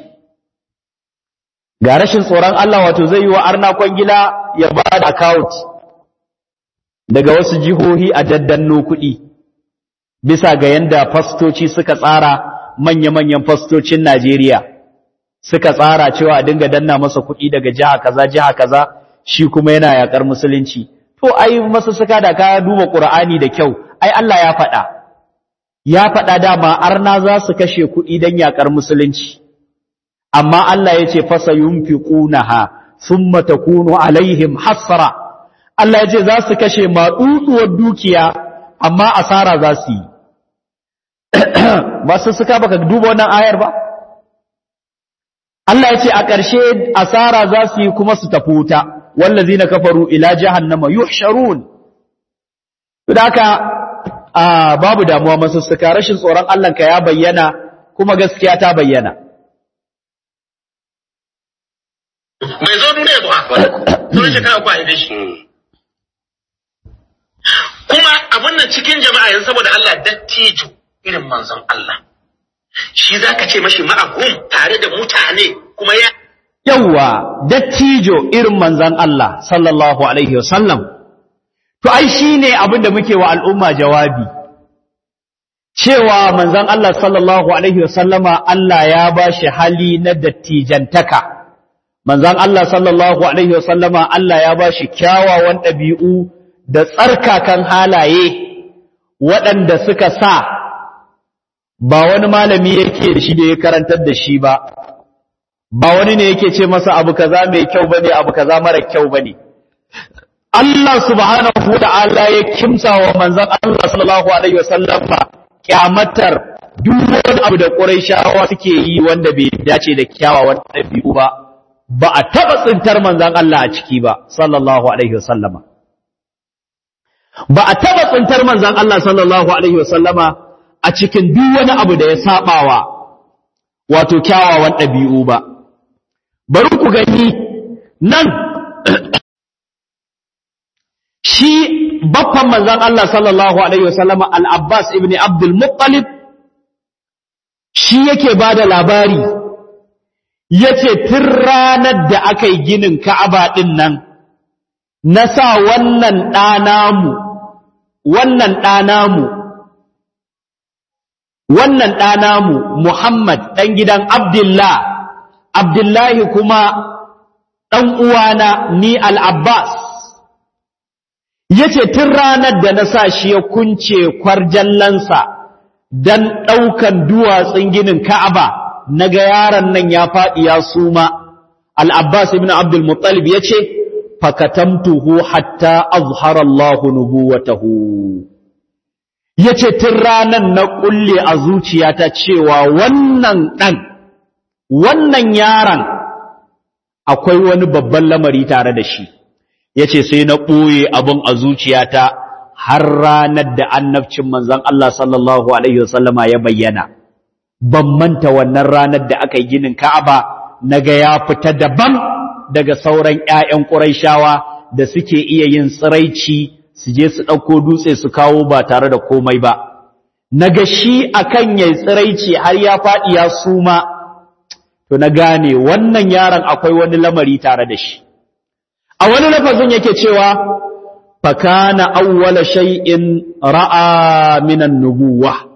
ga rashin tsoron Allah wato zai yi wa arna kwangila ya ba da account daga wasu jihohi a daddanno kuɗi bisa ga yanda fastoci suka tsara manya-manyan fastocin Najeriya suka tsara cewa a dinga danna masa kuɗi daga jiha kaza jiha kaza shi kuma yana yakar musulunci to ai masu suka da ka duba Qur'ani da kyau ai Allah ya faɗa ya faɗa dama arna za su kashe kuɗi don yakar musulunci amma Allah ya ce fasa yunfiqunaha thumma takunu alaihim hasra Allah ya ce za su kashe maɗuɗuwar dukiya amma asara za su yi masu suka baka duba wannan ayar ba Allah ya ce a ƙarshe asara za su yi kuma su tafi wuta wallazina kafaru ila jahannama yuhsharun da haka babu damuwa masu suka rashin tsoron Allah ka ya bayyana kuma gaskiya ta bayyana bai zo duniya ba sun shekara ku haife shi kuma abin nan cikin jama'a yanzu saboda Allah dattijo irin manzon Allah shi zaka ce mashi ma'ahum tare da mutane kuma ya yawa dattijo irin manzon Allah sallallahu alaihi wasallam to ai shine abin da muke wa al'umma jawabi cewa manzon Allah sallallahu alaihi wasallama Allah ya bashi hali na dattijantaka manzon Allah sallallahu alaihi wasallama Allah ya bashi kyawawan ɗabi'u da tsarkakan halaye waɗanda suka sa ba wani malami yake da shi da ya karantar da shi ba ba wani ne yake ce masa abu kaza mai kyau bane abu kaza mara kyau bane Allah subhanahu wata'ala ya kimsa wa manzon Allah sallallahu alaihi wasallama kyamatar duk wani abu da Qurayshawa suke yi wanda bai dace da kyawawan ɗabi'u ba ba a taɓa tsintar manzan Allah a ciki ba, sallallahu Alaihi wasallama. Ba a taɓa tsintar manzan Allah sallallahu Alaihi wasallama a cikin duk wani abu da ya saɓawa wato kyawawan ɗabi'u ba. Bari ku gani nan shi baffan manzan Allah sallallahu Alaihi wasallama Al-Abbas ibn Abdul Muttalib shi yake ba da labari. yace tun ranar da aka yi ginin Ka'aba ɗin nan, na sa wannan ɗanamu, wannan ɗanamu, wannan ɗanamu Muhammad ɗan gidan Abdullah, Abdullahi kuma ɗan uwana ni Al-Abbas. Yace tun ranar da na sa shi ya kunce kwarjallansa don ɗaukan duwatsun ginin Ka'aba. naga yaron nan ya faɗi ya suma al-abbas ibn abdul muttalib yace fakatamtuhu hatta azhara Allah nubuwatahu yace tun ranan na kulle a zuciyata cewa wannan dan wannan yaron akwai wani babban lamari tare da shi yace sai na ɓoye abin a zuciyata har ranar da annabcin manzon Allah sallallahu alaihi wasallama ya bayyana ban manta wannan ranar da aka yi ginin Ka'aba naga ya fita daban daga sauran ƴaƴan Qurayshawa da suke iya yin tsiraici su je su ɗauko dutse su kawo ba tare da komai ba naga shi akan yayi tsiraici har ya faɗi ya suma to na gane wannan yaron akwai wani lamari tare da shi a wani lafazin yake cewa fakana awwala shay'in ra'a minan nubuwah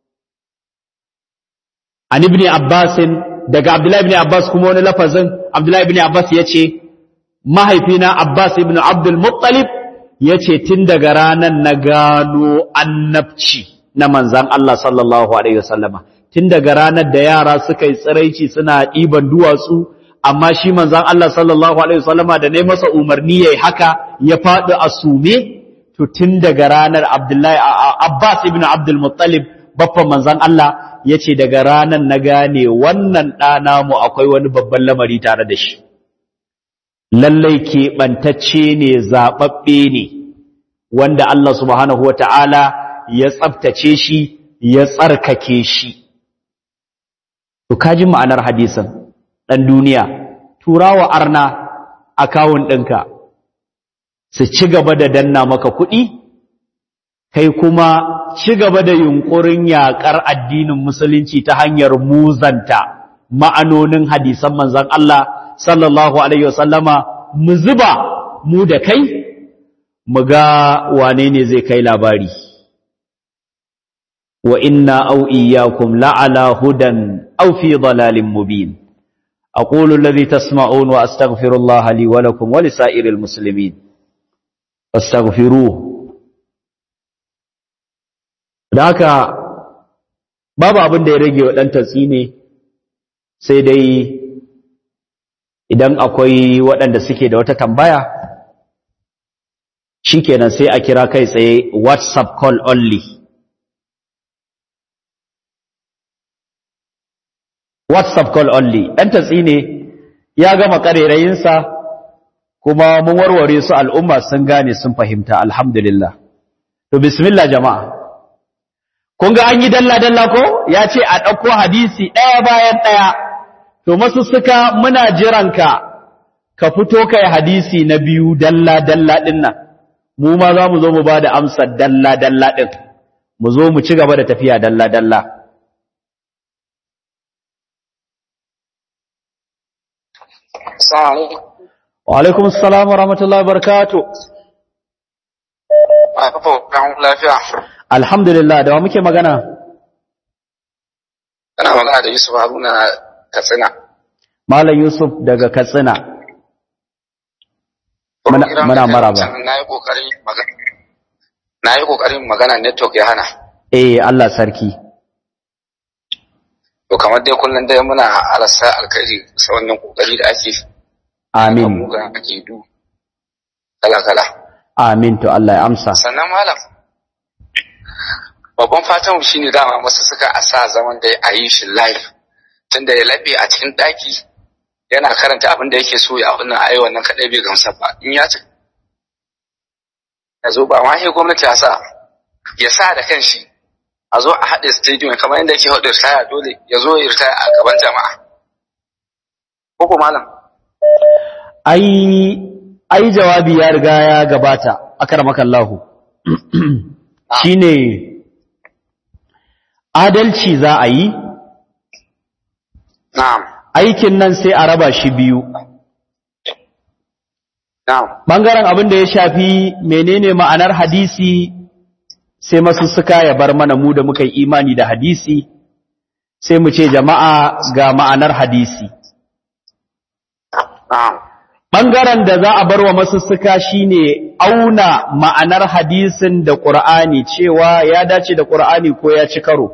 an ibn Abbas daga Abdullahi ibn Abbas kuma wani lafazin Abdullahi ibn Abbas yace mahaifina Abbas ibn Abdul Muttalib yace tun daga ranan na gano annabci na manzan Allah sallallahu alaihi wasallama tun daga ranar da yara suka yi tsiraici suna ɗiban duwatsu amma shi manzan Allah sallallahu alaihi wasallama da ne masa umarni yayi haka ya faɗi a sume to tun daga ranar Abdullahi Abbas ibn Abdul Muttalib baffan manzan Allah ya ce daga ranar na gane wannan ɗana mu akwai wani babban lamari tare da shi lallai keɓantacce ne zaɓaɓɓe ne wanda Allah subhanahu wa ta'ala ya tsabtace shi ya tsarkake shi to kaji ma'anar hadisin ɗan duniya turawa arna akawun ɗinka su ci gaba da danna maka kuɗi kai kuma ci gaba da yunkurin yaƙar addinin musulunci ta hanyar muzanta ma'anonin hadisan manzon Allah sallallahu alaihi wasallama mu zuba mu da kai mu ga wane ne zai kai labari wa inna aw iyyakum la'ala hudan aw fi dalalin mubin aqulu alladhi tasma'un wa astaghfirullaha li wa lakum wa lisa'iril muslimin fastaghfiruhu da haka babu abin da ya rage wa ɗan tatsi ne sai dai idan akwai waɗanda suke da wata tambaya shikenan sai a kira kai tsaye whatsapp call only whatsapp call only ɗan tatsi ne ya gama ƙarerayinsa kuma mun warware su al'umma sun gane sun fahimta alhamdulillah to bismillah jama'a kun ga an yi dalla-dalla ko ya ce a ɗauko hadisi ɗaya bayan ɗaya to masu suka muna jiranka ka fito kai hadisi na biyu dalla-dalla ɗin nan mu ma za mu zo mu ba da amsar dalla-dalla ɗin mu zo mu ci gaba da tafiya dalla-dalla wa alaikum salam wa rahmatullahi wa barakatuh lafiya alhamdulillah da wa muke magana Kana magana da Yusuf Haruna Katsina. malam yusuf daga katsina Muna- Program muna da kai maraba. wancan Na yi ƙoƙarin magana. Na yi ƙoƙarin magana network ya hana. eh Allah sarki To kamar dai kullum dai muna alasa alkhairi sa wannan ƙoƙari da ake. amin Muga ake du. Kala-kala. amin to Allah ya amsa Sannan malam. Babban fatan shi ne dama masu suka a sa zaman da a yi shi live. Tunda ya laɓe a cikin ɗaki yana karanta abin da yake so ya abin nan ayi wannan kaɗai bai gamsa ba. In ya ci ya zo ba ma sai gwamnati ya sa ya sa da kanshi a zo a haɗe stadium kamar yadda yake haɗe ritaya dole ya zo ya ritaya a gaban jama'a. Koko malam. ai ai jawabi ya riga ya gabata akramakallahu shine adalci za a yi Na'am. aikin nan sai a raba shi biyu Na'am. bangaren abin da ya shafi menene ma'anar hadisi sai masussuka ya bar mana mu da muka yi imani da hadisi sai mu ce jama'a ga ma'anar hadisi Na'am. ɓangaren da za a bar wa masussuka shine auna ma'anar hadisin da ƙur'ani cewa ya dace da ƙur'ani ko ya ci karo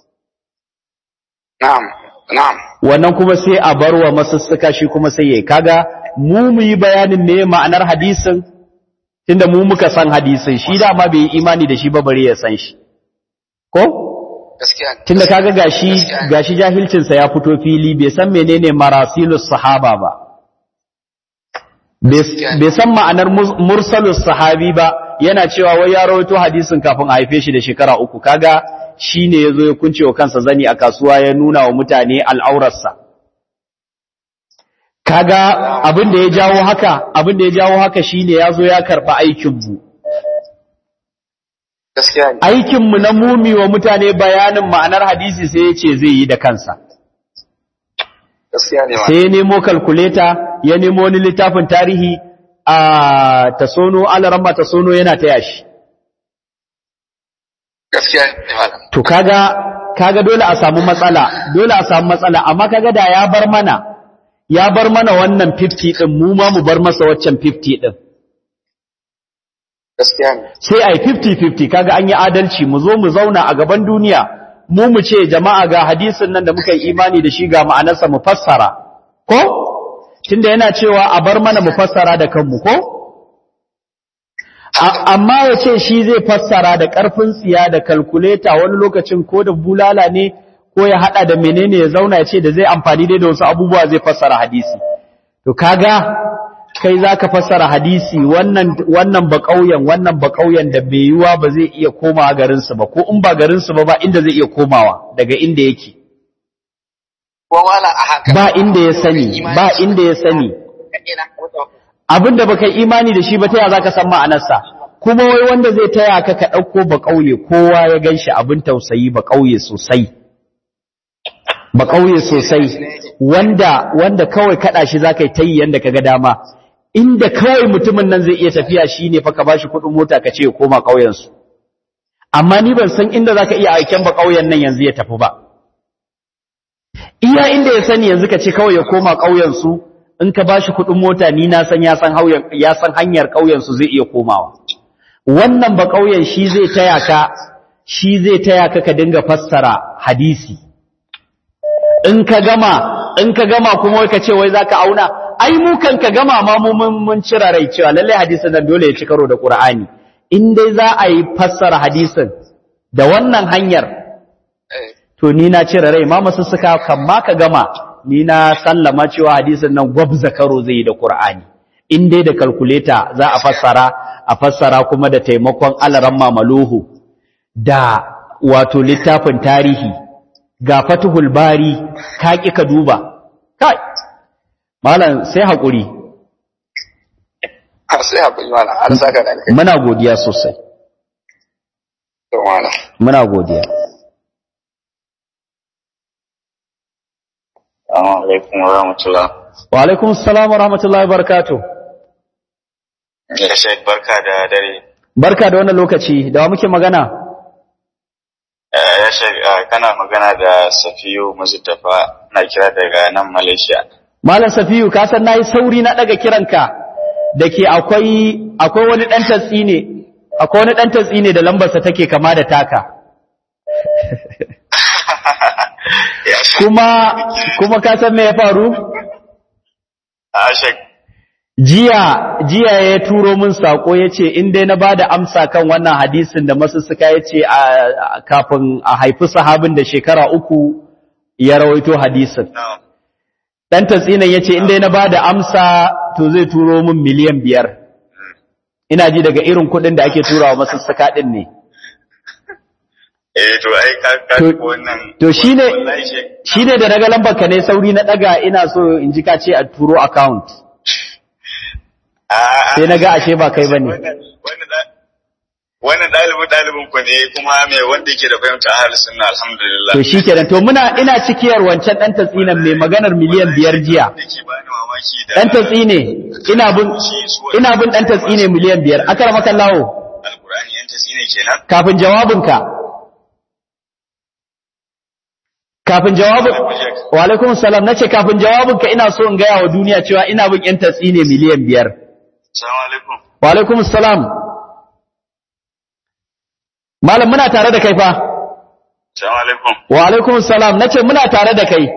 Na'am. Na'am. wannan kuma sai a bar wa masussuka shi kuma sai yayi kaga mu mu yi bayanin me ma'anar hadisin tunda mu muka san hadisin shi dama bai yi imani da shi ba bare ya san shi ko Gaskiya. ne. tunda kaga gashi Gaskiya ne. gashi jahilcinsa ya fito fili bai san menene marasilus sahaba ba Gaskiya ne. bai san ma'anar mus- mursalus sahabi ba yana cewa wai ya rawaito hadisin kafin a haife shi da shekara uku kaga shine yazo ya kunce wa kansa zani a kasuwa ya nuna wa mutane al'aurarsa kaga abin da ya jawo haka abin da ya jawo haka shine yazo ya karba aikin mu Gaskiya ne. aikin mu na mumi wa mutane bayanin ma'anar hadisi sai ya ce zai yi da kansa Gaskiya ne ma. sai ya nemo kalkuleta ya nemo wani littafin tarihi a tasono alaramba tasono yana taya shi Gaskiya ne malam. to kaga kaga dole a samu matsala dole a samu matsala amma kaga da ya bar mana ya bar mana wannan 50 din mu ma mu bar masa waccan 50 din Gaskiya ne. sai ai 50-50 kaga an yi adalci mu zo mu zauna a gaban duniya mu mu ce jama'a ga hadisin nan da muka yi imani da shi ga ma'anarsa mu fassara ko tunda yana cewa a bar mana mu fassara da kanmu ko A- amma ya ce shi zai fassara da ƙarfin tsiya da kalkuleta wani lokacin ko da bulala ne ko ya hada da menene ya zauna ya ce da zai amfani dai da wasu abubuwa zai fassara hadisi to kaga kai zaka fassara hadisi wannan wannan ba kauyen wannan ba kauyen da bai yiwa ba zai iya komawa garin su ba ko in ba garin su ba ba inda zai iya komawa daga inda yake Ko wala a haka. ba inda ya sani ba inda ya sani Ina ko abinda baka yi imani da shi ba taya zaka san ma'anarsa kuma wai wanda zai taya ka ka dauko ba kauye kowa ya ganshi abin tausayi ba kauye sosai ba kauye sosai wanda wanda kawai kada shi zakai tayi yanda kaga dama inda kawai mutumin nan zai iya tafiya shine fa ka bashi kudin mota ka ce ya koma kauyen su amma ni ban san inda zaka iya aiken ba kauyen nan yanzu ya tafi ba iya inda ya sani yanzu ka ce kawai ya koma kauyen su in ka bashi kudin mota ni na san ya san hauyen ya san hanyar kauyen su zai iya komawa wannan ba kauyen shi zai taya ka shi zai taya ka ka dinga fassara hadisi in ka gama in ka gama kuma wai ka ce wai zaka auna ai mu kan ka gama ma mu mun mun cira rai cewa lalle hadisin nan dole ya ci karo da Qur'ani in dai za a yi fassara hadisin da wannan hanyar Eh. to ni na cire rai ma masussuka kan ma ka gama ni na sallama cewa hadisin nan gwabza karo zai yi da Qur'ani in dai da calculator za a fassara a fassara kuma da taimakon alaran mamaluhu da wato littafin tarihi ga fatuhul bari ka ki ka duba kai malam sai hakuri sai haƙuri mana an saka da kai muna godiya sosai to mana muna godiya assalamu alaikum wa rahmatullah wa alaikum assalam wa rahmatullahi wa barakatuh ya shek barka da dare barka da wannan lokaci da wa muke magana ya shek kana magana da safiyu muztafa na kira daga nan malaysia malam safiyu ka san nayi sauri na daga kiranka dake akwai akwai wani dan tatsi ne akwai wani dan tatsi ne da lambarsa take kama da taka kuma kuma ka san me ya faru a shek jiya jiya ya turo min sako yace in dai na bada amsa kan wannan hadisin da masussuka yace a kafin a haifi sahabin da shekara uku ya rawaito hadisin dan tatsinan yace in dai na bada amsa to zai turo min miliyan biyar ina ji daga irin kuɗin da ake turawa masussuka din ne eh to ai ka ka To- wannan to shine wallahi shek shine da daga lambar ka ne sauri na daga ina so in ji ka ce a turo account sai na ga ashe ba kai bane wannan ɗalibin ɗalibin ku ne kuma mai wanda yake da fahimta a halin sunna alhamdulillah to shikenan to muna ina cikiyar wancan dan tatsinan mai maganar miliyan biyar jiya da ke bani mamaki da dan tatsine ina bin ina bin dan tatsine miliyan biyar akara maka lawo alqur'ani yan tasine kenan kafin jawabinka kafin jawabin wa alaikum salam nace kafin jawabinka ina so in gaya wa duniya cewa ina bin yan tatsine miliyan biyar assalamu alaikum wa alaikum salam malam muna tare da kai fa assalamu alaikum wa alaikum salam nace muna tare da kai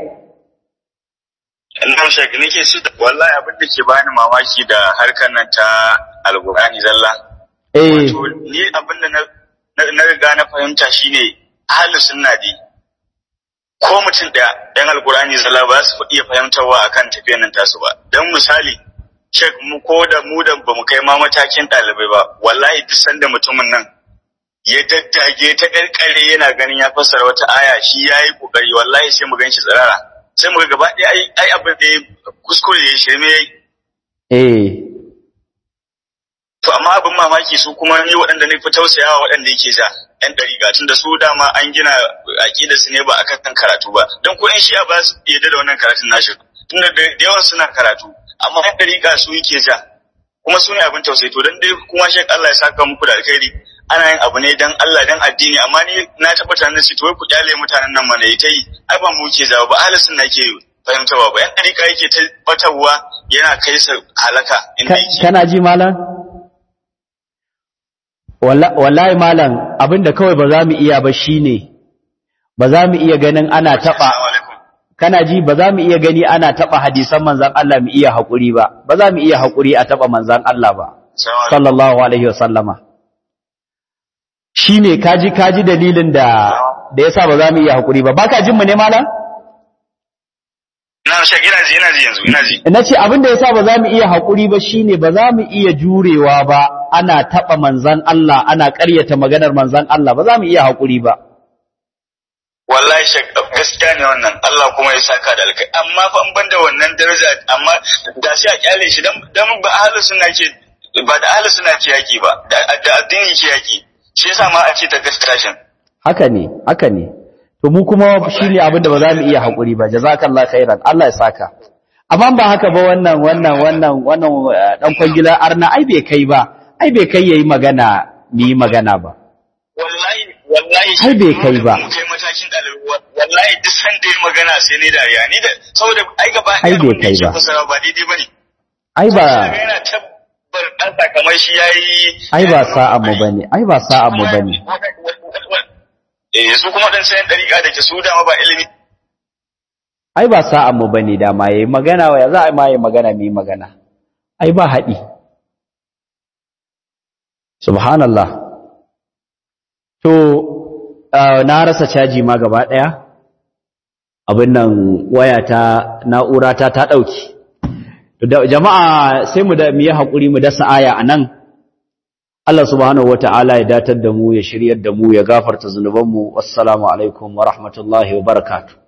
Allah shek nake su wallahi abin da ke bani mamaki da harkar nan ta alqur'ani zalla eh to ni abin da na na- na riga na fahimta shine ahlus sunna dai ko mutum ɗaya ɗan alkur'ani zalla ba su iya fahimtarwa akan tafiyar nan tasu ba don misali shek mu ko da mu da bamu kai ma matakin ɗalibai ba wallahi duk sanda mutumin nan ya daddage ta ƙarƙare yana ganin ya fassara wata aya shi ya yi ƙoƙari wallahi sai mu gan shi tsirara sai mu ga gaba ɗaya ai ai abin da ya kuskure ya shirme ya yi eh to amma abin mamaki su kuma ni waɗanda ne fi tausayawa waɗanda yake ja yan ɗariƙa tun da su dama an gina aƙidar su ne ba akan karatu ba don ko yan shi'a ba su yarda da wannan karatun nashi tun da da yawan suna karatu amma yan ɗariƙa su yake ja kuma su ne abin tausayi to dan dai kuma shek Allah ya saka muku da alkhairi ana yin abu ne dan Allah dan addini amma ni na tabbata nan to wai ku kyale mutanen nan mana ita yi ai ba mu ke jawo ba ahli sunna ke fahimtawa ba yan ɗariƙa yake ta batarwa yana kai sa halaka inda Ka- yake kana ji malam Walla- wallahi malam abinda kawai ba za mu iya ba shine ba za mu iya ganin ana taba Assalamu alaikum. kana ji ba za mu iya gani ana taba hadisan manzon Allah mu iya hakuri ba ba za mu iya hakuri a taba manzon Allah ba Assalamu alaikum. sallallahu alaihi wasallama shine kaji kaji dalilin da da yasa ba za mu iya hakuri ba baka jin mu ne malam Na shek ina ji ina ji yanzu ina ji. nace abin da yasa ba za mu iya hakuri ba shine ba za mu iya jurewa ba ana taba manzon Allah ana ƙaryata maganar manzon Allah ba za mu iya hakuri ba Wallahi shek gaskiya ne wannan Allah kuma ya saka da alkai amma fa in banda wannan daraja amma da sai a kyale shi dan dan ba ahlus sunna ke ba da ahlus sunna ke yaki ba da da addini ke yaki shi yasa ma ake ta gaskiya shin. haka ne haka ne to mu kuma shine abin da ba za mu iya hakuri ba jazakallahu khairan Allah ya saka amma ba haka ba wannan wannan wannan wannan eh, dan kwangila arna ai bai kai ba ai bai kai yayi magana mu yi magana ba Wallahi wallahi Ai, bai kai ba. Mun kai matakin dalibi wallahi duk sanda ya magana sai ne dariya ni da saboda ai gaba Ai, ɗaya bai abin da kai yake ba. fasara ba daidai bane. ai ba Kaga yana tabbar ɗan sakamai shi yayi ai ba sa'an mu bane ai ba sa'an mu bane Eh su kuma dan sayan dariƙa da ke su dama ba ilimi. ai ba sa'an mu bane da ma yayi magana wa ya za a ma yayi magana mu yi magana ai ba haɗi subhanallah to ah, na rasa caji ma gaba ɗaya abin nan wayata na'urata ta ɗauki jama'a sai mu da mu yi haƙuri mu dasa aya a nan Allah subhanahu wata'ala ya datar da mu ya shiryar da mu ya gafarta zunubanmu wassalamu alaikum wa rahmatullahi wa barakatuh